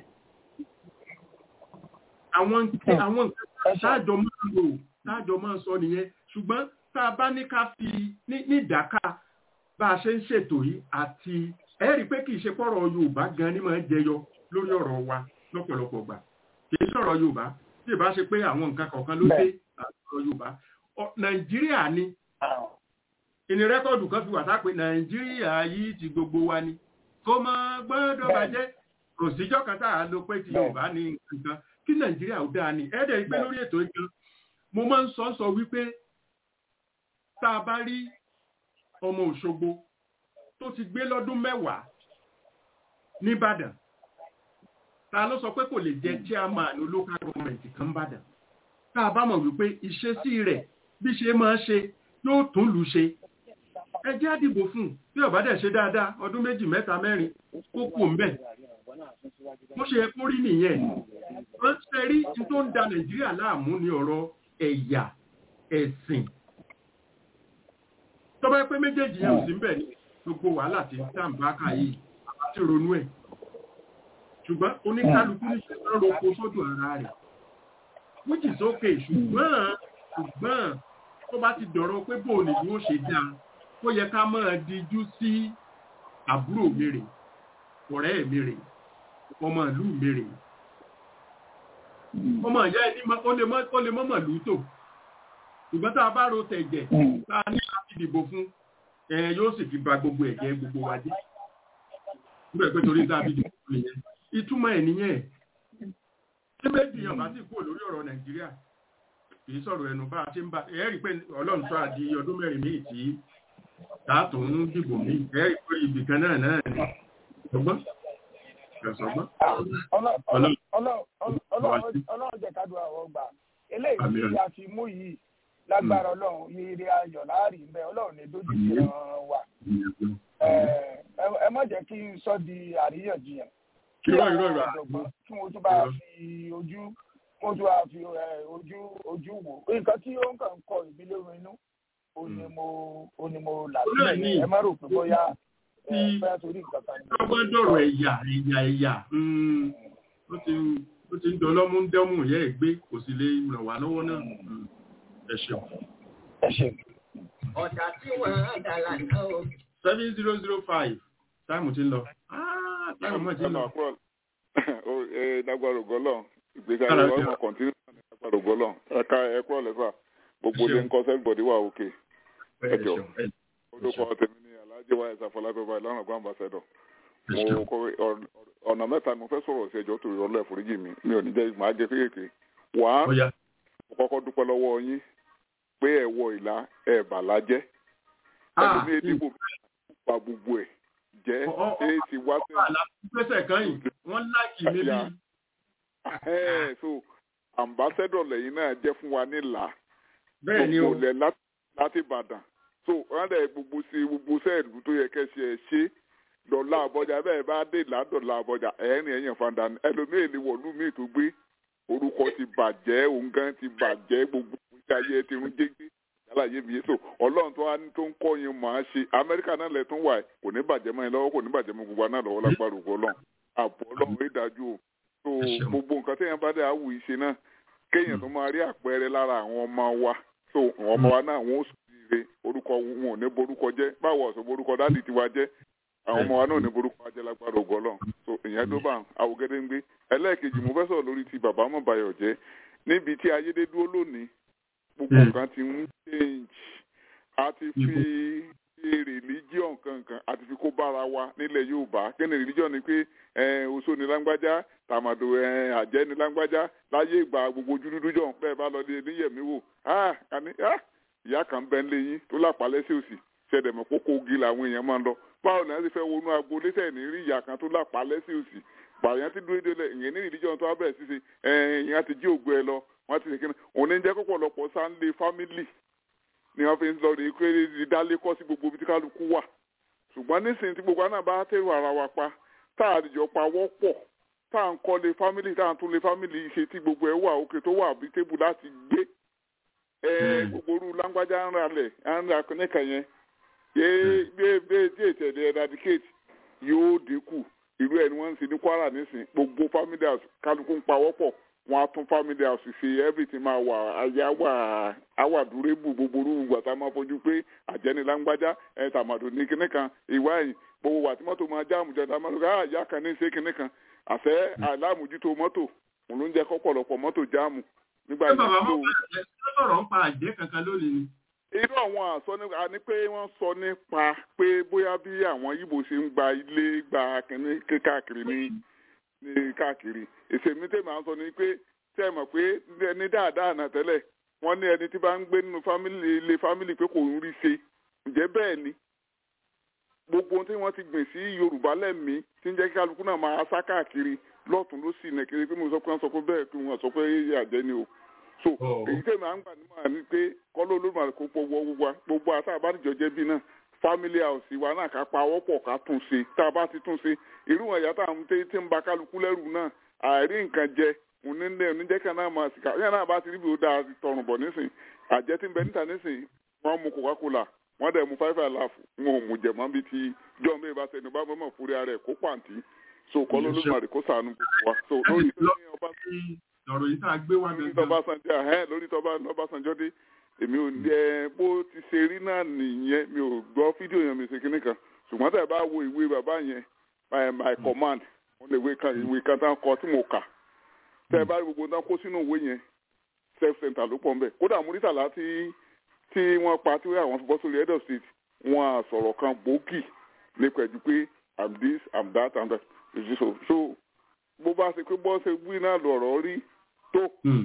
àwọn àwọn nǹkan táàjọ máa ń lò táàjọ máa ń sọ nìyẹn ṣùgbọ́n tá a bá ní ká fi ní ìdáká bá a ṣe ń ṣètò yìí àti ẹ rí i pé kì í ṣe pọ̀rọ̀ yorùbá gan ni máa ń jẹyọ lórí ọ̀rọ̀ wa lọ́pọ̀lọpọ̀ gbà kì í sọ̀rọ̀ yorùbá tí ìbá ṣe pé àwọn nǹkan kọ̀ọ̀kan ló dé àtọ̀rọ̀ yorùbá nàìjíríà ni ìní rẹ́kọ̀dù kan fi wà sápé nàìjíríà yìí ti gbogbo wa ni kó mọ gbọ́dọ̀ bàjẹ́ kò síjọ́ kan tá a lo pé ti yorùbá ní nǹkan kí nàìjíríà ó dáa ni ẹ̀ẹ́dẹ̀ pé lórí ètò ìkan mo máa ń sọ sọ wípé tá a bá rí ọmọ òṣogbo tó ti gbé lọ́dún mẹ́wàá nìbàdàn ta ló sọ pé kò lè jẹ chairman local government kan bàdàn tá a bá mọ̀ wípé ìṣesí rẹ̀ bí ṣe máa ṣe yóò tún lù ṣe ẹ jẹ́ àdìbò fún bí ọ̀bá dẹ̀ ṣe dáadáa ọdún méjì mẹ́ta mẹ́rin kó kù ń bẹ̀ bó ṣe kó rí nìyẹn wọ́n ṣe rí tí tó ń da nàìjíríà láàmú ní ọ̀rọ̀ ẹ̀yà ẹ̀sìn tó bá pé méjèèjì yẹn ò sí ń bẹ̀ ní gbogbo wàhálà tí tàǹbà kà yìí àti ronú ẹ̀ ṣùgbọ́n oníkálukú ní ṣe máa ń roko sọ́dọ̀ ara rẹ̀ which is okay ṣùgbọ́n ṣùgbọ́n tó bá ti dọ̀rọ̀ pé bóò ní yóò ṣe dáa ó yẹ ká máa dijú sí àbúrò mi rè ọ̀rẹ́ mi rè ọmọ ìlú mi rè ọmọ ìyá ẹni ó lè mọ́mọ̀ lù tò ṣùgbọ́n tá a bá ro tẹ̀jẹ̀ tá a ní láti dìbò fún ẹ yóò sì fi ba gbogbo ẹ̀jẹ̀ gbogbo wa jẹ́ nígbà pé torí tá a fi dìbò fún nìyẹn ìtumọ̀ ẹ̀ nìyẹn tí méjì yàn bá sì kúrò lórí ọ̀rọ̀ nàìjíríà kì í sọ̀rọ̀ ẹnu bá a ṣe ń bá ẹ rí i pé ọlọ́run tó àdi ọdún mẹ́rin míì tí tààtò ń dìbò míì ẹ rí i pé ibì kan náà náà ni ọgbọ́n ẹ̀sọ́gbọ́n. ọlọ́run jẹ́ ká dùn àwọn ọgbà eléyìí tí a fi mú yìí lágbára ọlọ́run ire ayọ̀ láàrin bẹ́ẹ̀ ọlọ́run ní dójú sí wa ẹ má jẹ́ kí n sọ di àríyànjiyàn kí àwọn ọ̀dọ́gbọ́n kí wọ́n tún bá fi ojú wọ́n tún bá fi ojú ojú wò nǹkan tí ó ń kàn kọ ìbílẹ̀ inú ó ní mo ó ní mo là sílẹ̀ ẹ má rò pé bóyá ẹ fẹ́ torí nǹkan kan. ọgbọ́n dọ̀rọ̀ ẹ̀yà ẹ̀yà ẹ̀yà ó ti ó ti ń dọlọ́mú ń dẹ́mú ìyá ẹ̀ gbé kò sì lè ràn wá lọ́wọ́ náà ẹ ṣeun. ẹ ṣeun. ọ̀dà tí wọ́n á dà lánàá o. seven zero zero five táìmù ti ń lọ. táìmù ti ń lọ. lágbára ògọ́lọ̀ ìgbésí ayé wa ọmọ kọ̀ntínú lágbára ògọ́lọ̀ ẹ̀ka ẹ̀kọ́ ọ̀lẹ́fà gbogbo ilé ń kọ́ sẹ́gbọ̀dì wà òkè ẹ̀jọ̀ olùkọ́ tèmi ní alájẹ wa ẹ̀sà fọlábẹ́bà ìlànà àgbà ambassador mo kọ ọ̀nà mẹ́ta ni mo fẹ́ sọ̀rọ̀ sí ẹjọ́ torí ọlọ́ ẹ̀fọ́ríjì mi mi ò ní jẹ́ màá jẹ kéékèèké wà á mo kọ́kọ́ dúpẹ́ lọ́wọ́ yín pé ẹ̀ wọ ìlà ẹ̀ bà lájẹ́ ẹ̀lú ní ìdìbò pa gbogbo ẹ̀ jẹ́ ẹ̀ ti wá sí. àlàfíṣẹ́ kan yìí wọ́n láìkì mi bí. so ambassador lẹ́yìn náà jẹ́ fún wa nílà bẹ́ẹ̀ ni o gbogbo lẹ̀ láti Ìbàdàn so wọ́n dẹ̀ gbogbo sí gbogbo sẹ́ẹ̀lú tó yẹ kẹ́sì ẹ̀ ṣe dọ̀là àbọ̀jà bẹ́ẹ̀ bá dé ládọ̀là àbọ̀jà ẹ̀rín ẹ̀yàn fanda ẹlòmíì ni wọ̀lú míì tó gbé orúkọ ti bàjẹ́ òǹgán ti bàjẹ́ gbogbo ìgbésí ayé ti rún jégé yálàyé mi so ọlọ́run tó wá ní tó ń kọ́ yín mọ̀ á ṣe amẹ́ríkà náà lẹ̀ tún wà ẹ̀ kò ní bàjẹ́ mọ́ ẹ lọ́wọ́ kò ní bàjẹ́ mọ́ gbogbo náà lọ́wọ́ lágbára ògbó ọlọ́run àbọ̀ ọlọ́run rí dájú o so gbogbo nǹkan téèyàn bá dé àwù ìṣe náà kéèyàn tó máa rí àpẹẹrẹ lára àwọn ọmọ wa so àwọn ọmọ wa náà wọn ò sùn ire orúkọ wọn ò ní borúkọ jẹ́ báwo ọ̀sán borúkọ dáàdì tiwa jẹ́ àwọn ọmọ wa náà ò ní borúkọ ajẹ́ lágbára ògọ́lọ́ so ìyẹn tó bá àwògede ń gbé ẹlẹ́ẹ̀kejì mo fẹ́ sọ̀rọ̀ lórí ti bàbá mọ̀báyọ̀ jẹ́ níbi tí ayédè dúró lónìí gbogbo nǹkan ti ń change a ti fi religion kankan a ti fi kó bára wa nílẹ̀ yorùbá kí ni religion ni pé oṣó ni lágbájá tàmàdò àjẹ́ ni lágbájá láyé ìgbà gbogbo ojú dúdú jọ̀ bẹ́ẹ̀ bá lọ níyẹ̀mí wò ìyá kan bẹ́ẹ̀ lé yín tó lápalẹ́ sí òsì ṣẹ̀dẹ̀mọ̀ kókó ogi làwọn èèyàn máa ń lọ báwo ni wọ́n ti fẹ́ wọnú agboolé tẹ̀ ní rí ìyá kan tó lápalẹ́ sí òsì pààyàn ti dúró délẹ̀ ìyẹn ní religion tó wá bẹ̀rẹ̀ sí ṣe ìyẹn ti jí ògbó ẹ lọ wọ́n ti ṣe kí ni òun ní jẹ́ kọ́pọ̀lọpọ̀ sáńdé family ni wọ́n fi ń lọ rí pé ìdálé kọ́ sí gbogbo ibi tí kálukú wà ṣùgbọ́n nísìnyí tí gbogbo àná bá tẹ̀rù ara wa pa tá a dìjọ pa wọ́pọ̀ tá à ń kọ́lé family tá à ń tún lé family ṣe tí gbogbo ẹ̀ wà òkè tó wà bí tébù láti gbé gbogbo orú lágbájá ń ra lẹ̀ ń ra níkà yẹn gbé gbé tí ètò ẹ̀dẹ̀ eradicate yóò dínkù irú ẹ̀ ni wọ́n ń ṣe ní Kwara nísìn gbogbo family house kálukú ń pa wọ́pọ̀ wọn á tún family house ṣe everything máa wà ayé àwà àwà dúrébù gbogbo orú gbàtà máa fojú pé àjẹni lágbájá ẹ tàmàdò ní kinní kan ìwá ẹ̀yìn gbogbo wà tí mọ́tò máa jáàmù jẹ́ tàmàdò ká àyà kan ní ṣe kinní kan àfẹ́ àlámùjútó mọ́tò òun ló ń jẹ́ kọ́pọ̀lọpọ̀ mọ́tò jáàmù nígbà yìí. ṣé bàbá mọ́ ẹ sọ̀rọ̀ ń pa àjẹ́ kankan lónìí ni. irú àwọn àsọ ni pé wọ́n sọ nípa pé bóyá bí àwọn Ìgbò ṣe ń gba ilé gba kinní káàkiri ní ní káàkiri èsè mi tèmi à ń sọ ni pé tẹ́ ẹ mọ̀ pé ní dáadáa náà tẹ́lẹ̀ wọ́n ní ẹni tí bá ń gbé nínú fámìlì ilé fámìlì pé kò ń rí ṣe ǹjẹ́ bẹ́ẹ̀ ni gbogbo ohun tí wọ́n ti gbìn sí Yorùbá lẹ́mìí tí ń jẹ́ kí kálukú náà máa sá káàkiri lọ́tún ló sì nẹ̀kiri pé mo sọ pé wọ́n sọ pé bẹ́ẹ̀ kí wọ́n sọ pé àjẹ́ ni o so èyí tèmi à ń gbà nímọ̀ ni pé kọ́lọ́ olómọ̀ kó pọ̀ wọ gbogbo gbogbo àti àbádìjọ jẹ́ bí náà family house wa náà ká pa wọ́pọ̀ ká tún ṣe tá a bá ti tún ṣe irú wọn ìyá táwọn tí tí ń ba kálukú lẹ́rù náà àìrí nǹkan jẹ onílé oníjẹ́ kan náà máa sìkà yẹn náà bá ti rí bí ó dáa tọrùn bọ̀ nísìn àjẹ́ tí ń bẹ níta nísìn wọ́n mu coca-cola wọ́n dẹ̀ mu five alive wọn ò mu jẹ̀mọ́ bíi ti john bẹ́ẹ̀ bá sẹ́ni bá mọ̀ fúri ara ẹ̀ kó pàǹtí so kọ́ ló lóṣù àdì kó sànù gbogbo wa so lórí tó ní ọba ọ̀rọ̀ yìí tá a gbé wá lórí tọ́básanjọ́ ẹ̀ lórí tọ́básanjọ́ dé èmi ò ní ẹ bó ti ṣe rí náà nìyẹn mi ò gbọ́ fídíò yẹn mi ṣe kíní kan ṣùgbọ́n tẹ̀ bá wo ìwé bàbá yẹn my my command wọ́n lè kan ìwé kan tán kọ tí mo kà tẹ̀ bá gbogbo tán kó sínú ìwé yẹn self center ló pọ̀ nbẹ̀ kódà múrítàlá tí tí wọ́n pa tí àwọn fi bọ́ sórí head of state wọ́n á sọ̀rọ̀ kan gbòógì nípa ẹ̀jú pé i'm this i'm that i'm that so so bó bá ṣe pé bọ́ ṣe wí náà lọ̀rọ̀ rí tó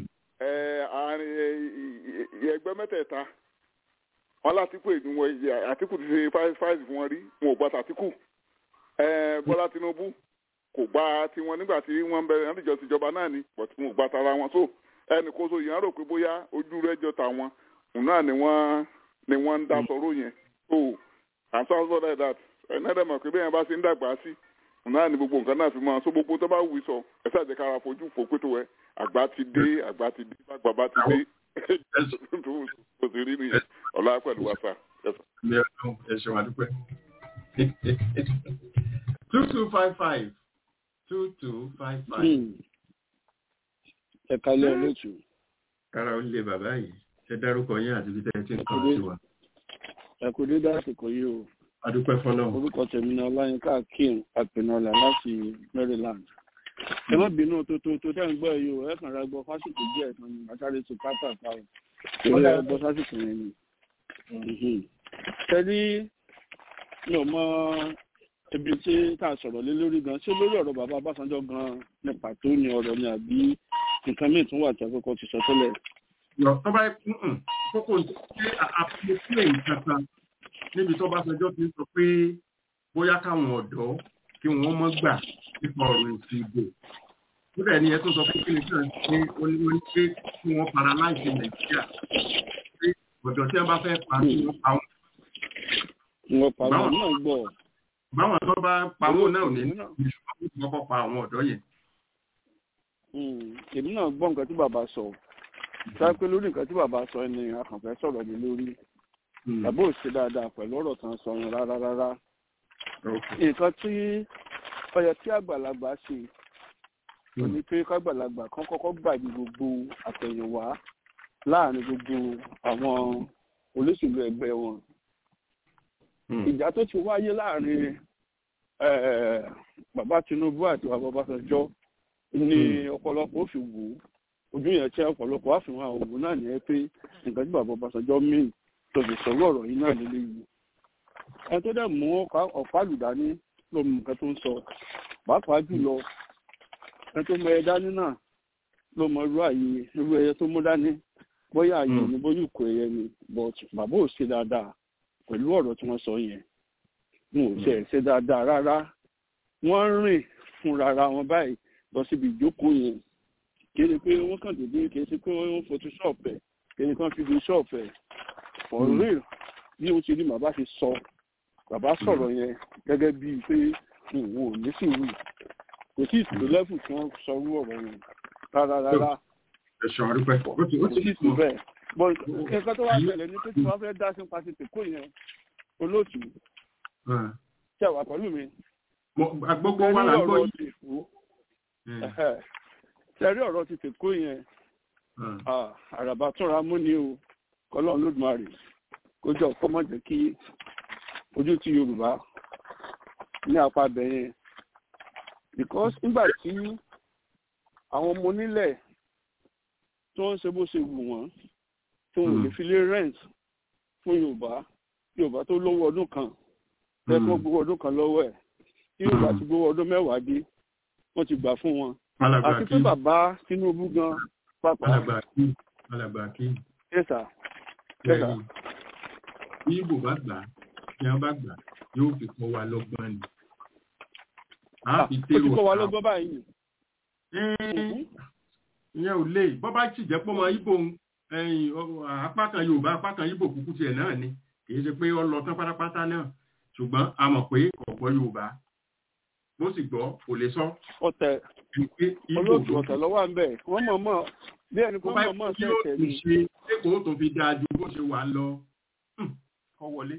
ẹgbẹ́ mẹ́tẹ̀ẹ̀ta wọn látìkù ìdúnwọ̀ àtìkù ti ṣe fáìsì fún wọn rí wọn ò gbà tàtìkù bọ́lá tinubu kò gbà tiwọn nígbà tí wọ́n ń bẹ̀rẹ̀ níjọ tìjọba náà ni but wọn ò gbà tara wọn so ẹnì kó so yìí rò pé bóyá ojú rẹ̀ jọ tàwọn òun náà ni wọ́n ni wọ́n ń dá sọ̀rọ̀ yẹn so and so so like that ẹ̀nẹ́dẹ̀ mọ̀ pé bẹ́ẹ̀ bá ṣe ń dàgbà sí òun náà ni gbogbo nǹkan náà fi máa so gbogbo tó bá wù sọ ẹ ṣáàjẹ́ kára fojú fò pé tó wẹ àgbà ti dé àgbà ti dé bàgbà bá ti dé kò sí rí nìyẹn ọ̀la pẹ̀lú wa sá. ẹ ṣe wà dúpẹ́. two two five five two two five five. ẹ kalẹ́ olóòtú. kára ó lé bàbá yìí ẹ dárúkọ yín àti bíi tẹ́tí nǹkan sí wa. ẹ kò dé dásìkò yìí o. adúpẹ́ fọlọ́. orúkọ tèmi ni ọláyínká akeem apẹnọlá láti maryland. ẹ má bínú tó tó tó tẹ́ ń gbọ́ yìí o ẹ kàn ra gbọ́ fásitì díẹ̀ kan ní àtàrí tó pápá àpáwọ̀ ìwé ọgbọ́n fásitì yẹn ni. tẹ́lí mi ò mọ ibi tí tá a sọ̀rọ̀ lé lórí gan ṣé lórí ọ̀rọ̀ bàbá Ọbásanjọ́ gan ní pàtó ni ọ̀rọ̀ ni àbí nǹkan míì tún wà tí akẹ́kọ̀ọ́ ti sọ tẹ́lẹ̀. tó bá kókó ṣe àpòpílẹ̀ ìkàtà níbi tó Ọbásanjọ́ ti sọ pé bóyá káwọn ọ̀dọ́ kí wọ́n mọ́ gbà nípa ọ̀rọ̀ èsì ìbò níbẹ̀ ni ẹ tó sọ pé kí ni kí wọ́n ṣe oníwọ́n pé kí wọ́n paralyze Nàìjíríà pé ọ̀dọ́ tí wọ́n bá fẹ́ pa kí wọ́n pa wọ́n. wọ́n pa wọ́n náà gbọ́. báwọn tó bá pawó náà ò ní ní kọ́kọ́ pa àwọn ọ̀dọ́ yẹn. èmi náà gbọ́ nǹkan tí bàbá sọ sáà pé lórí nǹkan tí bàbá sọ ni àkànfẹ́ sọ̀rọ̀ mi lórí bàbá ò ṣe dáadáa pẹ̀lú ọ̀rọ̀ kan sọ yẹn rárá rárá nǹkan tí ó yẹ kí àgbàlagbà ṣe ó ní pé kágbàlagbà kan kọ́kọ́ gbàgbé gbogbo àtẹ̀yìnwá láàrin gbogbo àwọn olóṣèlú ẹgbẹ́ wọn. ìjà tó ti wáyé láàrin bàbá Tinubu àti bàbá Ọbásanjọ́ ní ọ̀pọ̀lọpọ̀ ó fi wò ó ojú yẹn tí ọ̀pọ̀lọpọ̀ àfihàn òun náà ní ẹ pé nǹkan tí bàbá Ọbásanjọ́ mìíràn tó fi sọ̀rọ̀ ọ̀rọ̀ yìí náà lélẹ́ yìí. ẹni tó dẹ̀ mú ọ̀pá àlùdání ló mú nǹkan tó ń sọ pàápàá jùlọ ẹni tó mọ ẹ dání náà ló mọ irú àyè irú ẹyẹ tó mú dání bóyá àyè ni bóyá ìkó ẹyẹ ni but bàbá ò ṣe dáadáa pẹ̀lú ọ̀rọ̀ tí wọ́n sọ yẹn wọn ò ṣe ṣe dáadáa rárá wọ́n rìn fúnra ra wọn báyìí lọ síbi ìjókòó yẹn kí ni pé wọ́n kàn dédé kì í ṣe pé wọ́n photoshop ẹ̀ kí ni kàn fi fi shop ẹ̀ for real bí o ti rí bàbá ṣe sọ bàbá sọ̀rọ̀ yẹn gẹ́gẹ́ bíi pé òun ò ní sùúrù kò sí ìtòlú lẹ́fù tí wọ́n sọ irú ọ̀rọ̀ yẹn rárá rárá ẹ̀ṣọ́ àdúpẹ́ ó ti ó kò ti sí ìtòlú bẹ́ẹ̀ bọ́ nǹkan tó wá ṣẹlẹ̀ ní pé tí wọ́n fẹ́ dá sí pàṣẹ tèkó yẹn olóòtú ṣe wà pẹ̀lú mi. gbogbo wa là ń gbọ́ yìí. ṣẹ́rí ọ̀rọ̀ ti tèkó yẹn àràbà túnra mú ni o kọ́lọ́n lódùmarè kó jọ kó má jẹ́ kí ojú ti yorùbá ní apá abẹ yẹn because nígbà tí àwọn ọmọ onílẹ̀ tó ń ṣe bó ṣe wù wọ́n tó ń lè fi lé rent fún yorùbá yorùbá tó lówó ọdún kan tẹ́kọ̀ gbowó ọdún kan lọ́wọ́ ẹ̀ tí yorùbá ti gbowó ọdún mẹ́wàá dé wọ́n ti gbà fún wọn àti pé bàbá tinubu gan pàpà alàgbà kí yẹ́sà yẹ́sà bí ibo bá gbà tí wọ́n bá gbà yóò fi kọ́ wa lọ́gbọ́n ni. ó ti kọ́ wa lọ́gbọ́n báyìí. ìyẹn ò lè bọ́ bá sì jẹ́ pọ́ mọ ibo apá kan yorùbá apá kan ibo kúkú tiẹ̀ náà ni kì í ṣe pé ó lọ tán pátápátá náà ṣùgbọ́n a mọ̀ pé kọ̀ọ̀kọ́ yorùbá bó sì gbọ́ kò lè sọ. ọ̀tẹ̀ olóòtú ọ̀tẹ̀ lọ́wọ́ à ń bẹ̀ wọ́n mọ̀ mọ̀ bí ẹni kó mọ̀ mọ̀ sẹ́ẹ̀tẹ̀ ni. ṣe lẹ́kọ̀ọ́ tó fi dáa ju bó ṣe wà lọ kọ́ wọlé.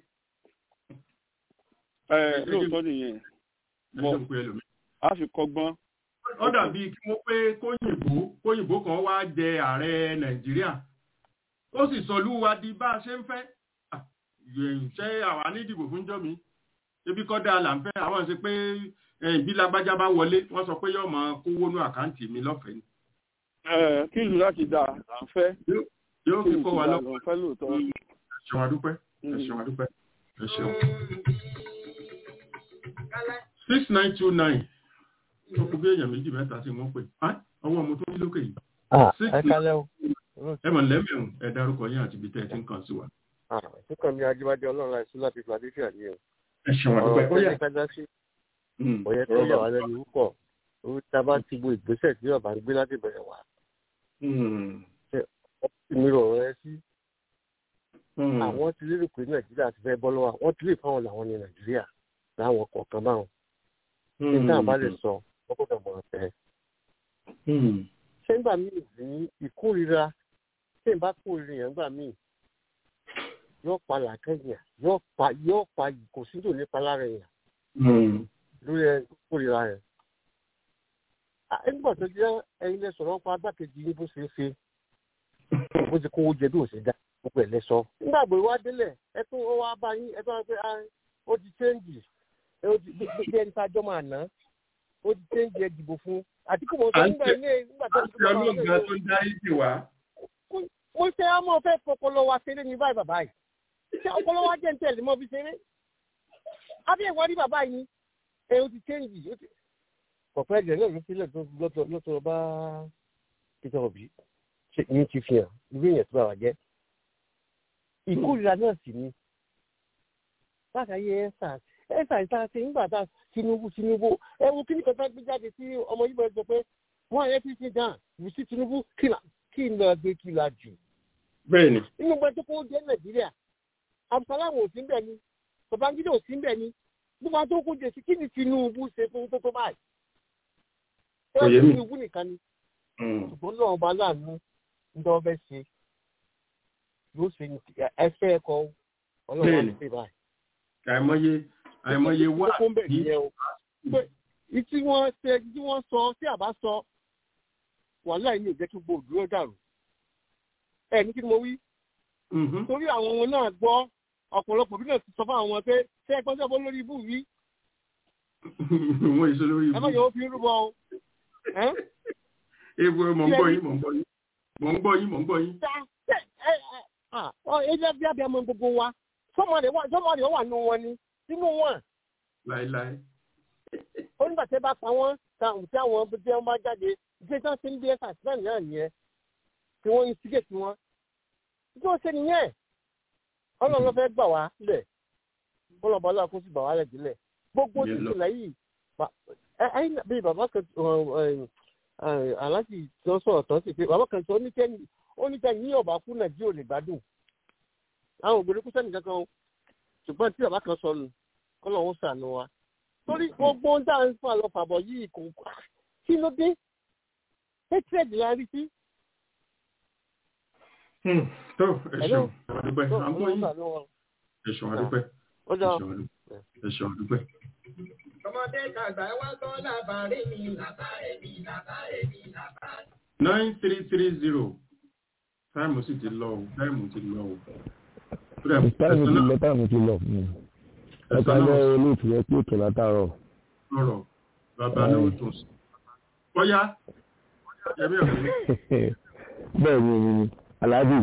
ẹ lóòótọ́ nìyẹn bọ̀ a fi kọ́gbọ́n. ó dàbí kí wọ́n pé kóyìnbó kóyìnbó kan wá jẹ ààrẹ nàìjíríà ó sì sọlú wa di bá a ṣe ń fẹ́ ṣé àwa ní ìdìbò fún jọ́ mi ebi kọ́dà là ń fẹ́ àwọn ṣe pé bí lágbájá bá wọlé wọ́n sọ pé yóò máa kówó ní àkáǹtì mi lọ́fẹ̀ẹ́ ni. kí ìlú láti dà là ń fẹ́. yóò fi kó wa lọ́wọ́ fẹ́ lóòótọ́. ẹ ṣeun adúpẹ́ ẹ ṣeun adúpẹ́ ẹ ṣeun. six nine two nine ó kú bí èèyàn méjì mẹ́ta sí wọ́n pè ọwọ́ ọmọ tó ní lókè yìí. ẹ kálẹ́ o. ẹ mọ̀ lẹ́mẹ̀rún ẹ dárúkọ yín àti ibi tẹ́ ẹ ti ń kàn sí wa. síkàn mi ajíbádé ọlọ́run àìsí láti philadelphia ni o. ẹ ṣeun adúpẹ́ ó yà. ọ̀rọ̀ tẹ́lẹ̀ sí ọ̀yẹ́ tó yà wá lẹ́nu púpọ̀ orí tá a bá ti bo ìgbésẹ̀ tí ọba ń gbé láti bẹ̀rẹ̀ wá. mi rọ̀ ẹ sí. àwọn ti lérò pé nàìjíríà ti fẹ́ bọ́ lọ́wọ́ wọ́n ti lè fáwọn làwọn ní nàìjíríà láwọn kọ̀ọ̀kan báwọn. ní táwọn bá lè sọ wọ́n kò dàgbọ̀n fẹ́. ṣé nígbà míì ní ìkórira ṣé n bá kórira yẹn nígbà míì yóò pa làákẹ́yìn yóò pa yóò pa kò sí tò nípa lára yẹn lórí ẹ kórira yẹn. nígbà tó jẹ́ ẹyin lẹ sọ̀rọ̀ pa agbákejì yín bó ṣe é ṣe bó ti kówó jẹ bí ò ṣe dá gbogbo ẹ̀ lẹ sọ. nígbà gbé wá délẹ̀ ẹ tó ó wá bá yín ẹ tó wá pé ó ti chẹ́ǹgì ó ti bí ẹni tá a jọ máa ná ó ti chẹ́ǹgì ẹ dìbò fún àtìkù mọ̀ sọ nígbà ilé nígbà tó ti kọ́ ọ́ lọ́gbà tó ń dá ìdè wá. mo ṣe ọmọ fẹ́ fọpọlọ wa ṣeré ní báyìí bàbá yìí ṣé ọpọlọ wa jẹ́ ń tẹ̀lé mọ́ fi ṣeré abẹ́ ìwádìí bàbá yìí ẹ o ti chẹ́ǹgì kọ̀pẹ́ ẹ̀jẹ̀ náà ló sílẹ̀ lọ́tọ̀ bá peter obi ní ti fi hàn irú èèyàn tó bá wà jẹ́ ìkórira náà sì ni látàyè ẹ̀sà ẹ̀sà ìta ṣe nígbà tá tinubu tinubu ẹ wo kí ni kọta gbé jáde sí ọmọ yìí bá sọ pé wọn àyẹ fi ṣe dàn wù sí tinubu kí n lọ gbé kí la jù. bẹ́ẹ̀ni. nínú gbọ́dọ̀ kó jẹ́ nàìjíríà abdulsalam ò sí ń bẹ̀ ni babangida ò sí ń bẹ̀ ni gbogbo àwọn tó kó jẹ sí kí ni tinubu ṣe fún tó tó báyìí. kò yé mi tinubu nìkan ni. ṣùgbọ́n náà ọba aláàánú ń dán fẹ́ ṣe yóò ṣe ẹsẹ̀ ẹ̀kọ́ ọlọ́run á ṣe báyìí. àìmọye àìmọye wá ní. ìtí wọ́n ṣe tí wọ́n sọ tí àbá sọ wàhálà yìí ò jẹ́ kí gbogbo òdúró dàrú ẹ ní kí ni mo wí. torí àwọn ọmọ náà gbọ́ ọ̀pọ̀lọpọ̀ bí náà ti sọ fún àwọn pé ṣé ẹ gbọ́dọ̀ bọ́ lórí ibú yìí. wọ́n èso lórí ibú. ẹ má yọ fi rúbọ o. ewu mọ̀ ń gbọ́ yín mọ̀ ń gbọ́ yín mọ̀ ń gbọ́ yín mọ̀ ń gbọ́ yín. ẹ jẹ́ bí abiyamọ gbogbo wa sọ́mọ rẹ̀ wà nù wọn ni nínú wọn. láéláé. ó nígbà tí ẹ bá pa wọ́n tí àwọn tí wọ́n bá jáde ṣé tí wọ́n ti ń bí ẹ̀ka sílẹ̀ náà nìyẹn tí wọ́n ń sígè tí wọ́n. tí wọ́n ṣe nìyẹn ọlọ́run ló fẹ́ gbà wá lẹ̀ ọlọ́ba ọlọ́run kó sì gbà wá lẹ̀ sílẹ̀ gbogbo ìṣẹ̀lẹ̀ yìí ẹ̀yìn bí bàbá kan aláàjì tó sọ̀rọ̀ tán sí pé bàbá kan sọ oníkẹ́ni ní ọ̀bà kú nàìjíríà ò lè gbádùn àwọn ògbèrè kú sẹ́nì kankan ṣùgbọ́n tí bàbá kan sọ nù ọlọ́run ṣàánú wa torí gbogbo ohun tá à ń fà lọ fàbọ̀ yìí kò kí ló dé hatred la rí sí. tó ẹ̀sùn àdúpẹ́ àwọn yìí ẹ̀sùn àdúpẹ́ ẹ̀sùn àdúpẹ́. ọmọdé tàgbà wá gbọ́ làbárí mi làbárí mi làbárí mi làbárí. nine three three zero táìmù sì ti lọ o táìmù ti lọ o. táìmù ti lọ táìmù ti lọ ẹ̀ka lọ olóòtú ẹ pé ètò látàárọ̀. lọ́rọ̀ bàbá ní o tún sí. bọ́yá ẹ̀mí ọ̀hún. bẹ́ẹ̀ ni aláàbì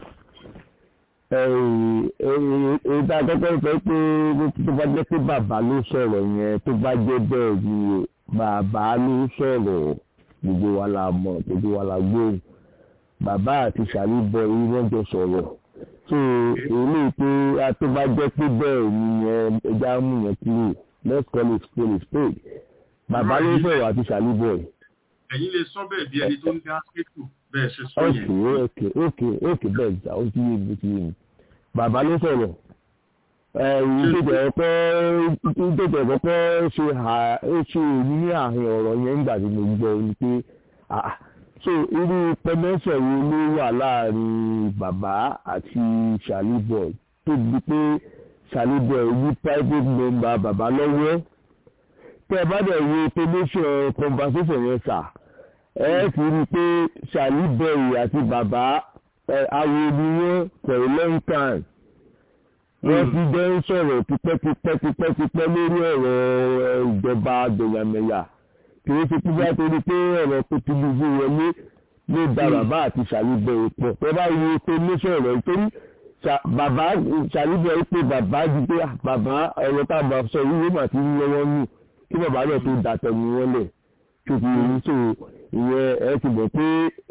èyí tá a kọ́kọ́ sọ pé tó bá jẹ́ pé bàbá ló sọ̀rọ̀ yẹn tó bá jẹ́ bẹ́ẹ̀ ni bàbá ló sọ̀rọ̀ gbogbo wa la mọ̀ gbogbo wa la gbóhùn bàbá àti sàlíbọ̀ yìí wọ́n jọ sọ̀rọ̀ so èyí pé tó bá jẹ́ pé bẹ́ẹ̀ ni yẹn ẹja mú yẹn kúrò let's call it spade spade bàbá ló sọ̀rọ̀ àti sàlíbọ̀ yìí. ẹ̀yin lè sọ bẹ́ẹ̀ bí ẹni tó ń dá kéèkù bẹ́ẹ̀ ṣe sọ yẹn. ok ok ok bẹ́ẹ̀ jà ó ti yé mi ti yé mi bàbá ló sọ̀rọ̀ ìdíje ọ̀pọ̀ ìdíje ọ̀pọ̀ ṣe ṣe èyí ní àárín ọ̀rọ̀ yẹn nígbà tí mo gbọ́ ni pé so irú pẹ́mẹ́sẹ̀ wo ló wà láàrin bàbá àti ṣàlíbọ̀ tó di pé ṣàlíbọ̀ ní private member bàbá lọ́wọ́ tẹ́ ẹ bá dẹ̀ wo pẹ́mẹ́sẹ̀ conversation yẹn sà ẹ ti rí i pé ṣàlíbọ̀ àti bàbá awo ni wọ́n for a long time wọ́n ti jẹ́ ń sọ̀rọ̀ tipẹ́tipẹ́ tipẹ́tipẹ́ lórí ọ̀rọ̀ ìjọba gbẹ̀yàmẹ̀yà kì í ṣe tí bá torí pé ọ̀rọ̀ tó ti dùbú wọlé ló da bàbá àti ṣàlùbọ̀ ìpọ̀ ẹ bá wo pé ní sọ̀rọ̀ nítorí bàbá ṣàlùbọ̀ ìpè bàbá di pé bàbá ọ̀rọ̀ tá a bá sọ yìí wọ́n mà ti ń lọ́wọ́ nù kí bàbá náà tó dàtẹ̀mí wọn lẹ̀ tó fi yìí so ìyẹn ẹ ti bọ̀ pé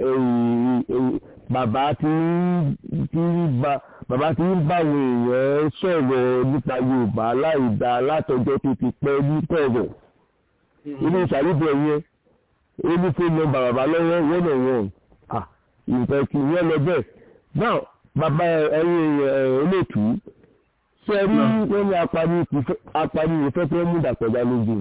bàbá ti ń bá bàbá ti ń bá àwọn èèyàn sọ̀rọ̀ nípa Yorùbá láì dá látọjọ́ tó ti pẹ́ ní kọ̀rọ̀ ilé ìṣàlùbọ̀ yẹn ó ní fóònù nọ́mbà bàbá lọ́wọ́ one on one ah nǹkan kì í yẹn lọ bẹ́ẹ̀ náà bàbá ẹ̀yin olóòtú ṣe rí wọ́n ní apani ìfẹ́ tó mú dàpọ̀já lójú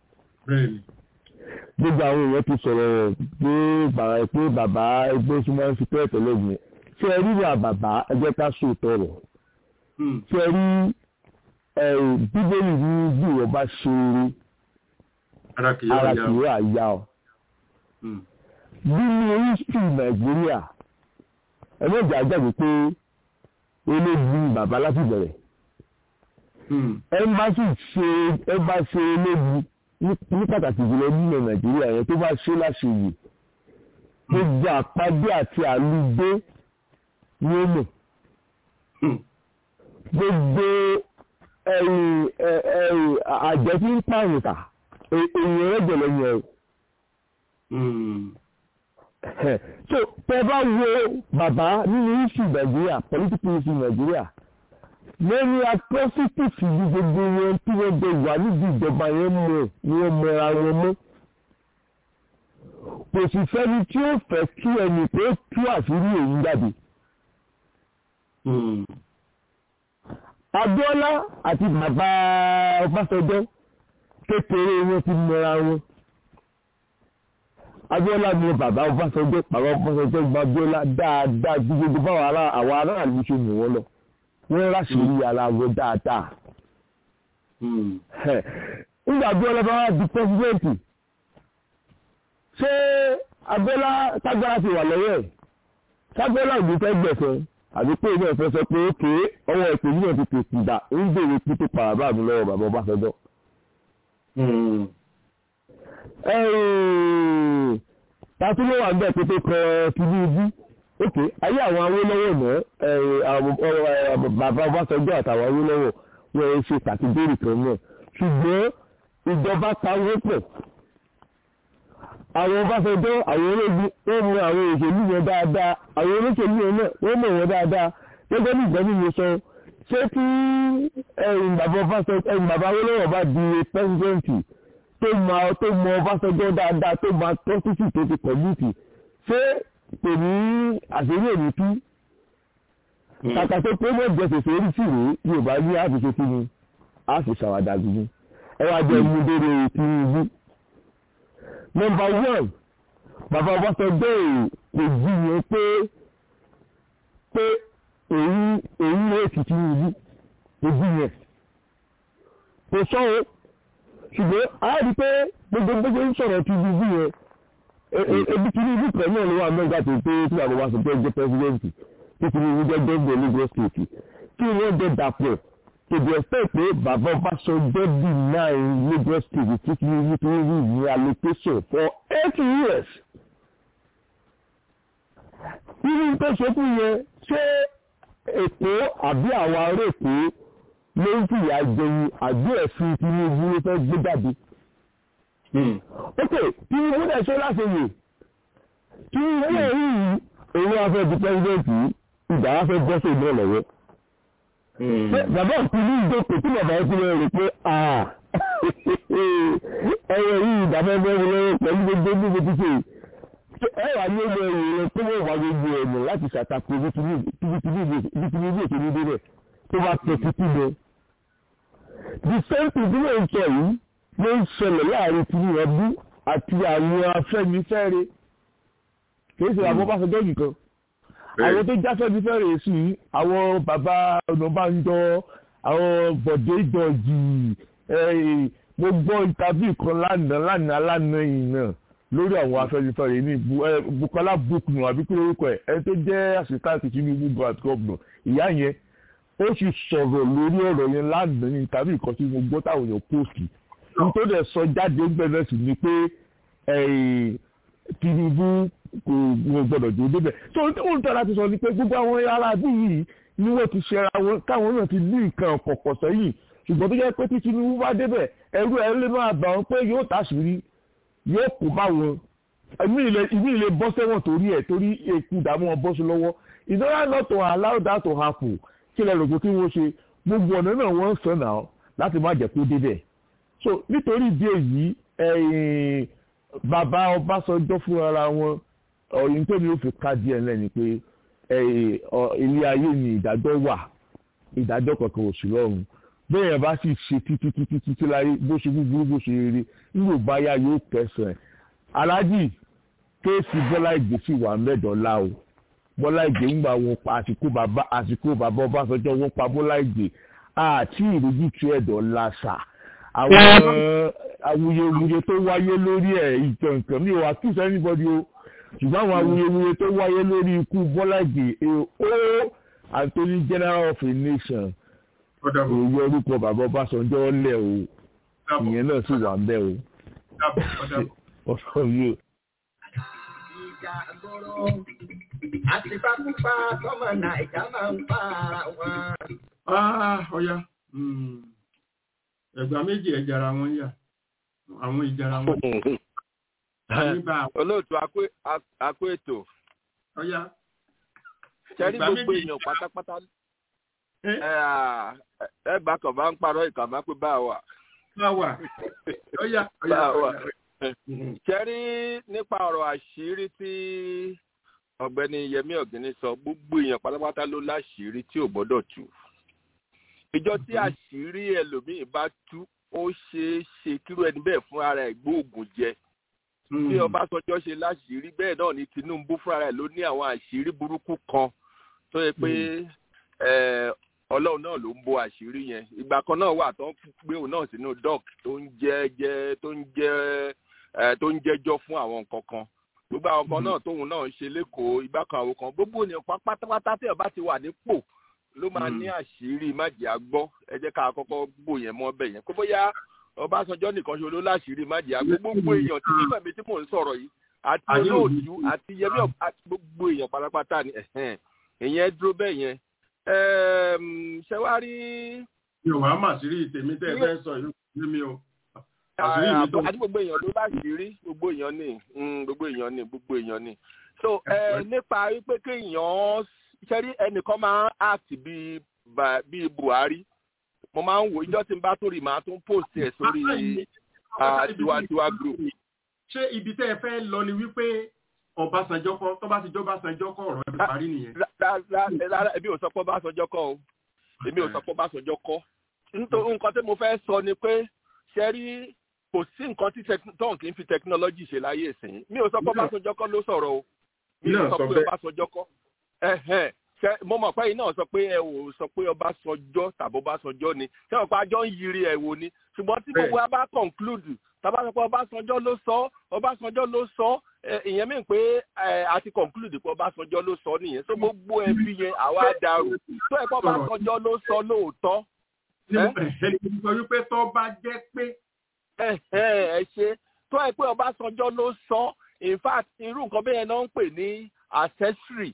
gbogbo àwọn èèyàn ti sọ̀rọ̀ pé bàbá pé bàbá ẹgbẹ́ súnmọ́ ń fi pẹ́ tẹ́lẹ̀ yẹn ṣe rí wà bàbá ẹgbẹ́ ká sòótọ́ rọ̀ ṣe rí bíbélì ní bí wọ́n bá ṣe rí ara kìí àyà ọ. nínú history nàìjíríà ẹlẹ́jà jáde pé ológun bàbá láti bẹ̀rẹ̀. ẹmbásì ṣe ẹmbásì ológun ní pàtàkì jùlọ nínú nàìjíríà yẹn tó bá ṣe láṣeyè gbogbo àpàdé àti àlùgbé ní ó mọ̀. gbogbo àjẹ́ tí ń pààyàn ta èèyàn rẹ̀jẹ̀ lẹ́yìn ẹ̀rù. so tẹ bá wo bàbá nínú issue nàìjíríà political issue nàìjíríà lórí atrocities yìí gbogbo wọn tí wọ́n jẹ wà níbi ìjọba yẹn mọ̀ ni wọ́n mọra wọn mọ́. kò sì sẹ́ni tí ó fẹ́ kí ẹnì tó tú àṣírí èyí jáde. Abíọ́lá àti bàbá Ọbásanjọ́ kékeré wọn ti mọra wọn Abíọ́lá ni bàbá Ọbásanjọ́ bàbá Ọbásanjọ́ gba Abíọ́lá dáadáa ju gbogbo báwọn ará àwọn aráàlú ṣe mú wọn lọ wọn ráṣìírí ara wọn dáadáa nígbà Abíọ́lá bá wá di pẹ́sidẹ́ǹtì ṣé abẹ́lá tágbára ti wà lọ́wọ́ ẹ̀ tágbára ìlú fẹ́ gbẹ̀sẹ̀ àbí pé ìlú ẹ̀fẹ́ sọ pé ókè ọwọ́ ẹ̀pẹ́ yìí náà ti tètè dà ń bèrè kú tó para bá mi lọ́wọ́ bàbá Ọbásanjọ́. tàtú ló wà ń bẹ̀ pé tó kọ Tinubu ókè ayé àwọn Awólọ́wọ̀ náà bàbá Ọbásanjọ́ àtàwọn Awólọ́wọ̀ wọ́n ẹ ṣe kàtígórì kan náà ṣùgbọ́n ìjọba pawó pọ̀ àwọn Ọbásanjọ́ àwọn ológun ó mọ àwọn òṣèlú yẹn dáadáa àwọn olóṣèlú yẹn náà wọ́n mọ̀ wọ́n dáadáa gẹ́gẹ́ bí ìgbẹ́ni mi sọ ṣé tí ẹ̀yìn bàbá Ọbásanjọ́ ẹ̀yìn bàbá Awólọ́wọ̀ bá di pẹ́sidẹ́ǹtì tó mọ tó mọ Ọbásanjọ́ dáadáa tó mọ tọ́sítì tó ti kọ̀mítì ṣé kò ní àṣírí èmi tú kàkà tó pé mọ́ jẹ́ sèse orí sí rèé Yorùbá ní àfiṣe kí ni a sì ṣàwádà gbogbo ẹ wá jẹ́ mú dérè Tinubu nọmba one bàbá Ọbásanjọ́ èrò kò jiyàn pé pé èyí èyí lè fi Tinubu kò jiyàn kò sọ o ṣùgbọ́n a rí pé gbogbo gbogbo ń sọ̀rọ̀ Tinubu yẹn ebi Tinubu kan náà ló wà mẹ́ta tó pé tí àwọn Ọbásanjọ́ jẹ́ pẹ́sidẹ́ǹtì tí Tinubu jẹ́ gbẹ́gbẹ́ Lagos state kí wọ́n jẹ́ dàpọ̀ to the extent pé bàbá Ọbásanjọ́ deny Lagos state tí Tinubu tó rí ní allocation for eight years. irú tó ṣokú yẹn ṣé Èkó àbí àwọn ará Èkó ló ń fìyà jẹun àbí ẹ̀sìn Tinubu ló fẹ́ gbé jáde. ok Tinubu dẹ̀ ṣe láti yè Tinubu náà rí yìí òun wá fẹ́ di pẹ́sidẹ́ǹtì ìgbà wá fẹ́ bọ́ sí ìlú ọ̀lọ́wọ́ bàbá òkúlù ìjókòó tí bàbá òkúlù rẹ̀ pé ẹ̀rọ yìí ìdàbẹ́ bẹ́ẹ̀ lọ́wọ́ pẹ̀lú gbogbo gbogbo títí ẹ wà ní ọmọ ẹ̀yìn rẹ̀ tó wọ́n wà gbogbo ẹ̀mọ̀ láti ṣàtàkùn ibi Tinubu ètò ní débẹ̀ tó bá tẹ̀ títí lọ. the same thing tí wọ́n ń sọ yìí ló ń ṣẹlẹ̀ láàrin Tinubu àti àwọn Afẹ́nifẹ́re kì í ṣe àwọn Ọbásanjọ́ nìkan àwọn tó jáfẹ́ bí fẹ́rẹ̀ sí àwọn bàbá Ọ̀nàbánjọ́ àwọn Bọ̀dé Ìdọ̀jì mo gbọ́ ìtàbí kan lánàá lánàá lánàá yìí náà lórí àwọn afẹ́nifẹ́re ní Bukola Buknu àbí kí lórúkọ ẹ̀ ẹ tó jẹ́ assistant Tinubu grant governor ìyá yẹn ó sì sọ̀rọ̀ lórí ọ̀rọ̀ yẹn lánàá ní ìtàbí kan tí mo gbọ́ táwọn èèyàn póòsì nítorí ẹ̀ sọ jáde gbẹ̀rẹ̀ sí ni pé Tinubu kò wọn gbọ́dọ̀ jó débẹ̀ so ohun tí ara ti sọ ni pé gbogbo àwọn ará bí yìí ni wọ́n ti ṣẹra wọn káwọn náà ti ní nǹkan kọ̀kọ̀ sẹ́yìn ṣùgbọ́n tó jẹ́ pé tí Tinubu bá débẹ̀ ẹrú ẹ lè máa bà wọn pé yóò tàṣírí yóò kó bá wọn ìmí ilé bọ́ sẹ́wọ̀n torí ẹ̀ torí èkú ìdààmú wọn bọ́ sí lọ́wọ́ in order not to allow that to happen kí lẹ rògbò kí wọ́n ṣe gbogbo ọ̀nà náà wọ́n ń sọ náà láti má jẹ́ kó débẹ̀ so nítorí ìdí èyí bàbá Ọbásanjọ́ fúnra wọn ọ̀yìn tó ní ó fi ká díẹ̀ lẹ́ni pé ilé ayé ni ìdájọ́ wà ìdájọ́ kankan ò sí lọ́run bẹ́ẹ̀ yẹn bá sì ṣe títí títí títí láyé bó ṣe búburú bó ṣe rere nígbò báyà yóò kẹsàn-án aláàjì kéèsì Bọ́lá Ìgè sì wà mẹ́dọ̀ọ́lá o Bọ́lá Ìgè ń gbà wọn pa àsìkò bàbá àsìkò bàbá Ọbásanjọ́ wọn pa Bọ́lá Ìgè àti ìrújú tu ẹ̀dọ̀ọ́lá sà àwọn awuyewuye tó wáyé lórí ẹ̀ ìtànkàn mi ò accuse anybody o ṣùgbọ́n àwọn awuyewuye tó wáyé lórí ikú Bọ́lá Ìgè o Anthony General of a nation òye orúkọ bàbá Ọbásanjọ́ lẹ̀ o ìyẹn náà sì wà ń bẹ̀ o ọ̀sán yìí. ìjà gbọ́rọ̀ àti pápá tọ́mọ nàìjà máa ń pa ara wọn. ọ̀ya ẹ̀gbà méjì ẹ̀jára wọn yà àwọn ìjára wọn. olóòtú akó ètò. ọ̀ya. sẹ́rí gbogbo èèyàn pátápátá ẹgbà kan bá ń parọ́ ìkà máa pé bá a wà. bá a wà ọ̀ya bá a wà. sẹ́rí nípa ọ̀rọ̀ àṣírí tí ọ̀gbẹ́ni Yẹmí Ọ̀gíní sọ gbogbo èèyàn pátápátá ló láṣìírí tí ò gbọ́dọ̀ tú. ìjọ tí àṣírí ẹlòmíín bá tú ó ṣeé ṣe kírú ẹni bẹ́ẹ̀ fún ara ẹ̀ gbóògùn jẹ bí Ọbásanjọ́ ṣe láṣìírí bẹ́ẹ̀ náà ni Tinubu fúnra ẹ̀ ló ní àwọn àṣírí burúkú kan tó yẹ pé Ọlọ́run náà ló ń bo àṣírí yẹn ìgbà kan náà wà tó ń gbé òun náà sínú doc tó ń jẹ́ jẹ́ tó ń jẹ́ tó ń jẹ́jọ́ fún àwọn nǹkan kan gbogbo àwọn kan náà tóun náà ń ṣe lẹ́kọ̀ọ́ ìgbà kan àwọn kan gbogbo ènìyàn pátápátá tí ọba ti wà nípò ló máa ní àṣírí májè àgbọ́ ẹ jẹ́ ká kọ́kọ́ bò yẹn mọ́ bẹ̀ yẹn kó bóyá ọbásanjọ́ nìkan ṣe ló láṣìírí májè àgbọ́ gbogbo èèyàn tí nígbà mi tí mò ń sọ̀rọ̀ yìí àti olóòtú àti yẹmí àti gbogbo èèyàn pátápátá ni ìyẹn dúró bẹ́ẹ̀ yẹn ṣe wá rí. mi ò wá mà sí rí tèmi tẹ́ ẹ fẹ́ sọ yìí ní mi o. àti gbogbo èèyàn ló láṣìírí gbogbo èèyàn ni gbogbo èèyàn ni gbogbo èèyàn ni. so nípa wípé kéèyàn ṣẹ́rí ẹnìkan máa ń act bíi bíi buhari mo máa ń wò ìjọ tí n bá tó rí màá tún post ẹ̀ sórí tiwantiwa group. ṣé ibi tẹ́ ẹ fẹ́ lọ ni wípé ọbásanjọ́ kọ́ tó bá ti jọ́ ọbásanjọ́ kọ́ ọ̀rọ̀ ẹ̀ parí nìyẹn. rárá èmi ò sọ pé ọbásanjọ́ kọ́ o èmi ò sọ pé ọbásanjọ́ kọ́ nítorí nǹkan tí mo fẹ́ sọ ni pé ṣẹ́rí kò sí nǹkan tí tóun kì í fi technology ṣe láyé ìsìn mi ò sọ pé ọbásanjọ́ kọ́ ló sọ̀rọ̀ o mi ò sọ pé ọbásanjọ́ kọ́ mo mọ̀ pé iná sọ pé ẹ ò sọ pé ọbásanjọ́ tàbí ọbásanjọ́ ni ṣé wọn pa àjọ ń yiri ẹ̀ wò ni ṣùgbọ́n tí gbogbo wa bá conclude tàbá sọ pé ọbásanjọ́ ló sọ ọbásanjọ́ ló sọ ìyẹn mi pé a ti conclude pé ọbásanjọ́ ló sọ nìyẹn so gbogbo ẹbí yẹn àwa dàrú tó ẹ pé ọbásanjọ́ ló sọ lóòótọ́. ẹni sọ wípé tó bá jẹ́ pé. ẹ ṣe tó ẹ pé ọbásanjọ́ ló sọ in fact irú nǹkan bẹ́ẹ̀ náà ń pè ní accessory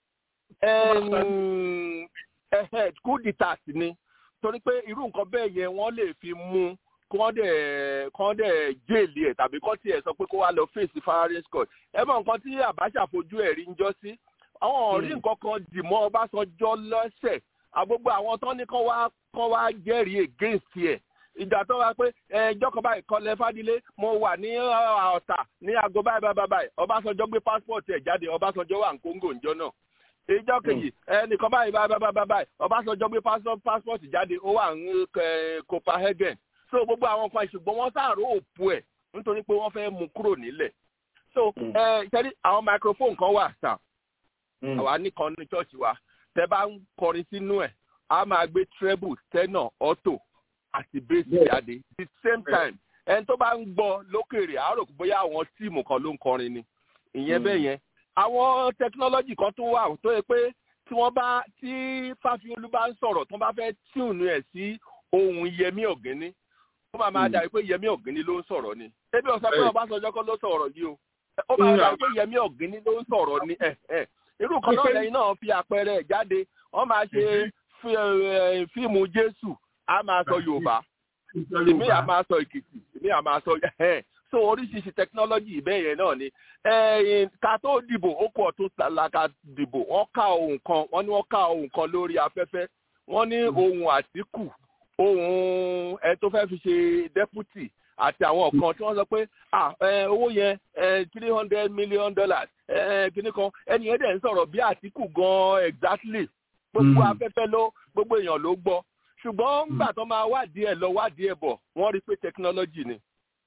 coup d'etat ni torí pé irú nǹkan bẹ́ẹ̀ yẹn wọ́n lè fi mú kán dẹ̀ kán dẹ̀ jéèlì ẹ̀ tàbí kán tiẹ̀ sọ pé kó wá lọ fèsì firing squad ẹ mọ nǹkan tí Abacha fojú ẹ̀ rí ń jọ sí àwọn ọ̀rí nǹkan kan dì mọ́ Ọbásanjọ́ lọ́sẹ̀ àgbogbo àwọn tán ní kán wá kán wá jẹ́rìí against ẹ̀ ìjà tó wá pé ẹjọ́ kan báyìí kọ́lẹ̀ fádilé mo wà ní ọ̀tà ní aago báyìí báyìí báyìí Ọbásanjọ́ gbé passport ẹ̀ jáde Ọbásanjọ́ wà ní Congo ńjọ́ náà ìjọ kejì ẹnìkan báyìí báyìí báyìí báyìí Ọbásanjọ́ gbé passport jáde ó wà ní Copenhagen so gbogbo àwọn kan ṣùgbọ́n wọ́n sàrò òpó ẹ̀ nítorí pé wọ́n fẹ́ mú kúrò nílẹ̀ so ṣẹ́rí àwọn microphone kan wà sà àwa nìkan ní chọ́ọ̀chì wa tẹ́ bá ń kọrin sínú ẹ̀ a máa gbé treble tenor auto àti bass jáde the same time ẹni tó bá ń gbọ́ lókèrè àárò bóyá àwọn tíìmù kan ló ń kọrin ni ìyẹn bẹ́ẹ̀ yẹn àwọn technology kan tó wà tó yẹ pé tí wọ́n bá tí Fáfiolú bá ń sọ̀rọ̀ tó bá fẹ́ tune ẹ̀ sí ohun Yẹmí Ọ̀gíní ó máa máa dàbí pé Yẹmí Ọ̀gíní ló ń sọ̀rọ̀ ni ebi ọ̀sán pé Ọbásanjọ́ kọ́ ló sọ̀rọ̀ yìí o ó máa dàbí pé Yẹmí Ọ̀gíní ló ń sọ̀rọ̀ ni irú kan náà lẹ́yìn náà fi àpẹẹrẹ ẹ̀ jáde wọ́n máa ṣe fíìmù Jésù á máa sọ Yorùbá èmi á máa sọ Èkìtì èmi á máa sọ so oríṣiríṣi technology bẹ́ẹ̀ yẹn náà ni ká tó dìbò ó kú ọ̀tún làkà dìbò wọ́n ká ohun kan wọ́n ní wọ́n ká ohun kan lórí afẹ́fẹ́ wọ́n ní ohun Àtíkù ohun ẹ tó fẹ́ fi ṣe deputy àti àwọn kan tí wọ́n sọ pé owó yẹn three hundred million dollars kíní kan ẹni yẹn dẹ̀ ń sọ̀rọ̀ bí Àtíkù gan exactly gbogbo afẹ́fẹ́ ló gbogbo èèyàn ló gbọ́ ṣùgbọ́n nígbà tó máa wádìí ẹ̀ lọ wádìí ẹ̀ bọ̀ wọ́n rí pé technology ni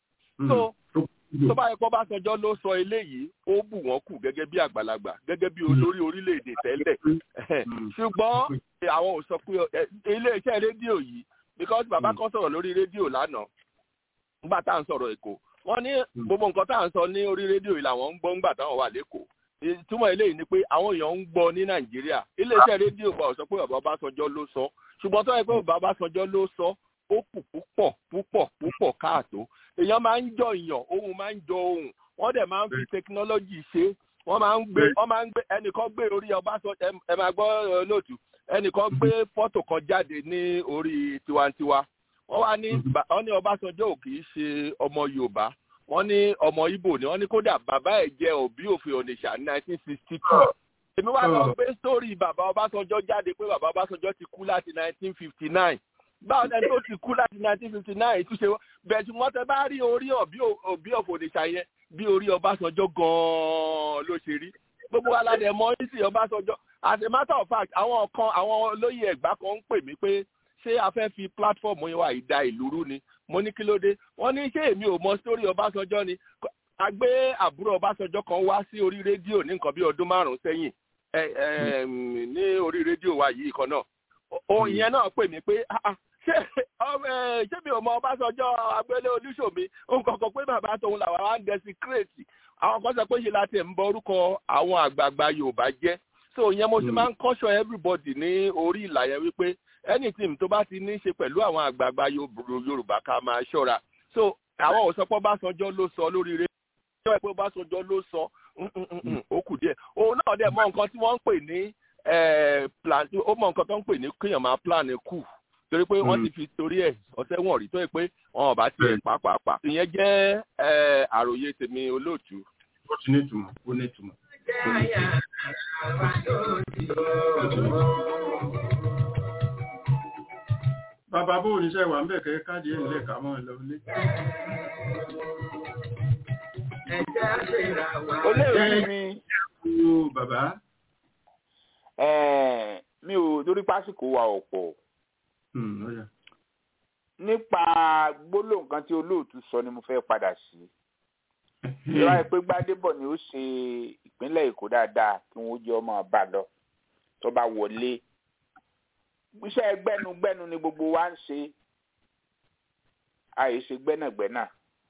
so tó bá yẹ kó Ọbásanjọ́ ló sọ eléyìí ó bù wọ́n kù gẹ́gẹ́ bí àgbàlagbà gẹ́gẹ́ bí olórí orílẹ̀-èdè tẹ́lẹ̀ ṣùgbọ́n àwọn ò sọ pé iléeṣẹ́ rédíò yìí because bàbá kan sọ̀rọ̀ lórí rédíò lánàá nígbà tá à ń sọ̀rọ̀ èkó wọ́n ní gbogbo nǹkan tá à ń sọ ní orí rédíò yìí làwọn ń gbọ́ nígbà táwọn wà lẹ́kọ̀ọ́ ìtumọ̀ eléyìí ni pé àwọn èèyàn ń gbọ́ ní nàìjíríà iléeṣẹ́ rédíò wa ò sọ pé bàbá Ọbásanjọ́ ló sọ ṣùgbọ́n tó yẹ pé bàbá Ọbásanjọ́ ló sọ ó kù púpọ̀ púpọ̀ púpọ̀ káàtó èèyàn máa ń jọ ìyàn ohun máa ń jọ ohun wọ́n dẹ̀ máa ń fi technology ṣe wọ́n máa ń gbé wọ́n máa ń gbé ẹnìkan gbé orí Ọbásanjọ́ ẹ máa gbọ́ lóòtú ẹnìkan gbé fọ́tò kan jáde ní orí tiwantiwa wọ́n wá ní wọ́n ní Ọbásanjọ́ ò kì í ṣe ọmọ Yorùbá wọ́n ní ọmọ Ìgbò ni wọ́n ní kódà bàbá ẹ̀ jẹ́ òbí òfin Onitsha ní nineteen sixty two èmi wá lọ gbé sórí bàbá Ọbásanjọ́ jáde pé bàbá Ọbásanjọ́ ti kú láti nineteen fifty nine báwo ẹni tó ti kú láti nineteen fifty nine túnṣe bẹ́ẹ̀ tí wọ́n tẹ bá rí orí òbí ọ̀fọ̀ Onitsha yẹn bí orí Ọbásanjọ́ gan-an ló ṣe rí gbogbo aládẹ mọ ní sí Ọbásanjọ́ as a matter of fact àwọn kan àwọn olóyè Ẹ̀gbá kan ń pè mí pé ṣé a fẹ́ fi platform yẹn wà ìdá ìlú rú ni mo ní kí ló dé wọ́n ní ṣé èmi ò mọ sórí Ọbásanjọ́ ni a gbé àbúrò Ọbásanjọ́ kan wá sí orí rédíò ní nǹkan bí ọdún márùn-ún sẹ́yìn ní orí rédíò wa yìí kan náà òun yẹn náà pè mí pé ṣé ṣé mi ò mọ ọbásanjọ́ agbélé olúṣòmi nǹkan kan pé bàbá tòun làwọn á ń desecrate àwọn kan sọ pé ṣe láti ń bọ orúkọ àwọn àgbààgbà yorùbá jẹ́ so ìyẹn mo ti máa ń kọ́ṣọ́ everybody ní orí ìlà yẹn wípé anything tó bá ti ní í ṣe pẹ̀lú àwọn àgbààgbà yorùbá ká máa ṣọ́ra so àwọn ò sọ pé ọbásanjọ́ ló sọ lórí rẹ̀ ṣọ́ pé ọbásanjọ́ ló sọ ó kù díẹ̀ òun náà dẹ̀ mọ nǹkan tí wọ́n ń pè ní plan ó mọ nǹkan tó ń pè ní kéèyàn máa plan kù torí pé wọ́n ti fi torí ẹ̀ ọ̀sẹ̀ wọ̀n rí tó yẹ pé wọn ò bá tiẹ̀ pàápàá ìyẹn jẹ́ àròyé tèmi olóòtú. ó ti ní ìtumọ̀ ó ní ìtumọ̀. bàbá bó oníṣẹ́ wà ń bẹ̀ kẹ́ káàdì ẹ̀ ńlẹ̀ ká mọ́ ẹ lọ ilé. olóòtú mi. bàbá. mi ò torí pásìkò wa ọ̀pọ̀ nípa gbólóhùn kan tí olóòtú sọ ni mo fẹ́ padà sí ìwà ìpè gbádébọ̀ ni ó ṣe ìpínlẹ̀ èkó dáadáa kí wọ́n jẹ́ ọmọ bá lọ tó bá wọlé iṣẹ́ gbẹ́nugbẹ́nu ni gbogbo wa ń ṣe àìṣe gbẹ́nàgbẹ́nà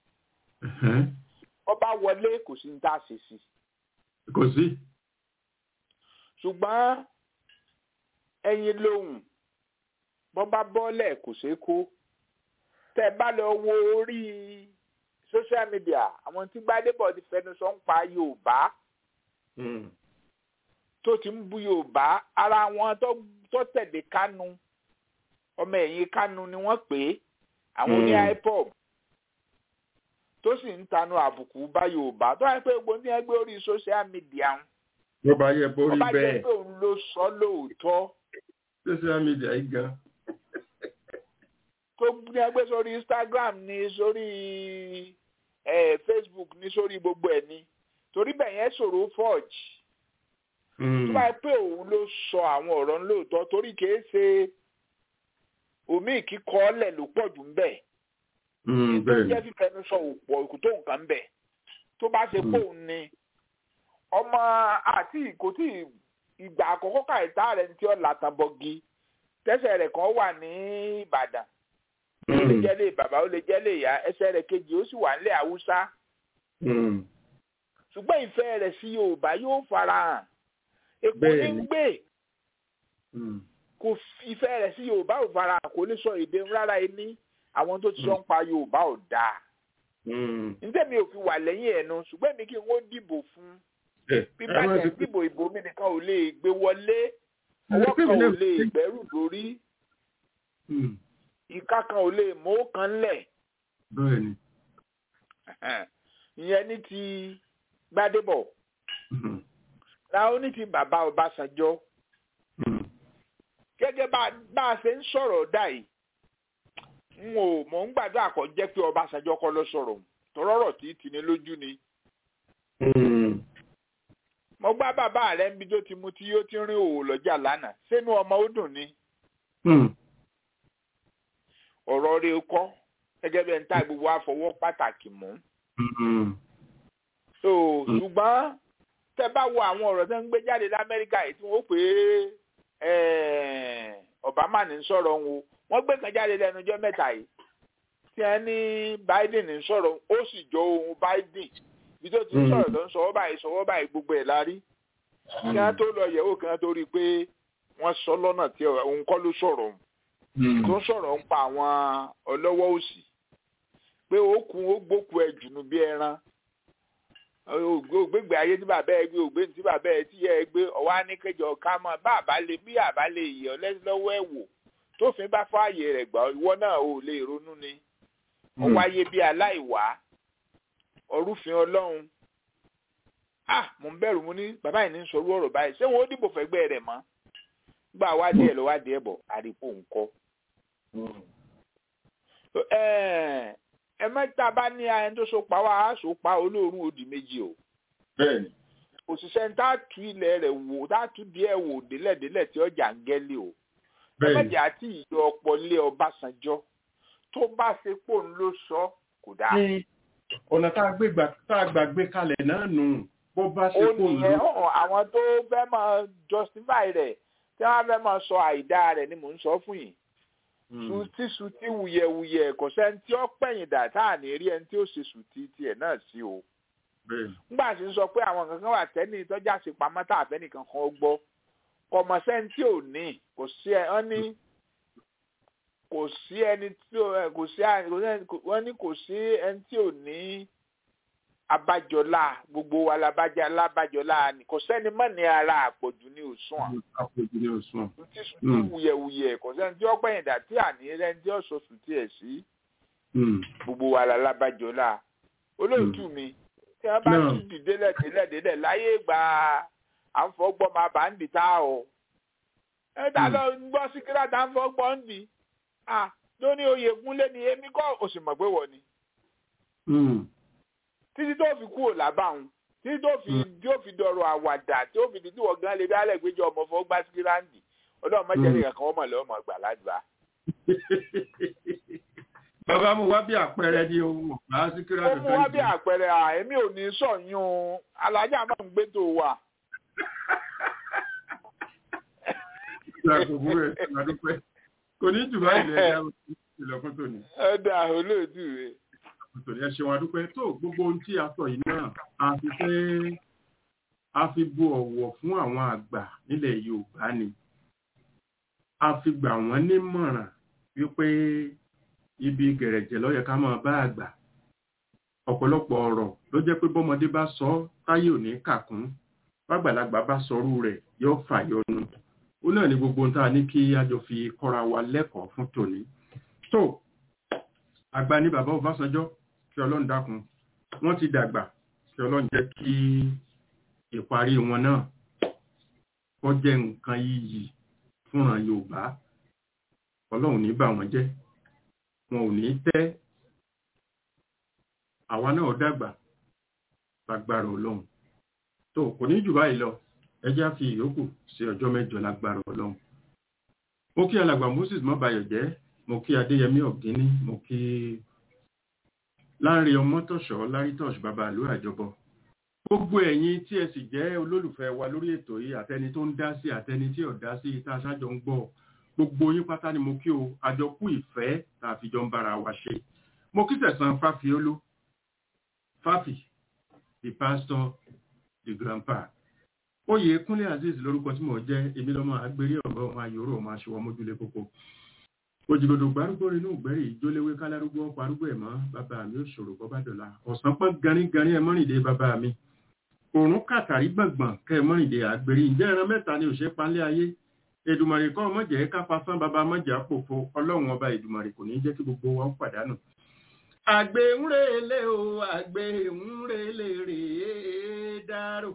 ó bá wọlé kò sí ní tá a ṣe sí. kò sí. ṣùgbọ́n ẹyin lóhùn bọ́ bá bọ́lẹ̀ kò ṣeé kó tẹ́ bá lọ wo orí social media àwọn tí gbádébọ̀ ti fẹnu sọ ń pa yorùbá tó ti ń bu yorùbá ara wọn tó tẹ̀lé kánú ọmọ ẹ̀yìn kánú ni wọ́n pè é àwọn oní ipob tó sì ń tanu àbùkù bá yorùbá tó wáyé pé gbogbo ní ẹgbẹ́ orí social media ń. ló bá yẹ borí bẹ́ẹ̀. ọba jẹ́ pé òun ló sọ lóòótọ́. social media yìí gan tó ní ẹgbẹ́ sórí instagram ní sórí eh, facebook ní sórí gbogbo ẹ̀ ní torí bẹ́ẹ̀ yẹn ṣòro forge tó bá pé òun ló sọ àwọn ọ̀rọ̀ lóòótọ́ torí kìí ṣe omi kíkọ́ ọ̀lẹ̀ ló pọ̀ jù ń bẹ̀ tó jẹ́ fífẹnu sọ òpọ̀ òkú tó nǹkan ń bẹ̀ tó bá ṣe pé òun ni ọmọ àti kò tí ìgbà àkọ́kọ́ kàìtá rẹ̀ ti ọ̀ làtàbọ̀gì tẹ́sẹ̀ rẹ̀ kan wà ní ìbàdàn ó lè jẹ́ lé bàbá ó lè jẹ́ lé ìyá ẹsẹ̀ rẹ̀ kejì ó sì wà nílẹ̀ haúsá. ṣùgbọ́n ìfẹ́ rẹ̀ sí yorùbá yóò fara hàn èkó ní ń gbé kò ìfẹ́ rẹ̀ sí yorùbá ò fara hàn kò lè sọ èdè rárá ẹni àwọn tó ti sọ ń pa yorùbá ò dáa. níta mi ò fi wà lẹ́yìn ẹ̀nu ṣùgbọ́n mi kí n ó dìbò fún bí bá jẹ́ dìbò ìbò mi nìkan ò lè gbé wọlé ọwọ́ kan ò lè gbẹ́rù lórí ìka kan ò lè mú kan lẹ̀. bẹ́ẹ̀ni. ìyẹn ní ti gbádébọ̀. láwọn ní ti bàbá ọbásanjọ́. gẹ́gẹ́ bá a ṣe ń sọ̀rọ̀ dà yìí n ò mọ̀ ń gbàdúrà kọ́ jẹ́ pé ọbásanjọ́ kọ́ ló sọ̀rọ̀ tọ́rọ̀rọ̀ tí tì ní lójú ni. mo gbá bàbá rẹ̀ ń bí tó ti mu tí yóò ti rin òwò lọ́jà lánàá sínú ọmọ ó dùn ni ọ̀rọ̀ rẹ̀ kọ́ gẹ́gẹ́ bí ẹni tá gbogbo àfọwọ́ pàtàkì mú. so ṣùgbọ́n tẹ bá wo àwọn ọ̀rọ̀ tó ń gbé jáde lamẹ́ríkà yìí tí wọ́n pè é Obama ní sọ̀rọ̀ ń wo wọ́n gbé kan jáde lẹ́nu ọjọ́ mẹ́ta yìí tí wọ́n ní Biden ní sọ̀rọ̀ ó sì jọ ohun Biden bí tó ti ń sọ̀rọ̀ tó ń sọ̀wọ́ báyìí sọ̀wọ́ báyìí gbogbo ẹ̀ la rí kí wọ́n tó lọ yẹ̀wò kí wọ́n tó rí i pé wọ́n sọ lọ́nà tí òun kọ́ ló sọ̀rọ̀ tó ń sọ̀rọ̀ ń pa àwọn ọlọ́wọ́ òsì pé ó kun ó gbóku ẹ̀ jùnú bí ẹran ògbégbé ayé tí bàbá ẹ gbé ògbé tí bàbá ẹ tí yẹ ẹ gbé ọwọ́ á ní kẹjọ ká mọ bá àbá lè bí àbá lè yẹ ọ lọ́wọ́ ẹ̀ wò tófin bá fààyè rẹ̀ gbà ìwọ náà ò lè ronú ni ọwọ́ ayé bí aláìwá ọrúfin ọlọ́run ah mo ń bẹ̀rù mo ní bàbá yìí ní sọ̀rọ̀ ọ̀rọ̀ báyìí ṣé wọn ó dìbò fẹ́gbẹ́ rẹ̀ mọ́ gbà wádìí ẹ̀ lọ wádìí ẹ̀ bọ̀ àdìpọ̀ ńkọ́. ẹ mẹ́ta bá ní ayẹni tó so pa wá á so pa olóòórùn òdì méjì o. bẹ́ẹ̀ni. òṣìṣẹ́ ń tá tu ilẹ̀ rẹ̀ wò tá tu díẹ̀ wò délẹ̀délẹ̀ tí ọjà ń gẹ́lé o. ẹ mẹ́jẹ̀ àti ìjọ ọ̀pọ̀ lé Ọbásanjọ́ tó bá ṣe pò ń ló sọ kò dáa. ọ̀nà tá a gbà gbé kalẹ̀ náà nù bó bá ṣe pò ń ló. ó nìyẹn àwọn tó fẹ́ máa justify rẹ̀ tí wọ́n fẹ́ máa sọ àìdá rẹ̀ ni mò ń sọ fún yìí sùtì sùtì wuyẹwuyẹ kò sẹ́ni tí ó pẹ̀yìn dà tá à ní rí ẹni tí ó ṣe sùtì tiẹ̀ náà sí o. nígbà tí ń sọ pé àwọn kankan wà tẹ́ni tọ́jà sí pamọ́ tá àfẹ́nìkan kan gbọ́ kọmọ sẹ́ni tí ò ní kò sí ẹ wọ́n ní kò sí ẹni tí ò kò sí wọ́n ní kò sí ẹni tí ò ní abájọlá gbogbo wa labájá lábájọlá ni kò sẹ́ni mọ́ ní ara àpọ̀jù ní òsùn à. àpọ̀jù ní òsùn à. tí sùn wuyẹwuyẹ kò sẹ́ni tí ó gbẹ̀yìn dà tí àní rẹ́ni tí ó sọ sùn tí ẹ̀ sí. gbogbo wa la lábájọlá olóòtú mi tí wọ́n bá tún dìde lẹ́dẹ̀ẹ́dẹ́ láyé gbà à ń fọgbọ́ máa bá ń dì tá o. ẹ dá lọ gbọ́ síkírà tá ń fọgbọ́ ń dì. à lóní oyè gúnlé ni èmi kọ́ òsì mọ̀ pé wọ̀ ni títí tó fi kúrò lábàáhùn títí tó fi tó fi dọ̀rọ̀ àwàdà tó fi di tí wọ́n gan lè dálẹ̀ gbéjọ ọmọ fún gbá síkírandì ọlọ́run mọ́jẹ́lẹ̀ kankan wọ́n mọ̀ lọ́wọ́ mọ̀ gbà ládùúgbà. bàbá mo wá bí àpẹẹrẹ ní ohun ọ̀gá síkírandì. ó mú wá bí àpẹẹrẹ à èmi ò ní sọ̀yún alájà máa ń gbé tó wà. kò ní jù báyìí lẹ́yìn ìlọ́kùn tó ní. ẹ dà olóòtú rẹ nítorí ẹ ṣeun adúpẹ́ tó gbogbo ohun tí a sọ yìí náà a fi fẹ́ a fi bu ọ̀wọ̀ fún àwọn àgbà nílẹ̀ Yorùbá ni a fi gbà wọ́n nímọ̀ràn wípé ibi gẹ̀rẹ̀jẹ̀ ló yẹ ká máa bá àgbà ọ̀pọ̀lọpọ̀ ọ̀rọ̀ ló jẹ́ pé bọ́mọdé bá sọ táyé ò ní kàkún bàgbàlagbà bá sọrú rẹ̀ yóò fàyọnu ó náà ní gbogbo ohun tá a ní kí a jọ fi kọ́ra wa lẹ́kọ̀ọ́ fún tòní tó àgbà ní bàbá Ọbásanjọ́ kí ọlọ́run dákun wọ́n ti dàgbà kí ọlọ́run jẹ́ kí ìparí wọn náà kó jẹ́ nǹkan yíyí fúnran yorùbá ọlọ́run ní bà wọ́n jẹ́ wọn ò ní tẹ́ àwa náà dàgbà lágbára ọlọ́run tó kò ní jù báyìí lọ ẹ jẹ́ á fi ìyókù sí ọjọ́ mẹ́jọ lágbára ọlọ́run mo kí alàgbà Moses mọ́bayọ̀ jẹ́ mo kí adéyẹmí ọ̀gíní mo kí láàrin ọmọtọ̀ṣọ́ lárítọ̀ṣ bàbá àlú àjọbọ gbogbo ẹ̀yin tí ẹ sì jẹ́ olólùfẹ́ wa lórí ètò yìí àtẹni tó ń dá sí àtẹni tí ò dá sí tá a ṣájọ ń gbọ́ gbogbo yín pátá ni mo kí o àjọkú ìfẹ́ tá a fi jọ ń bára wa ṣe mo kí tẹ̀sán fáfiolú fáfì the pastor the grandpa oyè kúnlé azeez lórúkọ tí mo jẹ́ èmi lọ́mọ agbérí ọ̀gá ọmọ ayòrò ọmọ aṣọwọ́ mójúlé kókó òjìgbòdò gbárùgbò inú ìgbẹ́rì ìjólewé kálárúgbó parúgbó ẹ̀ mọ́ bàbá mi ò ṣòro bọ́bá dọ̀la ọ̀sán pọ́n ganíganí ẹ mọ́rìndé bàbá mi òrùn kàtàrí gbọ̀ngbọ̀n kẹ́ ẹ mọ́rìndé àgbèrè ìjẹ́ ẹran mẹ́ta ni òṣè panlé ayé èdùmàrè kọ́ ọmọjẹ́ kápá sán bàbá mọ́jà pòfo ọlọ́run ọba èdùmàrè kò ní jẹ́ kí gbogbo wa pàdánù. àgbẹ̀ ń relé o àgbẹ̀ ń relé rèé dárò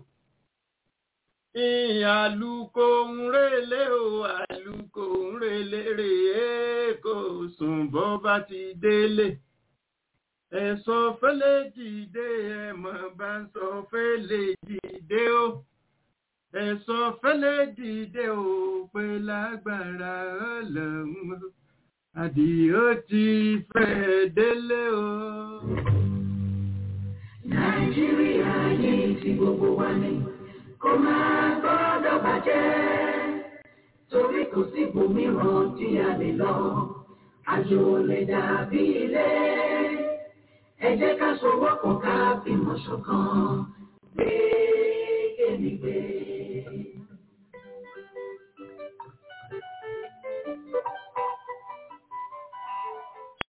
àlùkò ń relé o àlùkò ń relé rèé kò sùn bọ́ bá ti délé ẹ̀sọ́ fẹ́lẹ́ dìde ẹ̀mọ̀ bá ń sọ fẹ́lẹ́ dìde o ẹ̀sọ́ fẹ́lẹ́ dìde o pé lágbára ọlọ́run àdìó ti fẹ́ délé o. nàìjíríà yìí ti gbogbo wa ni kò máa gbọ́dọ̀ bàjẹ́ torí kò sí ibòmíràn tí a lè lọ àjò lè dàbí ilé ẹ jẹ́ ká sowọ́pọ̀ ká fìmọ̀ ṣọ̀kan